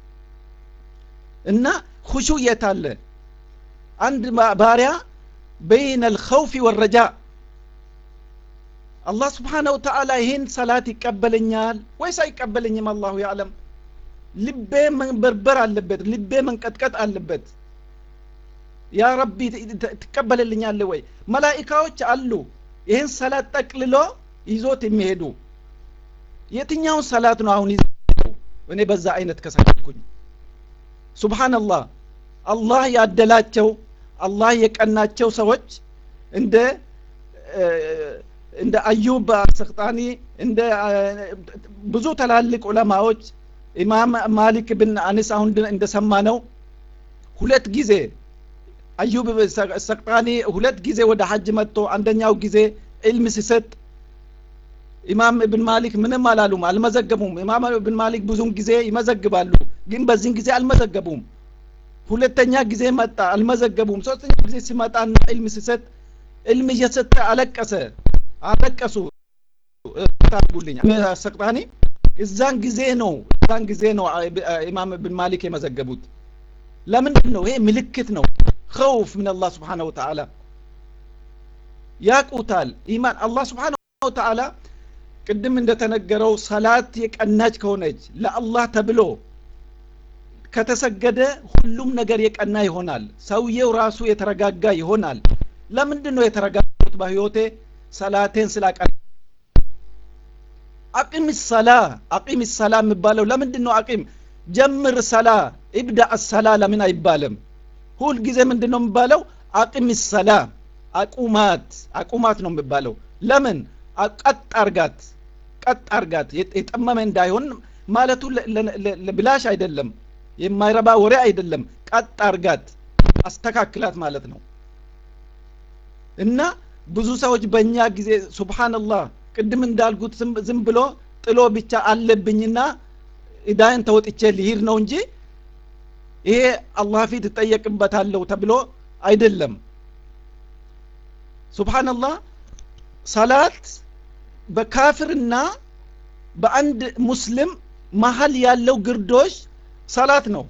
እና ሁሹ የት አለ አንድ ባሪያ በይነ ልኸውፊ ወረጃ አላህ ስብሓነ ወተዓላ ይህን ሰላት ይቀበለኛል ወይስ አይቀበለኝም አላሁ ያዕለም ልቤ መንበርበር አለበት ልቤ መንቀጥቀጥ አለበት ያ ረቢ ትቀበልልኛለ ወይ መላኢካዎች አሉ ይህን ሰላት ጠቅልሎ ይዞት የሚሄዱ የትኛውን ሰላት ነው አሁን እኔ በዛ አይነት ከሰከልኩኝ ሱብሓነላህ አላህ ያደላቸው አላህ የቀናቸው ሰዎች እንደ እንደ አዩብ አሰክጣኒ እንደ ብዙ ትላልቅ ዑለማዎች ኢማም ማሊክ ብን አኒስ አሁን እንደሰማ ነው ሁለት ጊዜ አዩብ ሰቅጣኒ ሁለት ጊዜ ወደ ሐጅ መጥቶ አንደኛው ጊዜ ዕልም ሲሰጥ ኢማም እብን ማሊክ ምንም አላሉም አልመዘገቡም ኢማም እብን ማሊክ ብዙም ጊዜ ይመዘግባሉ ግን በዚህን ጊዜ አልመዘገቡም ሁለተኛ ጊዜ መጣ አልመዘገቡም ሶስተኛ ጊዜ ሲመጣና ዕልም ሲሰጥ ዕልም እየሰጠ አለቀሰ አለቀሱ ታርጉልኝ ሰቅጣኒ እዛን ጊዜ ነው እዛን ጊዜ ነው ኢማም እብን ማሊክ የመዘገቡት ለምንድን ነው ይሄ ምልክት ነው ኸውፍ ምን አላህ ስብሓነ ወተዓላ ያቁታል ኢማን አላህ ስብሓነ ወተዓላ ቅድም እንደተነገረው ሰላት የቀናች ከሆነች ለአላህ ተብሎ ከተሰገደ ሁሉም ነገር የቀና ይሆናል ሰውየው ራሱ የተረጋጋ ይሆናል ለምንድን ነው የተረጋጉት በህይወቴ ሰላቴን ስላቀና አቂም ሰላ አቂም ሰላ የሚባለው ለምንድን ነው አቂም ጀምር ሰላ ኢብዳ ሰላ ለምን አይባልም ሁል ጊዜ ምንድን ነው የሚባለው አቂም ሰላ አቁማት አቁማት ነው የሚባለው ለምን ቀጥ አርጋት ቀጥ አርጋት የጠመመ እንዳይሆን ማለቱ ብላሽ አይደለም የማይረባ ወሬ አይደለም ቀጥ አርጋት አስተካክላት ማለት ነው እና ብዙ ሰዎች በእኛ ጊዜ ሱብሃንላህ ቅድም እንዳልኩት ዝም ብሎ ጥሎ ብቻ አለብኝና እዳይን ተወጥቼ ልሂድ ነው እንጂ ይሄ አላህ ፊት እጠየቅበታለሁ ተብሎ አይደለም ሱብሃንላህ ሰላት በካፍርና በአንድ ሙስሊም መሀል ያለው ግርዶሽ ሰላት ነው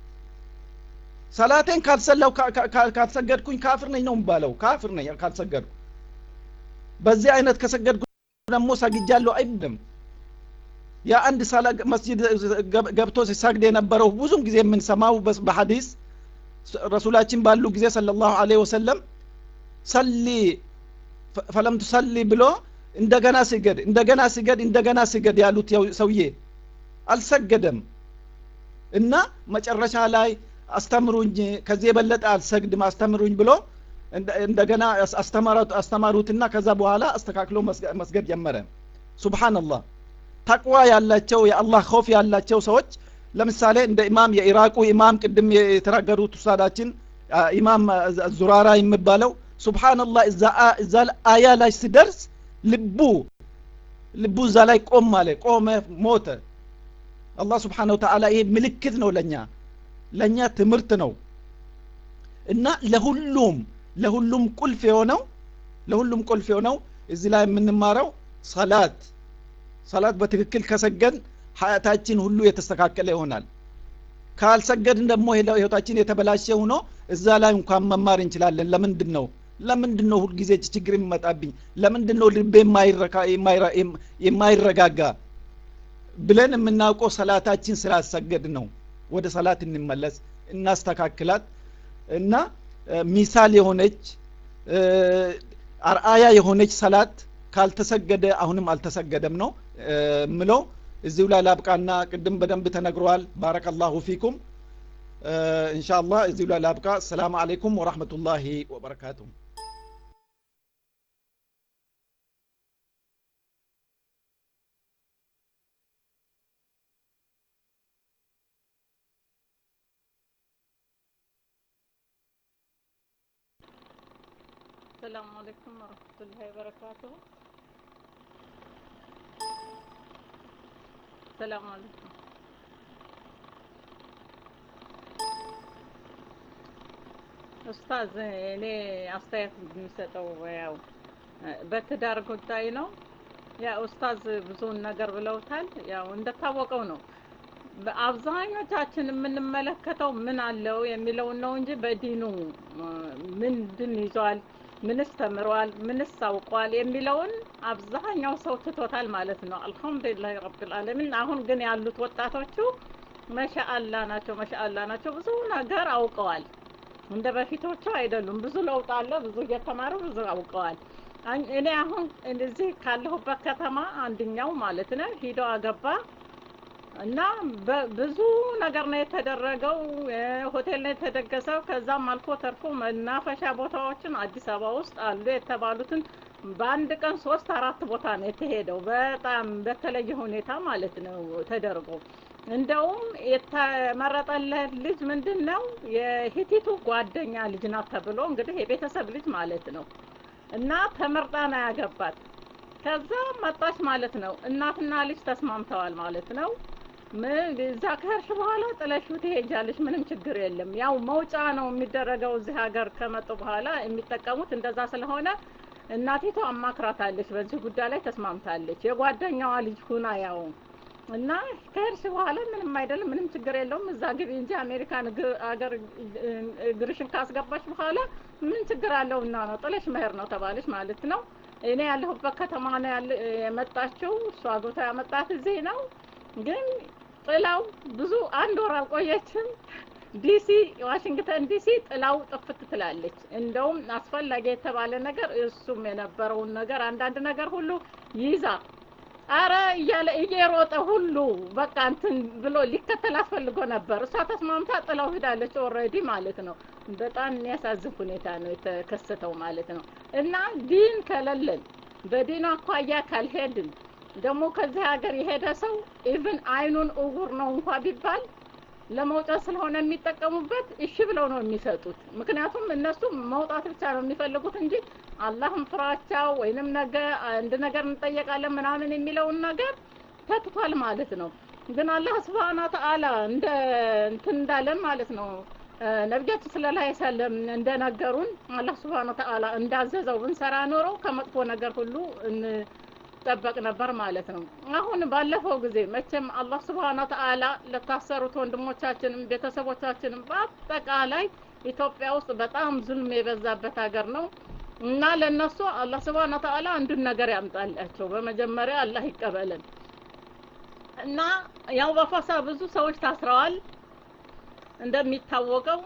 ሰላቴን ካልሰላው ካልሰገድኩኝ ካፍር ነኝ ነው የሚባለው ካፍር ነኝ ካልሰገድኩ በዚህ አይነት ከሰገድኩ ደግሞ ሰግጃለሁ አይደለም የአንድ ሰላ መስጂድ ገብቶ ሲሰግድ የነበረው ብዙም ጊዜ የምንሰማው በሐዲስ ረሱላችን ባሉ ጊዜ ሰለ ላሁ ለ ወሰለም ሰሊ ፈለም ትሰሊ ብሎ እንደገና ስገድ እንደገና ስገድ እንደገና ስገድ ያሉት ሰውዬ አልሰገደም እና መጨረሻ ላይ አስተምሩኝ ከዚህ የበለጠ አልሰግድም አስተምሩኝ ብሎ እንደገና አስተማሩትና ከዛ በኋላ አስተካክሎ መስገድ ጀመረ ሱብሃንላህ ተቅዋ ያላቸው የአላህ ኸውፍ ያላቸው ሰዎች ለምሳሌ እንደ ኢማም የኢራቁ ኢማም ቅድም የተናገሩት ውሳዳችን ኢማም ዙራራ የሚባለው ሱብሃንላህ እዛ አያ ላይ ሲደርስ ልቡ ልቡ እዛ ላይ ቆም አለ ቆመ ሞተ አላህ ስብሓን ወተዓላ ይሄ ምልክት ነው ለእኛ ለእኛ ትምህርት ነው እና ለሁሉም ለሁሉም ቁልፍ የሆነው ለሁሉም ቁልፍ የሆነው እዚህ ላይ የምንማረው ሰላት ሰላት በትክክል ከሰገድ ሀያታችን ሁሉ የተስተካከለ ይሆናል ካልሰገድን ደግሞ ህይወታችን የተበላሸ ሆኖ እዛ ላይ እንኳን መማር እንችላለን ለምንድን ነው ለምንድን ነው ሁልጊዜ ችግር የሚመጣብኝ ለምንድን ነው ልቤ የማይረጋጋ ብለን የምናውቀው ሰላታችን ስላሰገድ ነው ወደ ሰላት እንመለስ እናስተካክላት እና ሚሳል የሆነች አርአያ የሆነች ሰላት ካልተሰገደ አሁንም አልተሰገደም ነው ምለው እዚሁ ላይ ላብቃና ቅድም በደንብ ተነግሯል ባረከላሁ ፊኩም ኢንሻአላህ እዚሁ ላይ ላብቃ ሰላም አለይኩም ወራህመቱላሂ ወበረካቱሁ السلام عليكم ورحمة الله وبركاته السلام عليكم ኡስታዝ እኔ አስተያየት የሚሰጠው ያው በትዳር ጉዳይ ነው። ያ ኡስታዝ ብዙውን ነገር ብለውታል። ያው እንደታወቀው ነው አብዛኞቻችን የምንመለከተው ምን አለው የሚለውን ነው እንጂ በዲኑ ምንድን ይዟል ምንስ ተምሯል፣ ምንስ አውቋል የሚለውን አብዛኛው ሰው ትቶታል ማለት ነው። አልሐምዱሊላህ ረብል ዓለሚን። አሁን ግን ያሉት ወጣቶቹ መሻአላ ናቸው፣ መሻአላ ናቸው። ብዙ ነገር አውቀዋል። እንደ በፊቶቹ አይደሉም። ብዙ ለውጥ አለ። ብዙ እየተማሩ ብዙ አውቀዋል። እኔ አሁን እዚህ ካለሁበት ከተማ አንድኛው ማለት ነው ሂዶ አገባ እና ብዙ ነገር ነው የተደረገው። ሆቴል ነው የተደገሰው። ከዛም አልፎ ተርፎ መናፈሻ ቦታዎችን አዲስ አበባ ውስጥ አሉ የተባሉትን በአንድ ቀን ሶስት አራት ቦታ ነው የተሄደው። በጣም በተለየ ሁኔታ ማለት ነው ተደርጎ እንደውም የተመረጠለት ልጅ ምንድን ነው የሂቲቱ ጓደኛ ልጅ ናት ተብሎ እንግዲህ የቤተሰብ ልጅ ማለት ነው እና ተመርጣ ነው ያገባት። ከዛ መጣች ማለት ነው። እናትና ልጅ ተስማምተዋል ማለት ነው። እዛ ከሄድሽ በኋላ ጥለሽው ትሄጃለሽ፣ ምንም ችግር የለም። ያው መውጫ ነው የሚደረገው እዚህ ሀገር ከመጡ በኋላ የሚጠቀሙት እንደዛ ስለሆነ እናቲቱ አማክራታለች፣ በዚህ ጉዳይ ላይ ተስማምታለች። የጓደኛዋ ልጅ ሁና ያው እና ከሄድሽ በኋላ ምንም አይደለም፣ ምንም ችግር የለውም። እዛ ግቢ እንጂ አሜሪካን አገር እግርሽን ካስገባሽ በኋላ ምን ችግር አለው እና ነው ጥለሽ መሄድ ነው ተባለች ማለት ነው። እኔ ያለሁበት ከተማ ነው ያለ የመጣችው። እሷ አግብታ ያመጣት እዚህ ነው ግን ጥላው ብዙ አንድ ወር አልቆየችም። ዲሲ ዋሽንግተን ዲሲ ጥላው ጥፍት ትላለች። እንደውም አስፈላጊ የተባለ ነገር እሱም የነበረውን ነገር አንዳንድ ነገር ሁሉ ይዛ አረ እያለ እየሮጠ ሁሉ በቃ እንትን ብሎ ሊከተላት ፈልጎ ነበር። እሷ ተስማምታ ጥላው ሂዳለች ኦልሬዲ ማለት ነው። በጣም የሚያሳዝን ሁኔታ ነው የተከሰተው ማለት ነው። እና ዲን ከሌለን በዲኑ አኳያ ካልሄድን ደግሞ ከዚህ ሀገር የሄደ ሰው ኢቭን አይኑን እውር ነው እንኳ ቢባል ለመውጣት ስለሆነ የሚጠቀሙበት እሺ ብለው ነው የሚሰጡት። ምክንያቱም እነሱ መውጣት ብቻ ነው የሚፈልጉት እንጂ አላህም ፍራቻው ወይንም ነገ አንድ ነገር እንጠየቃለን ምናምን የሚለውን ነገር ተትቷል ማለት ነው። ግን አላህ ስብሐነ ወተዓላ እንደ እንትን እንዳለን ማለት ነው ነቢያችን ሰለላሁ ዐለይሂ ወሰለም እንደነገሩን አላህ ስብሐነ ወተዓላ እንዳዘዘው ብንሰራ ኖሮ ከመጥፎ ነገር ሁሉ ጠበቅ ነበር ማለት ነው። አሁን ባለፈው ጊዜ መቼም አላህ ስብሐነ ወተዓላ ለታሰሩት ወንድሞቻችንም ቤተሰቦቻችንም በአጠቃላይ ኢትዮጵያ ውስጥ በጣም ዙልም የበዛበት ሀገር ነው እና ለነሱ አላህ ስብሐነ ወተዓላ አንዱን ነገር ያምጣላቸው። በመጀመሪያ አላህ ይቀበለን እና ያው በፈሳ ብዙ ሰዎች ታስረዋል። እንደሚታወቀው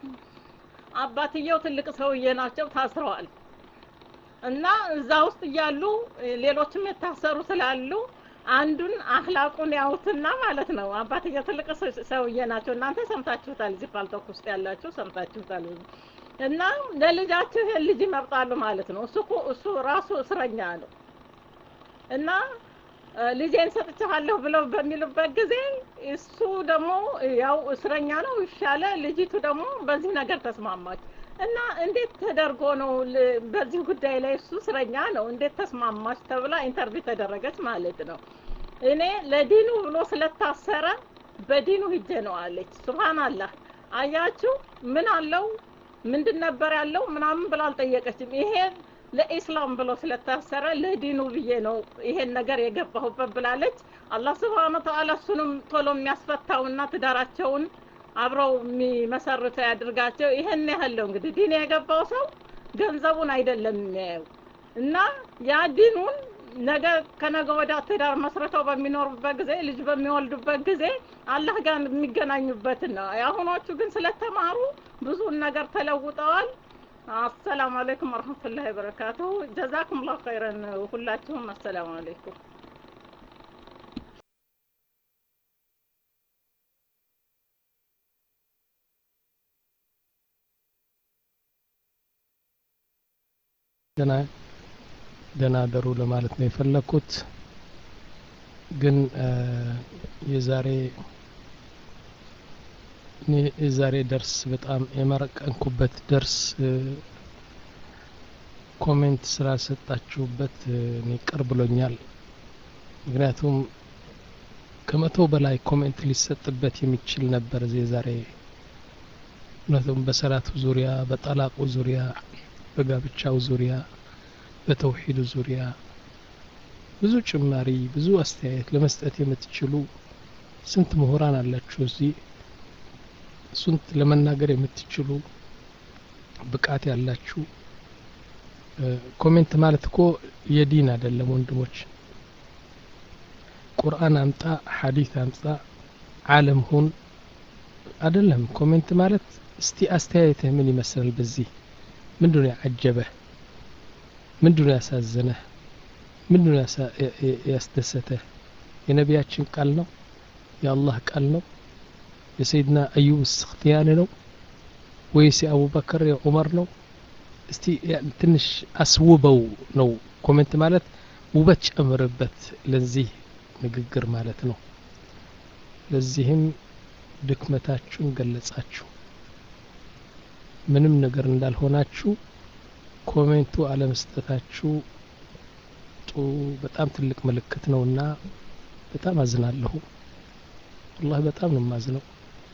አባትየው ትልቅ ሰውዬ ናቸው፣ ታስረዋል። እና እዛ ውስጥ እያሉ ሌሎችም የታሰሩ ስላሉ አንዱን አህላቁን ያውትና ማለት ነው። አባትየው ትልቅ ሰውዬ ናቸው። እናንተ ሰምታችሁታል፣ እዚህ ፓልቶክ ውስጥ ያላችሁ ሰምታችሁታል። እና ለልጃችሁ ይሄን ልጅ ይመርጣሉ ማለት ነው። እሱ እሱ ራሱ እስረኛ ነው እና ልጄን ሰጥቻለሁ ብለው በሚሉበት ጊዜ እሱ ደግሞ ያው እስረኛ ነው ይሻለ። ልጅቱ ደግሞ በዚህ ነገር ተስማማች። እና እንዴት ተደርጎ ነው በዚህ ጉዳይ ላይ እሱ እስረኛ ነው እንዴት ተስማማች ተብላ ኢንተርቪው ተደረገች ማለት ነው። እኔ ለዲኑ ብሎ ስለታሰረ በዲኑ ሂጄ ነው አለች። ሱብሃንአላህ አያችሁ፣ ምን አለው ምንድን ነበር ያለው ምናምን ብላ አልጠየቀችም። ይሄ ለኢስላም ብሎ ስለታሰረ ለዲኑ ብዬ ነው ይሄን ነገር የገባሁበት ብላለች። አላህ ስብሐነ ወተዓላ እሱንም ቶሎ የሚያስፈታውና ትዳራቸውን አብረው የሚመሰርተው ያድርጋቸው። ይሄን ያህል ነው እንግዲህ ዲን የገባው ሰው ገንዘቡን አይደለም የሚያየው እና ያ ዲኑን ነገ ከነገ ወዲያ ትዳር መስርተው በሚኖሩበት ጊዜ ልጅ በሚወልዱበት ጊዜ አላህ ጋር የሚገናኙበትን ነው። የአሁኖቹ ግን ስለተማሩ ብዙን ነገር ተለውጠዋል። አሰላሙ አለይኩም ወረህመቱላሂ ወበረካቱሁ። ጀዛኩም ላሁ ኸይረን ሁላችሁም። አሰላሙ አለይኩም። ደህና ደህና አደሩ ለማለት ነው የፈለኩት። ግን የዛሬ እኔ የዛሬ ደርስ በጣም የመረቀንኩበት ደርስ ኮሜንት ስላልሰጣችሁበት እኔ ቅር ብሎኛል። ምክንያቱም ከመቶ በላይ ኮሜንት ሊሰጥበት የሚችል ነበር የዛሬ እውነቱም በሰላቱ ዙሪያ፣ በጠላቁ ዙሪያ፣ በጋብቻው ዙሪያ፣ በተውሂዱ ዙሪያ ብዙ ጭማሪ ብዙ አስተያየት ለመስጠት የምትችሉ ስንት ምሁራን አላችሁ እዚህ ስንት ለመናገር የምትችሉ ብቃት ያላችሁ ኮሜንት ማለት እኮ የዲን አይደለም ወንድሞች ቁርአን አምጣ ሐዲስ አምጣ ዓለም ሁን አይደለም ኮሜንት ማለት እስቲ አስተያየትህ ምን ይመስላል በዚህ ምንድነው ያዓጀበህ ምንድነው ያሳዘነህ ምንድነው ያስደሰተህ የነቢያችን ቃል ነው የአላህ ቃል ነው የሰይድና አዩብ ስክትያን ነው ወይስ የአቡበከር የዑመር ነው እስቲ ትንሽ አስውበው ነው ኮሜንት ማለት ውበት ጨምርበት ለዚህ ንግግር ማለት ነው ለዚህም ድክመታችሁን ገለጻችሁ ምንም ነገር እንዳልሆናችሁ ኮሜንቱ አለመስጠታችሁ በጣም ትልቅ ምልክት ነውና በጣም አዝናለሁ ወላሂ በጣም ነው የማዝነው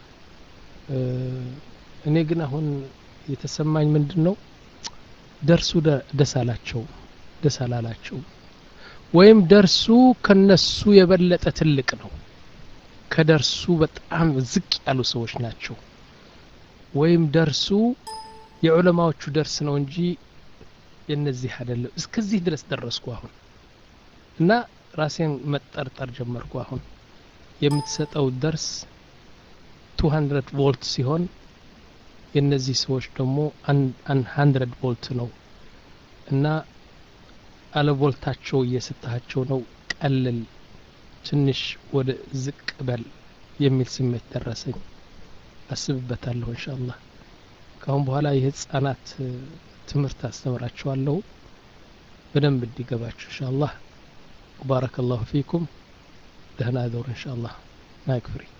እኔ ግን አሁን የተሰማኝ ምንድን ነው ደርሱ ደስ አላቸው ደስ አላላቸው ወይም ደርሱ ከነሱ የበለጠ ትልቅ ነው ከደርሱ በጣም ዝቅ ያሉ ሰዎች ናቸው ወይም ደርሱ የዑለማዎቹ ደርስ ነው እንጂ የነዚህ አይደለም እስከዚህ ድረስ ደረስኩ አሁን እና ራሴን መጠርጠር ጀመርኩ አሁን የምትሰጠው ደርስ 200 ቮልት ሲሆን የነዚህ ሰዎች ደግሞ 100 ቮልት ነው እና አለ ቮልታቸው እየሰጣቸው ነው ቀልል ትንሽ ወደ ዝቅ በል የሚል ስሜት ደረሰኝ አስብበታለሁ እንሻአላህ ካሁን በኋላ የህፃናት ትምህርት አስተምራችኋለሁ በደንብ እንዲገባችሁ እንሻአላህ ባረከ ላሁ ፊኩም ደህና ደሩ እንሻአላህ ማይክ ፍሪ